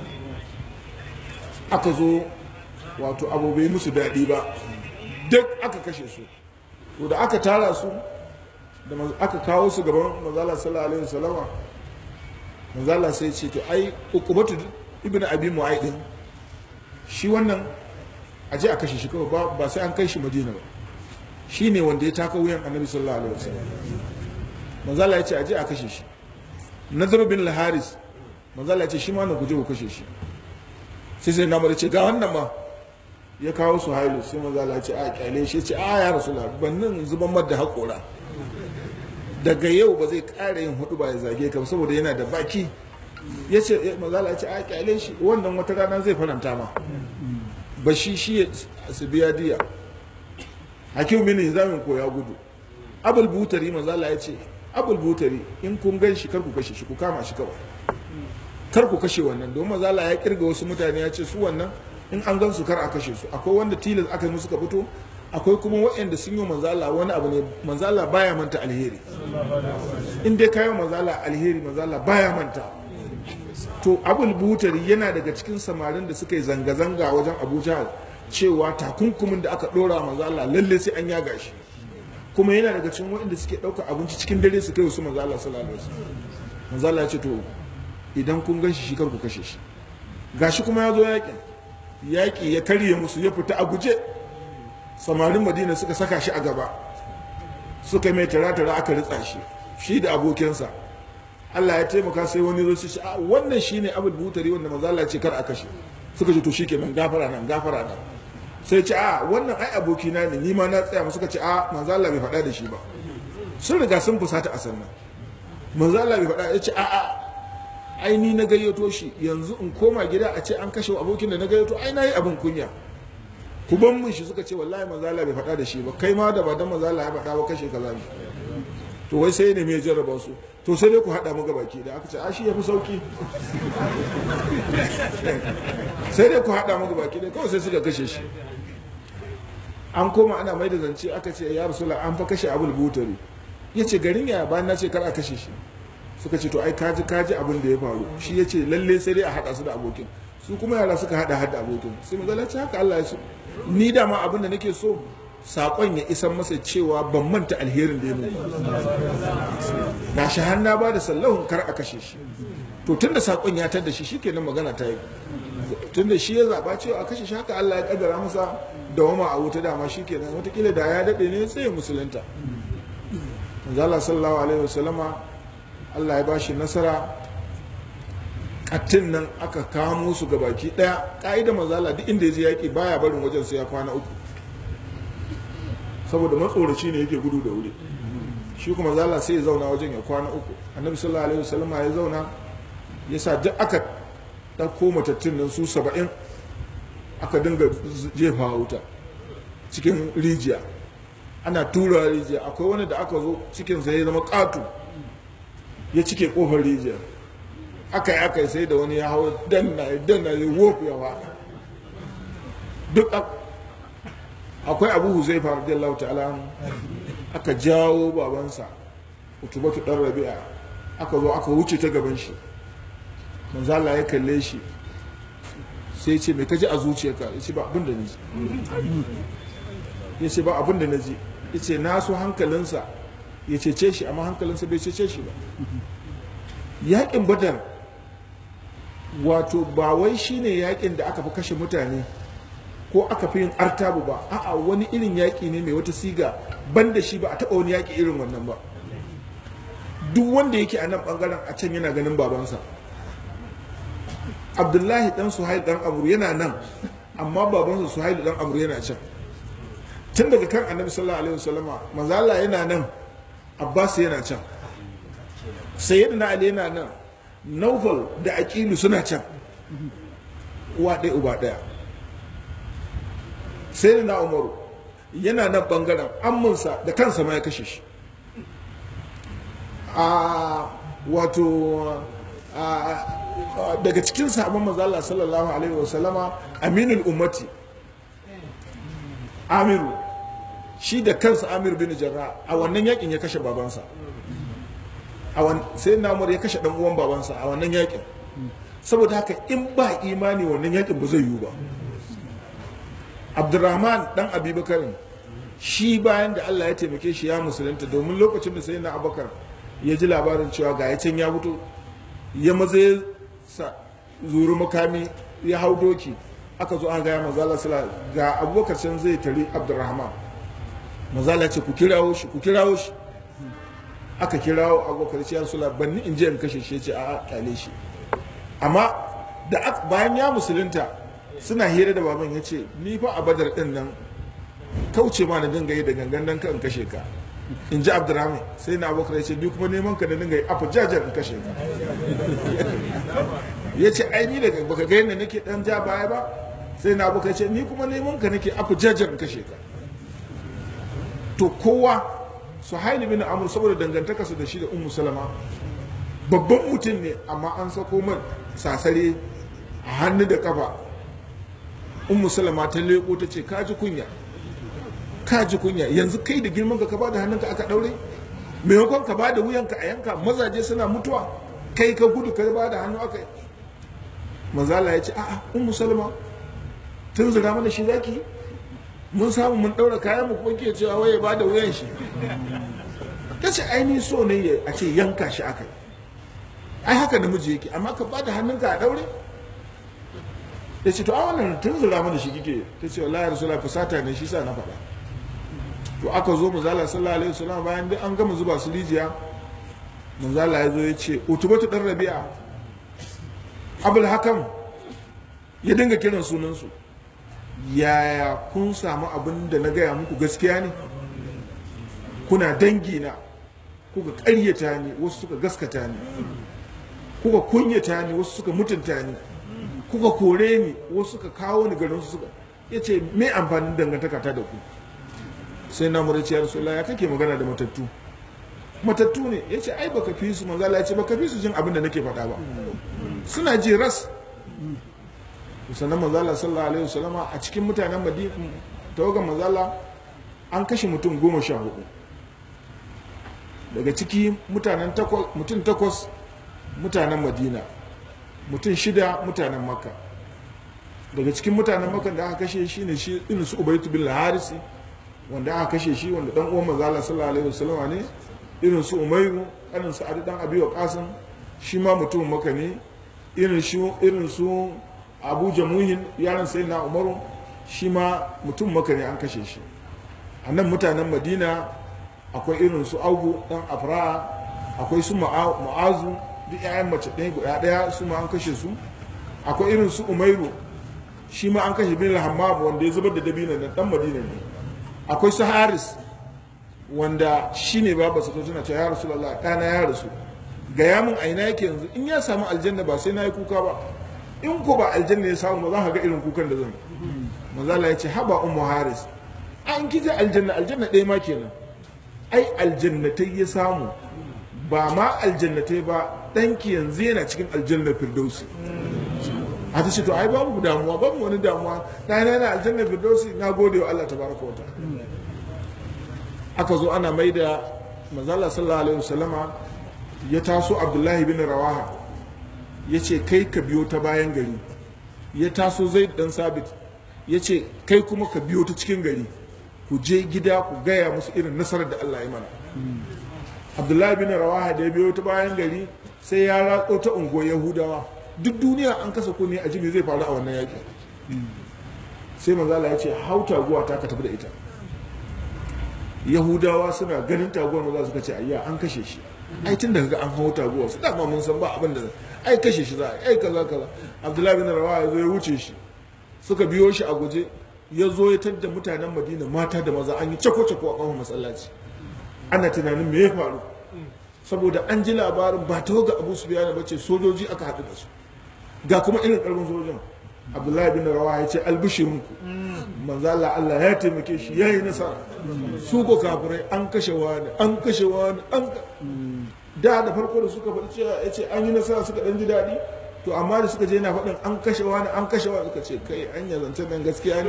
aka zo wato abu bai musu daɗi ba duk aka kashe su to da aka tara su da aka kawo su gaban manzala sallallahu alaihi wasallama manzala sai ce to ai ukubatu ibnu abi mu'aidin shi wannan a je a kashe shi kawai ba sai an kai shi madina ba shi ne wanda ya taka wuyan annabi sallallahu alaihi wasallam manzala ya ce a je a kashe shi nadar bin al-haris manzala ya ce shi ma na guje ku kashe shi sai sai namar ce ga wannan ma ya kawo su hailu sai manzala ya ce a kyale shi ce a ya rasulullah bannin zuban madda haƙora daga yau ba zai ƙara yin hudu ba ya zage ka saboda yana da baki ya ce mazala ya ce a kyale shi wannan wata rana zai faranta ma ba shi shi su biya diya hakim bin zamin ko ya gudu abul butari mazala ya ce abul butari in kun gan shi kar ku kashe shi ku kama shi kawai kar ku kashe wannan don mazala ya kirga wasu mutane ya ce su wannan in an gan su kar a kashe su akwai wanda tilas aka yi musu ka fito akwai kuma waɗanda sun yi manzala wani abu ne manzala baya manta alheri in dai kayo manzala alheri manzala baya manta to abul butari yana daga cikin samarin da suka yi zanga-zanga wajen abuja cewa takunkumin da aka ɗora manzala lalle sai an yaga shi kuma yana daga cikin waɗanda suke ɗauka abinci cikin dare su kai wasu manzala sallallahu alaihi wasallam manzala ya ce to idan kun gan shi kar ku kashe shi gashi kuma ya zo yakin yaƙi ya karye musu ya fita a guje samarin madina suka saka shi a gaba suka mai tara-tara aka ritsa shi shi da abokinsa Allah ya taimaka sai wani zo shi a wannan shine abul butari wanda manzo Allah ce kar a kashe suka ce to shikenan gafara nan gafara nan sai ce a wannan ai abokina ne ni ma na tsaya suka ce a manzo Allah bai faɗa da shi ba sun riga sun fusata a sannan manzo Allah bai faɗa ya ce a a ai ni na gayyato shi yanzu in koma gida a ce an kashe abokin da na gayyato ai nayi abin kunya ku ban mun shi suka ce wallahi manzo Allah bai faɗa da shi ba kai ma da ba dan manzo Allah ya faɗa ba kashe kaza ne to wai sai ne me jarraba su to sai dai ku haɗa mu baki da aka ce a shi yafi sauki sai dai ku haɗa mu baki da kawai sai suka kashe shi an koma ana mai da zance aka ce ya rasulullah an fa kashe abul butari ya ce garin ya bayan na ce kar a kashe shi suka ce to ai kaji kaji abin da ya faru shi ya ce lalle sai dai a haɗa su da abokin su kuma yara suka haɗa hada abokin sai mu ce haka Allah ya so ni da ma abin da nake so saƙon ya isan masa cewa ban manta alherin da ya nuna na shi hanna ba da sallahun kar a kashe shi to tunda saƙon ya tar da shi shikenan magana ta yi tunda shi ya zaɓa cewa a kashe shi haka Allah ya kaddara masa da wama a wuta dama shikenan watakila da ya daɗe ne sai musulunta Allah sallallahu alaihi wasallama Allah ya bashi nasara kattin nan aka kamo su ga baki daya ka'ida mazala duk inda ya je yaƙi baya barin wajen sai ya kwana uku saboda matsoraci ne yake gudu da wuri shi kuma zala sai ya zauna wajen ya kwana uku annabi sallallahu alaihi wasallam ya zauna ya sa duk aka ɗauko matattun nan su saba'in aka dinga jefa wuta cikin rijiya ana tura rijiya akwai wani da aka zo cikinsa ya zama ƙato ya cike ƙofar rijiyar aka yi aka yi sai da wani ya hau danna ya danna ya wofu ya faɗa duk akwai abu huzaifa radiyallahu ta'ala aka jawo babansa utubatu dan rabi'a aka zo aka wuce ta gaban shi manzo Allah ya kalle shi sai ce me kaji a zuciyarka yace ba abin da naji yace ba abin da naji yace na so hankalinsa ya cece shi amma hankalinsa bai cece shi ba yakin badar wato ba wai shine yakin da aka fi kashe mutane ko aka fi yin artabu ba a'a wani irin yaƙi ne mai wata siga ban da shi ba a taɓa wani yaƙi irin wannan ba duk wanda yake a nan ɓangaren a can yana ganin babansa abdullahi dan suhail dan amur yana nan amma babansa suhail dan amur yana can tun daga kan annabi sallallahu alaihi wasallama manzala yana nan abbas yana can sayyidina ali yana nan naufal da aqilu suna can uwa ɗaya uba ɗaya sai na umaru yana nan bangaren amminsa da kansa ma ya kashe shi a wato daga cikin sabon mazala sallallahu alaihi wasallama aminul ummati amiru shi da kansa amir bin jarra a wannan yakin ya kashe babansa sai na umar ya kashe dan uwan babansa a wannan yakin saboda haka in ba imani wannan yakin ba zai yiwu ba abdurrahman dan abubakarin shi bayan da allah ya taimake shi ya musulunta domin lokacin da sai na abubakar ya ji labarin cewa ga ya can ya fito ya maza ya zuru makami ya hau doki aka zo an gaya mazala sala ga abubakar can zai tari abdurrahman mazala ce ku kirawo shi ku kirawo shi aka kirawo abubakar ce ya sula banni in je in kashe shi ce a kyale shi amma da bayan ya musulunta suna hira da baban ya ce ni fa a badar din nan kauce ma na dinga yi da gangan dan kan kashe ka in ji abdurrahman sai na abokan ya ce ni kuma neman ka da dinga yi afu jajar in kashe ka ya ce ai ni daga baka ga yadda nake dan ja baya ba sai na abokan ya ce ni kuma neman ka nake afu jajar in kashe ka to kowa su haini bin amur saboda dangantaka su da shi da ummu salama babban mutum ne amma an sako man sasare a hannu da kafa ummu salama ta leko ta ce kaji kunya ka ji kunya yanzu kai da girman ka ka bada hannunka aka daure maimakon ka bada wuyanka a yanka mazaje suna mutuwa kai ka gudu ka bada hannu aka yi manzala ya ce a'a ummu salma tun zira mana shi zaki mun samu mun daura kayan mu kuma ke cewa waye bada wuyan shi ta ce aini so ne a ce yanka shi aka yi ai haka namiji yake amma ka bada hannunka a daure ya ce to a wannan tun zira mana shi kike ta ce wallahi rasulullah fusata ne shi sa na faɗa to aka zo manzala sallallahu alaihi wasallam bayan duk an gama zuba su rijiya manzala ya zo ya ce utubatu dan rabi'a abul hakam ya dinga kiran sunansu yaya kun samu abin da na gaya muku gaskiya ne kuna dangi na kuka ƙaryata ni wasu suka gaskata ni kuka kunyata ni wasu suka mutunta ni kuka kore ni wasu suka kawo ni garin su suka ya ce me amfanin dangantaka ta da ku sai na mura ce ya rasulullah ya kake magana da matattu matattu ne ya ce ai baka fi su manzala ya ce baka fi su jin abin da nake faɗa ba suna ji ras sannan manzala sallallahu alaihi wasallama a cikin mutanen madina tawagan manzala an kashe mutum goma sha hudu daga ciki mutanen mutum takwas mutanen madina mutum shida mutanen makka daga cikin mutanen makka da aka kashe shi ne shi irin su ubaitu bin harisi wanda aka kashe shi wanda dan uwan manzala sallallahu alaihi wasallama ne irin su umairu irin su adi dan abi waqasim shi ma mutum makka ne irin su abu jamuhin yaran sai na umaru shi ma mutum maka ne an kashe shi a nan mutanen madina akwai irin su augu dan afra akwai su ma'azu duk 'ya'yan mace ɗaya guda ɗaya su ma an kashe su akwai irin su umairu shi ma an kashe bin hammam wanda ya zubar da dabina na dan madina ne akwai su haris wanda shi ne ba su tana cewa ya rasu lallah ɗana ya rasu ga yamin aina yake yanzu in ya samu aljanna ba sai na yi kuka ba in ko ba aljanna ya samu ba za ka ga irin kukan da zan manzala ya ce haba ummu haris an kije aljanna aljanna ɗaya ma kenan ai aljannatai ya samu ba ma aljannatai ba ɗanki yanzu yana cikin aljanna firdausi a ta ce to ai babu damuwa babu wani damuwa ɗana yana aljanna firdausi na gode wa Allah tabaraka wa aka zo ana mai da manzala sallallahu alaihi wasallama ya taso abdullahi bin rawaha ya ce kai ka biyo ta bayan gari ya taso zai dan sabit ya ce kai kuma ka biyo ta cikin gari ku je gida ku gaya musu irin nasarar da Allah ya mana abdullahi bin rawaha da ya biyo ta bayan gari sai ya ratso ta unguwar yahudawa duk duniya an kasa kunne a jimi zai faru a wannan yaƙi sai manzala ya ce hau taguwa ta ka tafi da ita yahudawa suna ganin taguwar maza suka ce ayya an kashe shi ai tun daga an hau taguwa su dama mun san ba abin da ai kashe shi za a ai kaza kaza abdullahi bin rawa ya zo ya wuce shi suka biyo shi a guje ya zo ya tadda mutanen madina mata da maza an yi cako cako a kafin masallaci ana tunanin me ya faru saboda an ji labarin ba ta ga abu su biya ba ce sojoji aka haɗu da su ga kuma irin ƙarfin sojojin abdullahi bin rawa ya ce albishirinku manzo Allah Allah ya taimake shi yayi nasara su ko kafirai an kashe wani an kashe wani an da da farko da suka faɗi cewa ya ce an yi nasara suka ɗan ji daɗi to amma da suka je yana faɗin an kashe wani an kashe wani suka ce kai an ya zance nan gaskiya ne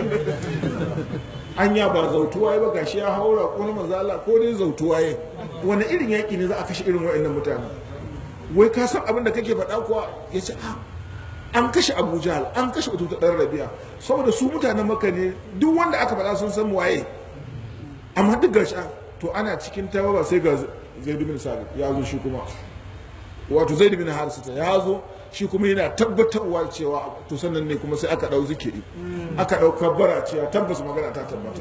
anya ba zautuwa ba gashi ya haura ko na manzo Allah ko dai zautuwa ya wani irin yaƙi ne za a kashe irin waɗannan mutane wai ka san abin da kake faɗa kuwa ya ce a an kashe abu jahal an kashe ututa ɗan rabi'a saboda su mutanen maka ne duk wanda aka faɗa sun san waye amma duk gashi to ana cikin tawa ba sai ga zaid bin sabit ya zo shi kuma wato zaid bin harisata ya zo shi kuma yana tabbatarwa cewa to sannan ne kuma sai aka ɗau zikiri aka ɗau kabbara cewa tabbas magana ta tabbata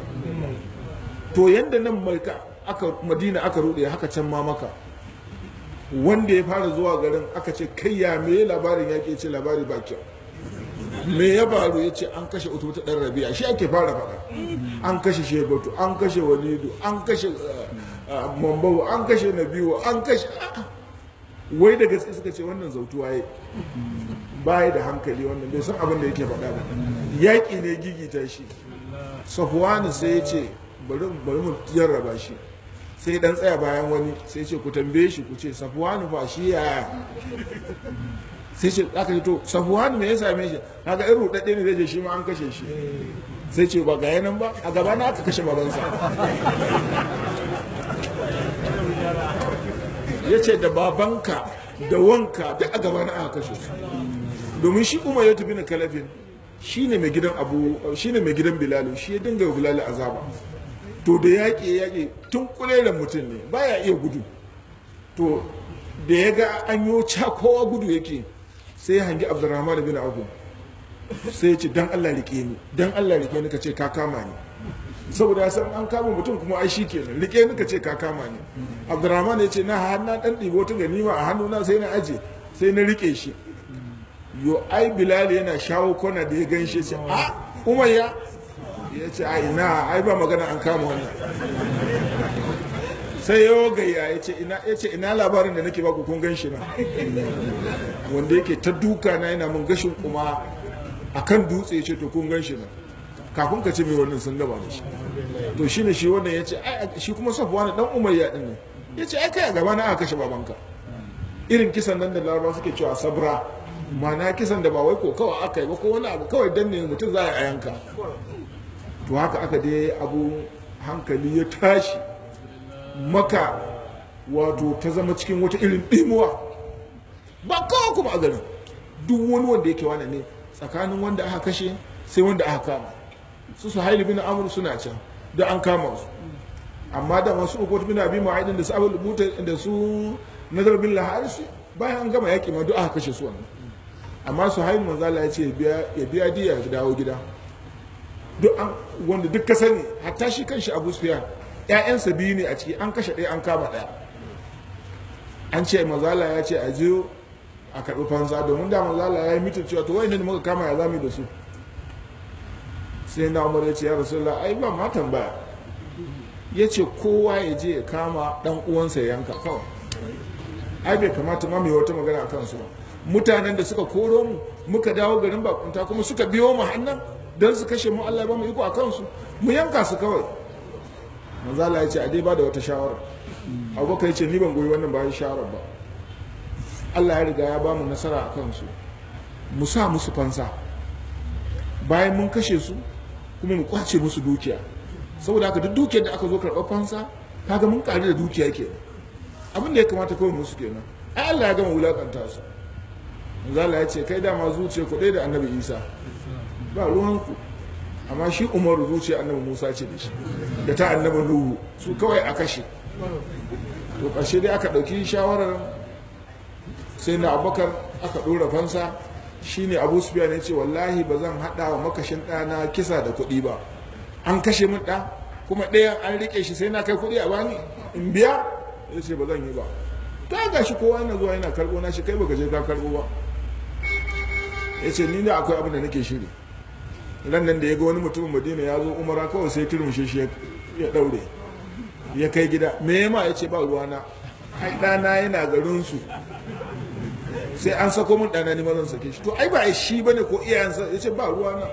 to yanda nan mai aka madina aka rude haka can ma maka wanda ya fara zuwa garin aka ce kai ya me labarin ya ke ce labari ba kyau me ya faru ya ce an kashe utu ta ɗan rabia shi ake fara faɗa an kashe shebatu an kashe walidu an kashe mambawu an kashe nabiwa an kashe wai da gaske suka ce wannan zautuwa ya baya da hankali wannan bai san abin da yake faɗa ba yaƙi ne gigita shi safwani sai ya ce bari mu jarraba shi sai dan tsaya bayan wani sai ce ku tambaye shi ku ce safwani fa shi ya sai ce aka ce to safwani me ya same shi kaga irin rudadde ne zai je shi ma an kashe shi sai ce ba ga yanan ba a gaba na aka kashe babansa ya ce da babanka da wanka duk a gaba na aka kashe su domin shi umar ya tafi na kalafin shi ne mai gidan abu shi ne mai gidan bilalu shi ya dinga wa bilalu azaba to da yaƙi yaƙi tun kulelen mutum ne baya iya gudu to da ya ga an yi kowa gudu yake sai ya hangi abdurrahman bin abu sai ya ce dan allah rike ni dan allah rike ni ka ce ka kama ni saboda ya san an kama mutum kuma ai shi kenan rike ni ka ce ka kama ni abdurrahman ya ce na har na dan ɗibo ta ganima a hannuna sai na aje sai na rike shi yo ai bilal yana shawo kwana da ya gan shi ce a umayya ya ce a ina ai ba magana an kama wannan sai ya gayya ya ce ina ya ce ina labarin da nake baku kun gan shi na wanda yake ta duka na yana mun gashin kuma akan dutse ya ce to kun gan shi na kafin ka ce mai wannan sun gaba da shi to shine shi wannan ya ce shi kuma safuwa na dan umayya din ne ya ce ai kai a gaba na aka kashe babanka irin kisan nan da larabawa suke cewa sabra mana kisan da ba wai ko kawai aka yi ba ko wani abu kawai danne mutum za a yi a yanka to haka aka dai abu hankali ya tashi maka wato ta zama cikin wata irin ɗimuwa ba kawai kuma a garin duk wani wanda yake wani ne tsakanin wanda aka kashe sai wanda aka kama su su haili bin amur suna can da an kama su amma da masu ukot bin abi ma'aidin da su abu buta da su nazar bin laharis bayan an gama yaƙi ma duk aka kashe su wannan amma su haili manzala ya ce ya biya diya ya dawo gida duk an wanda duk ka sani hatta shi kanshi abu sufiyan ƴaƴansa biyu ne a ciki an kashe ɗaya an kama ɗaya an ce mazala ya ce a je a karɓi fansa domin da mazala ya yi mitin cewa to wani ne muka kama ya zami da su sai na umar ya ce ya rasu ai ba ma tambaya ya ce kowa ya je ya kama ɗan uwansa ya yanka kawai ai bai kamata ma mai wata magana a kansu ba mutanen da suka koro mu muka dawo garin bakunta kuma suka biyo mu hannan don su kashe mu Allah ba mu iko a kansu mu yanka su kawai manzala ya ce a dai ba da wata shawara abubakar ya ce ni ban goyi wannan bayan shawarar ba Allah ya riga ya ba mu nasara a kansu mu sa musu fansa bayan mun kashe su kuma mu kwace musu dukiya saboda haka duk dukiyar da aka zo karɓar fansa kaga mun ƙari da dukiya ke abin da ya kamata kawai musu kenan ai Allah ya gama wulakanta su manzala ya ce kai dama zuciya ku da annabi isa ba ruwanku amma shi umaru zuciya annabi musa ce da shi da ta annabi nuhu su kawai a kashe to ƙarshe dai aka ɗauki shawarar sai na abubakar aka ɗora fansa shine abu sufiya ne ce wallahi ba zan haɗa wa makashin ɗana kisa da kuɗi ba an kashe min ɗa kuma ɗayan an riƙe shi sai na kai kuɗi a bani in biya ya ce ba zan yi ba ta ga shi kowa yana zuwa yana karɓo na shi kai baka je ka karɓo ba ya ce ni ne akwai abin da nake shiri ran nan da ya ga wani mutumin madina ya zo umara kawai sai turmushe shi ya daure ya kai gida me yama ya ce ba ruwana ai ɗana yana garinsu sai an sako min ɗana ni mazan sake shi to ai ba shi bane ko iyayensa ya ce ba ruwana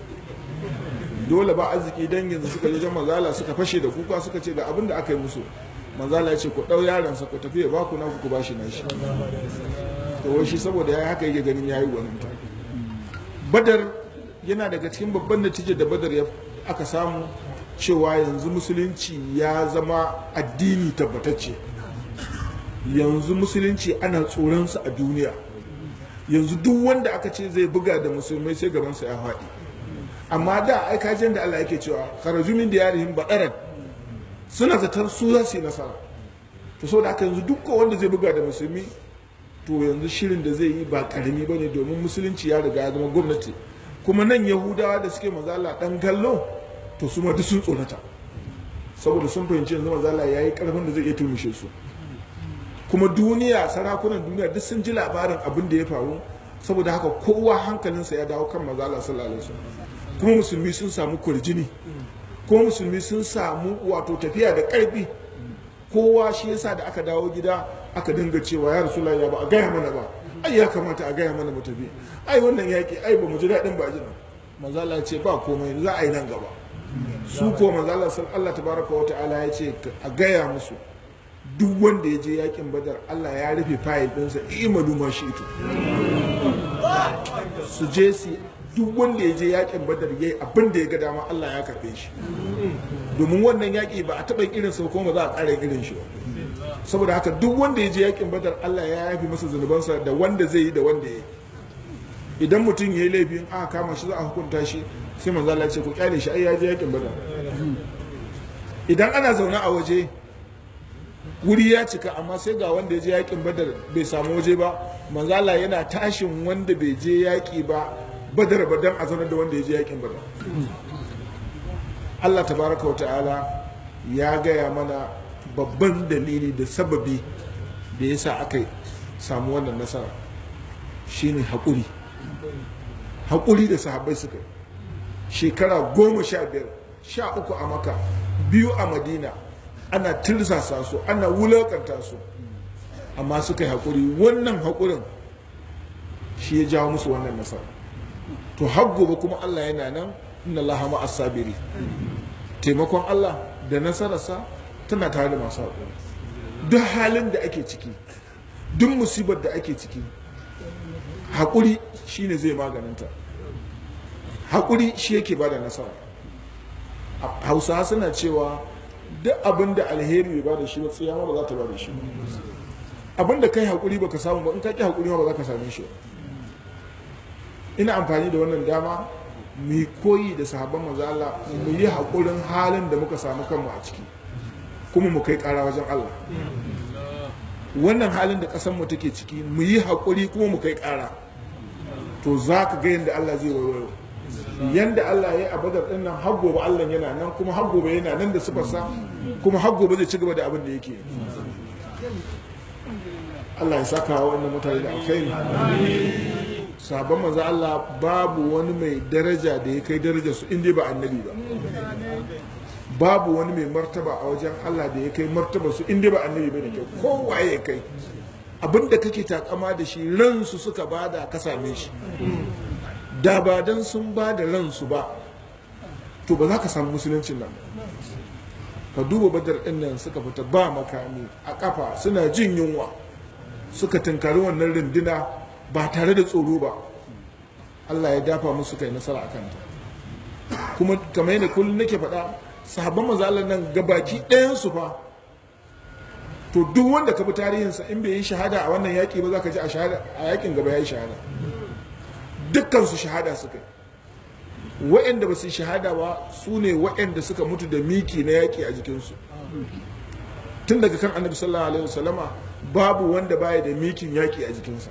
dole ba arziki dangin su suka je mazala suka fashe da kuka suka ce ga abin da aka yi musu mazala ya ce ku ɗau yaransa ku tafi ya ba ku naku ku ba shi nashi to wai shi saboda ya haka yake ganin yayi gwaninta badar yana daga cikin babban natijar da badar ya aka samu cewa yanzu musulunci ya zama addini tabbatacce yanzu musulunci ana tsoronsa a duniya yanzu duk wanda aka ce zai buga da musulmai sai gabansa ya faɗi amma da aikajin da Allah yake cewa kharaju min diyarihim badaran suna zatar su za su yi nasara to saboda haka yanzu duk wanda zai buga da musulmi to yanzu shirin da zai yi ba karami bane domin musulunci ya riga ya zama gwamnati kuma nan yahudawa da suke mazala dan kallo to su ma duk sun tsorata saboda sun fahimci yanzu mazala ya yi karfin da zai iya turmushe su kuma duniya sarakunan duniya duk sun ji labarin abin da ya faru saboda haka kowa hankalinsa ya dawo kan mazala sallallahu alaihi wasallam kuma musulmi sun samu kurjini kuma musulmi sun samu wato tafiya da karfi kowa shi yasa da aka dawo gida aka dinga cewa ya rasulullahi ya ba a gaya mana ba ai ya kamata a gaya mana mu tafi ai wannan yaki ai ba mu ji daɗin ba jina manzala ce ba komai za a yi nan gaba su ko manzala sun Allah tabaraka wa ta'ala ya ce a gaya musu duk wanda ya je yakin badar Allah ya rufe fayil ɗinsa imanu ma shi ito su je su duk wanda ya je yakin badar yayi abin da ya ga dama Allah ya karbe shi domin wannan yaki ba a taɓa irin sa kuma za a ƙara irin shi ba saboda haka duk wanda ya je yakin badar Allah ya yafi masa zunubansa da wanda zai yi da wanda ya yi idan mutum ya yi laifin aka kama shi za a hukunta shi sai manzo Allah ya ce ku kyale shi ai ya je yakin badar idan ana zaune a waje wuri ya cika amma sai ga wanda ya je yakin badar bai samu waje ba manzo Allah yana tashin wanda bai je yaki ba badar badan a zaune da wanda ya je yakin badar Allah tabaraka wa ta'ala ya gaya mana babban dalili da sababi da yasa aka samu wannan nasara shine haƙuri haƙuri da sahabbai suka yi shekara goma sha biyar sha uku a maka biyu a madina ana tirsasa su ana wulakanta su amma suka yi haƙuri wannan haƙurin shi ya jawo musu wannan nasara to har gobe kuma allah yana nan inna allaha ma sabiri taimakon allah da nasararsa tana tare da masu haƙuri duk halin da ake ciki duk musibar da ake ciki haƙuri shine zai maganinta haƙuri shi yake ba da nasara hausa suna cewa duk abin da alheri bai ba da shi ba tsiyama ba za ta ba da shi ba abin da kai haƙuri ba ka samu ba in ka ƙi haƙuri ma ba za ka same shi ina amfani da wannan dama mu yi koyi da sahabban manzo Allah mu yi haƙurin halin da muka samu kanmu a ciki kuma mu kai ƙara wajen Allah wannan halin da ƙasar mu take ciki mu yi haƙuri kuma mu kai ƙara to za ka ga yadda Allah zai wayo yanda Allah ya yi a badar ɗin nan har gobe Allah yana nan kuma har gobe yana nan da sifarsa kuma har gobe zai ci gaba da abin da yake Allah ya saka wa wannan mutane da alkhairi sabon manzo Allah babu wani mai daraja da ya kai darajar su inda ba annabi ba babu wani mai martaba a wajen Allah da ya kai martaba su inda ba annabi ba da kyau kowaye ya kai abinda kake takama da shi ransu suka bada ka same shi da ba dan sun ba da ransu ba to ba za ka samu musuluncin nan ka duba badar ɗin nan suka fita ba makami a kafa suna jin yunwa suka tunkari wannan runduna ba tare da tsoro ba Allah ya dafa musu kai nasara a kanta kuma kamar yadda kullum nake faɗa sahabban manzo Allah nan gabaki ɗayan su fa to duk wanda ka bi tarihinsa in bai yi shahada a wannan yaƙi ba za ka ji a shahada a yaƙin gaba ya yi shahada dukkan su shahada suka yi waɗanda ba su shahada ba su ne waɗanda suka mutu da miki na yaƙi a jikinsu tun daga kan annabi sallallahu alaihi wasallama babu wanda baya da mikin yaƙi a jikinsa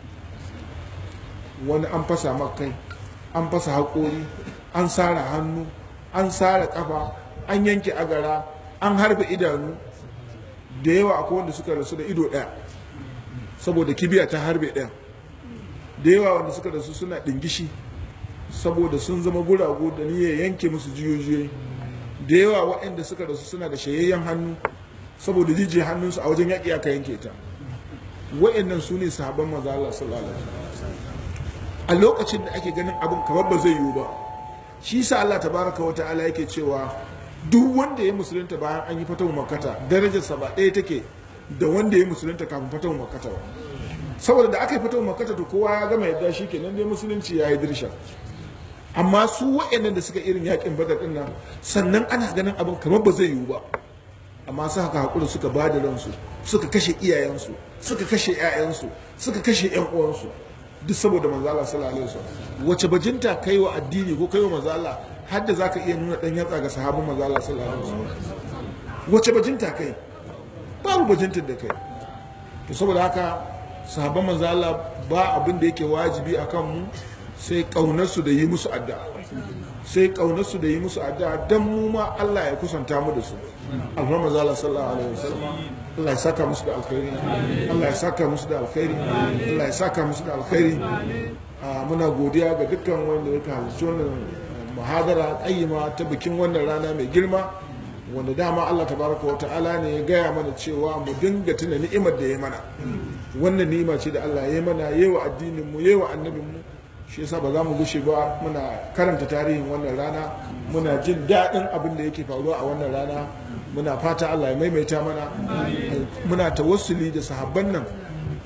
wani an fasa makai an fasa haƙori an sara hannu an sara ƙafa an yanke agara an harbe idanu da yawa akwai wanda suka rasu da ido ɗaya saboda kibiya ta harbe ɗaya da yawa wanda suka rasu suna ɗingishi saboda sun zama guragu da niyyar yanke musu jiyoyi da yawa waɗanda suka rasu suna da shayayyen hannu saboda jijiyar hannunsu a wajen yaƙi aka yanke ta waɗannan su ne sahabban maza Allah sallallahu alaihi a lokacin da ake ganin abin kamar ba zai yiwu ba shi sa Allah tabaraka wa ta'ala yake cewa duk wanda ya musulunta bayan an yi fatahu makkata darajarsa ba ɗaya take da wanda ya musulunta kafin fatahu makkata ba saboda da aka yi fatahu makkata to kowa ya gama yadda shi kenan dai musulunci ya yi dirsha amma su waɗannan da suka irin yakin badar ɗin nan sannan ana ganin abin kamar ba zai yiwu ba amma su haka haƙuri suka ba da ransu suka kashe iyayensu suka kashe 'ya'yansu suka kashe 'yan uwansu duk saboda manzo Allah sallallahu alaihi wasallam wace bajinta kai wa addini ko kai wa manzo Allah har da zaka iya nuna dan yatsa ga sahabban manzo Allah sallallahu alaihi wasallam wace bajinta kai babu bajinta da kai to saboda haka sahabban manzo Allah ba abin da yake wajibi akan mu sai kaunarsu da yi musu addu'a sai kaunarsu da yi musu addu'a dan mu ma Allah ya kusanta mu da su alhamdu manzo Allah sallallahu alaihi wasallam Allah ya saka musu da alkhairi Allah ya saka musu da alkhairi Allah ya saka musu da alkhairi muna godiya ga dukkan wanda ya halarci wannan muhadara kayyima ta bikin wannan rana mai girma wanda dama Allah tabaraka wa ta'ala ne ya gaya mana cewa mu dinga tuna ni'imar da ya mana wannan ni'ima ce da Allah ya mana yawa addinin mu yawa annabin mu shi yasa ba za mu gushe ba muna karanta tarihin wannan rana muna jin daɗin abin da yake faruwa a wannan rana muna fata Allah ya maimaita mana muna tawassuli da sahabban nan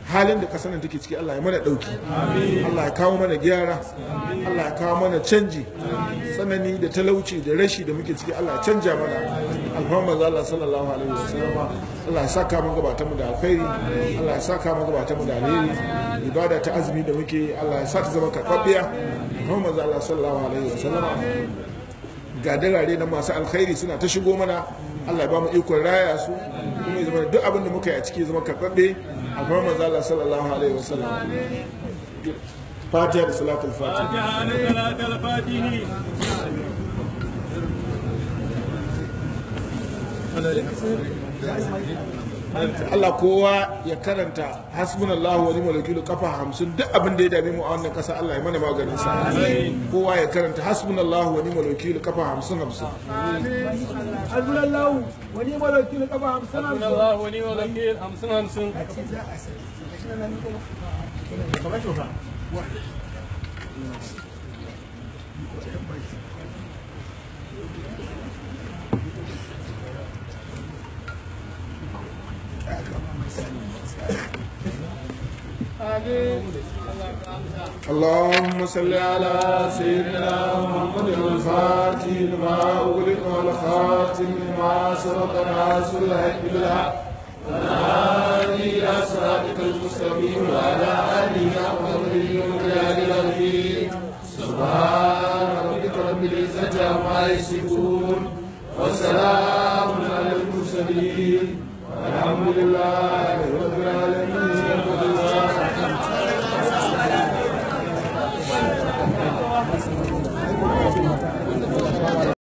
halin da kasar nan take ciki Allah ya mana dauki Allah ya kawo mana gyara Allah ya kawo mana canji tsanani da talauci da rashi da muke ciki Allah ya canja mana alhamdu Allah sallallahu alaihi wasallam Allah ya saka mu gabata mu da alkhairi Allah ya saka mu gabata mu da alheri ibada ta azumi da muke Allah ya sa ta zama karɓaɓɓiya alhamdu Allah sallallahu alaihi wasallam ga dalare na masu alkhairi suna ta shigo mana Allah ya ba mu ikon raya su kuma ya zama duk abin da muka yi a ciki zama karɓaɓɓe a kuma manzo Allah sallallahu alaihi wasallam Fatiha da salatul Fatiha Allah kowa ya karanta hasbunallahu wa ni'mal wakil kafa hamsin duk abin da ya dame mu a wannan kasa Allah ya mana maganin sa kowa ya karanta hasbunallahu wa ni'mal wakil kafa hamsin hamsin hasbunallahu wa ni'mal wakil kafa hamsin hamsin Allah wani wakil hamsin hamsin اللهم صل على سيدنا محمد الفاتح لما أغلق والخاتم لما سبق ناصر الحق بالحق والهادي إلى صراطك المستقيم وعلى آله وقدره ومقداره العظيم سبحان ربك رب العزة عما يصفون وسلام على المرسلين والحمد لله رب العالمين